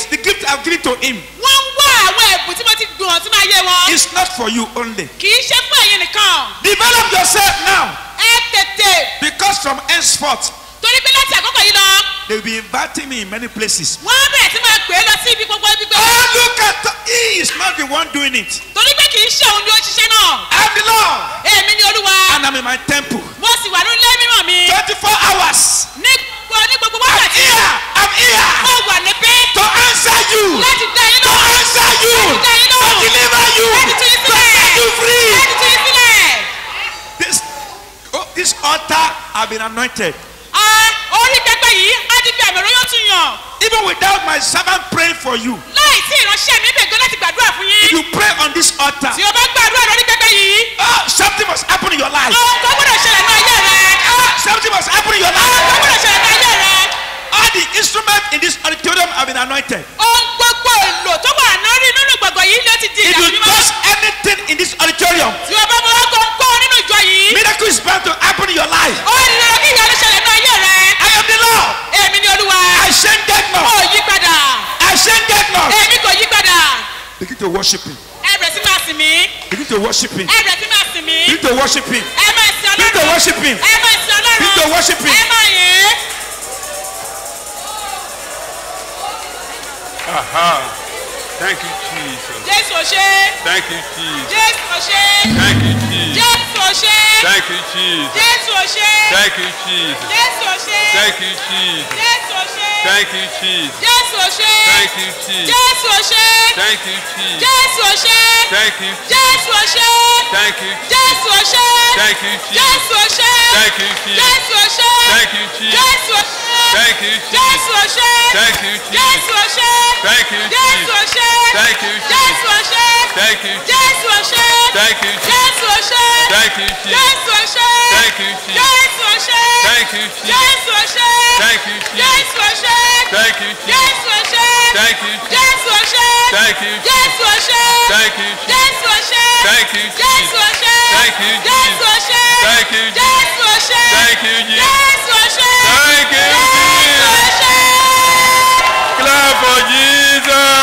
[SPEAKER 17] I've given to him
[SPEAKER 21] wọ́n ń wá àwọn ẹ̀bùn tí mo ti gbìyànjú tí máa yé wọn.
[SPEAKER 17] is not for you only.
[SPEAKER 21] kì í ṣe fún ẹ̀yin nìkan.
[SPEAKER 17] Develop yourself now
[SPEAKER 21] ẹ tètè
[SPEAKER 17] because from henceforth
[SPEAKER 21] torí pé láti àkókò yìí lọ
[SPEAKER 17] they will be inviting me in many places.
[SPEAKER 21] wọ́n á bẹ̀rẹ̀ sí máa pè é lọ sí ibi gbogbo ibi gbogbo.
[SPEAKER 17] Oh, look at the, he is not the one doing it.
[SPEAKER 21] torí pé kì í ṣe òun ni ó ṣiṣẹ́ náà.
[SPEAKER 17] I'm the Lord
[SPEAKER 21] èmi ni olúwa.
[SPEAKER 17] and I'm in my temple.
[SPEAKER 21] mo sì wà nílé mímọ́ mi.
[SPEAKER 17] Twenty-four hours.
[SPEAKER 21] ní gbogbo ní gbogbo wákàtí.
[SPEAKER 17] I'm here.
[SPEAKER 21] mo wà níbí.
[SPEAKER 17] To answer you.
[SPEAKER 21] láti dá yín
[SPEAKER 17] To
[SPEAKER 21] lóhùn.
[SPEAKER 17] answer you.
[SPEAKER 21] láti dá yín
[SPEAKER 17] To
[SPEAKER 21] lóhùn.
[SPEAKER 17] deliver you.
[SPEAKER 21] láti tú yín
[SPEAKER 17] To
[SPEAKER 21] sílẹ̀.
[SPEAKER 17] set you free.
[SPEAKER 21] láti tú yín sílẹ̀.
[SPEAKER 17] This, oh, this altar have been anointed.
[SPEAKER 21] Ah, orí pẹpẹ yìí á di bí àmì òróró tún yàn.
[SPEAKER 17] Even without my servant praying for you.
[SPEAKER 21] láì tí ìránṣẹ́ mi bẹ̀ gan láti gbàdúrà fún
[SPEAKER 17] If
[SPEAKER 21] yín.
[SPEAKER 17] you pray on this altar.
[SPEAKER 21] tí o bá gbàdúrà lórí pẹpẹ yìí.
[SPEAKER 17] Oh, something must happen in your life.
[SPEAKER 21] ohun tó gbọ́dọ̀ ṣẹlẹ̀ ní ayé rẹ.
[SPEAKER 17] Oh, something must happen in your
[SPEAKER 21] ohun tó
[SPEAKER 17] life.
[SPEAKER 21] gbọ́dọ̀ ṣẹlẹ̀ ní ayé rẹ.
[SPEAKER 17] All the instruments in this auditorium have been anointed.
[SPEAKER 21] ohun gbogbo èlò tó wà lórí nínú gbọ̀ngàn yìí ló ti di
[SPEAKER 17] If you
[SPEAKER 21] ìyàwó mímọ́.
[SPEAKER 17] touch anything in this auditorium,
[SPEAKER 21] tí o bá mọ ọkọ̀ ń kọ́ nínú ìjọ yìí.
[SPEAKER 17] miracle is bound to happen in your life.
[SPEAKER 21] ó ní lọ kí ìyanu ṣẹlẹ̀ ní ayé rẹ.
[SPEAKER 17] I am the Lord.
[SPEAKER 21] èmi ni olúwa.
[SPEAKER 17] I shall get
[SPEAKER 21] ó
[SPEAKER 17] more.
[SPEAKER 21] yí padà.
[SPEAKER 17] I shall get more.
[SPEAKER 21] èmi kò yí padà.
[SPEAKER 17] Begin to worship him.
[SPEAKER 21] ẹ bẹ̀rẹ̀ sí máa sìn mí.
[SPEAKER 17] Begin to worship him.
[SPEAKER 21] ẹ bẹ̀rẹ̀ sí máa sìn mí.
[SPEAKER 17] Begin to worship him.
[SPEAKER 21] ẹ máa sìn
[SPEAKER 17] Begin to
[SPEAKER 21] ọlọ́run.
[SPEAKER 17] worship him.
[SPEAKER 21] ẹ máa sìn ọlọ́run.
[SPEAKER 17] Begin to worship him.
[SPEAKER 21] ẹ máa yìn ín.
[SPEAKER 20] Aha. Thank you, Jesus.
[SPEAKER 21] jésù ò ṣe.
[SPEAKER 20] Thank you, Jesus.
[SPEAKER 21] jésù ò ṣe.
[SPEAKER 20] Thank you, Jesus.
[SPEAKER 21] jésù ò ṣe.
[SPEAKER 20] Thank you, Jesus.
[SPEAKER 21] jésù ò ṣe.
[SPEAKER 20] Thank you, Jesus.
[SPEAKER 21] jésù ò ṣe.
[SPEAKER 20] Thank you, Jesus.
[SPEAKER 21] jésù ò ṣe.
[SPEAKER 20] Thank you, Jesus.
[SPEAKER 21] jésù ò ṣe.
[SPEAKER 20] Thank you, Jesus.
[SPEAKER 21] jésù ò ṣe.
[SPEAKER 20] Thank you, Jesus.
[SPEAKER 21] jésù ò ṣe.
[SPEAKER 20] Thank you,
[SPEAKER 21] jésù ò ṣe.
[SPEAKER 20] Thank you,
[SPEAKER 21] jésù ò ṣe.
[SPEAKER 20] Thank you, Jesus.
[SPEAKER 21] jésù ò ṣe.
[SPEAKER 20] Thank you, Jesus.
[SPEAKER 21] jésù ò ṣe.
[SPEAKER 20] Thank you, Jesus.
[SPEAKER 21] jésù ò ṣe.
[SPEAKER 20] Thank you, Jesus.
[SPEAKER 21] jésù ò ṣe.
[SPEAKER 20] Thank you, Jesus.
[SPEAKER 21] jésù ò ṣe.
[SPEAKER 20] Thank you,
[SPEAKER 21] jésù ò
[SPEAKER 20] Jesus.
[SPEAKER 21] ṣe.
[SPEAKER 20] Thank you, Jesus.
[SPEAKER 21] jésù ò ṣe.
[SPEAKER 20] Thank you, Jesus.
[SPEAKER 21] jésù ò ṣe.
[SPEAKER 20] Thank you, Jesus.
[SPEAKER 21] jésù ò ṣe.
[SPEAKER 20] Thank you, Jesus.
[SPEAKER 21] jésù ò ṣe.
[SPEAKER 20] Thank you, Jesus.
[SPEAKER 21] jésù ò ṣe.
[SPEAKER 20] Thank you, Jesus.
[SPEAKER 21] jésù ò ṣe.
[SPEAKER 20] Thank you, Jesus.
[SPEAKER 21] jésù ò ṣe.
[SPEAKER 20] Thank you, Jesus.
[SPEAKER 21] jésù ò ṣe.
[SPEAKER 20] Thank you, Jesus.
[SPEAKER 21] jésù ò ṣe.
[SPEAKER 20] Thank you, Jesus.
[SPEAKER 21] jésù ò ṣe.
[SPEAKER 20] Thank you, Jesus.
[SPEAKER 21] jésù ò ṣe.
[SPEAKER 20] Thank you, Jesus.
[SPEAKER 21] jésù ò ṣe.
[SPEAKER 20] Thank you, Jesus.
[SPEAKER 21] jésù ò ṣe.
[SPEAKER 20] Thank you, Jesus.
[SPEAKER 21] jésù ò ṣe.
[SPEAKER 20] Thank you, Jesus.
[SPEAKER 21] jésù ò ṣe.
[SPEAKER 20] Thank you,
[SPEAKER 21] jésù ò
[SPEAKER 20] Jesus.
[SPEAKER 21] ṣe.
[SPEAKER 20] Clap for Jesus.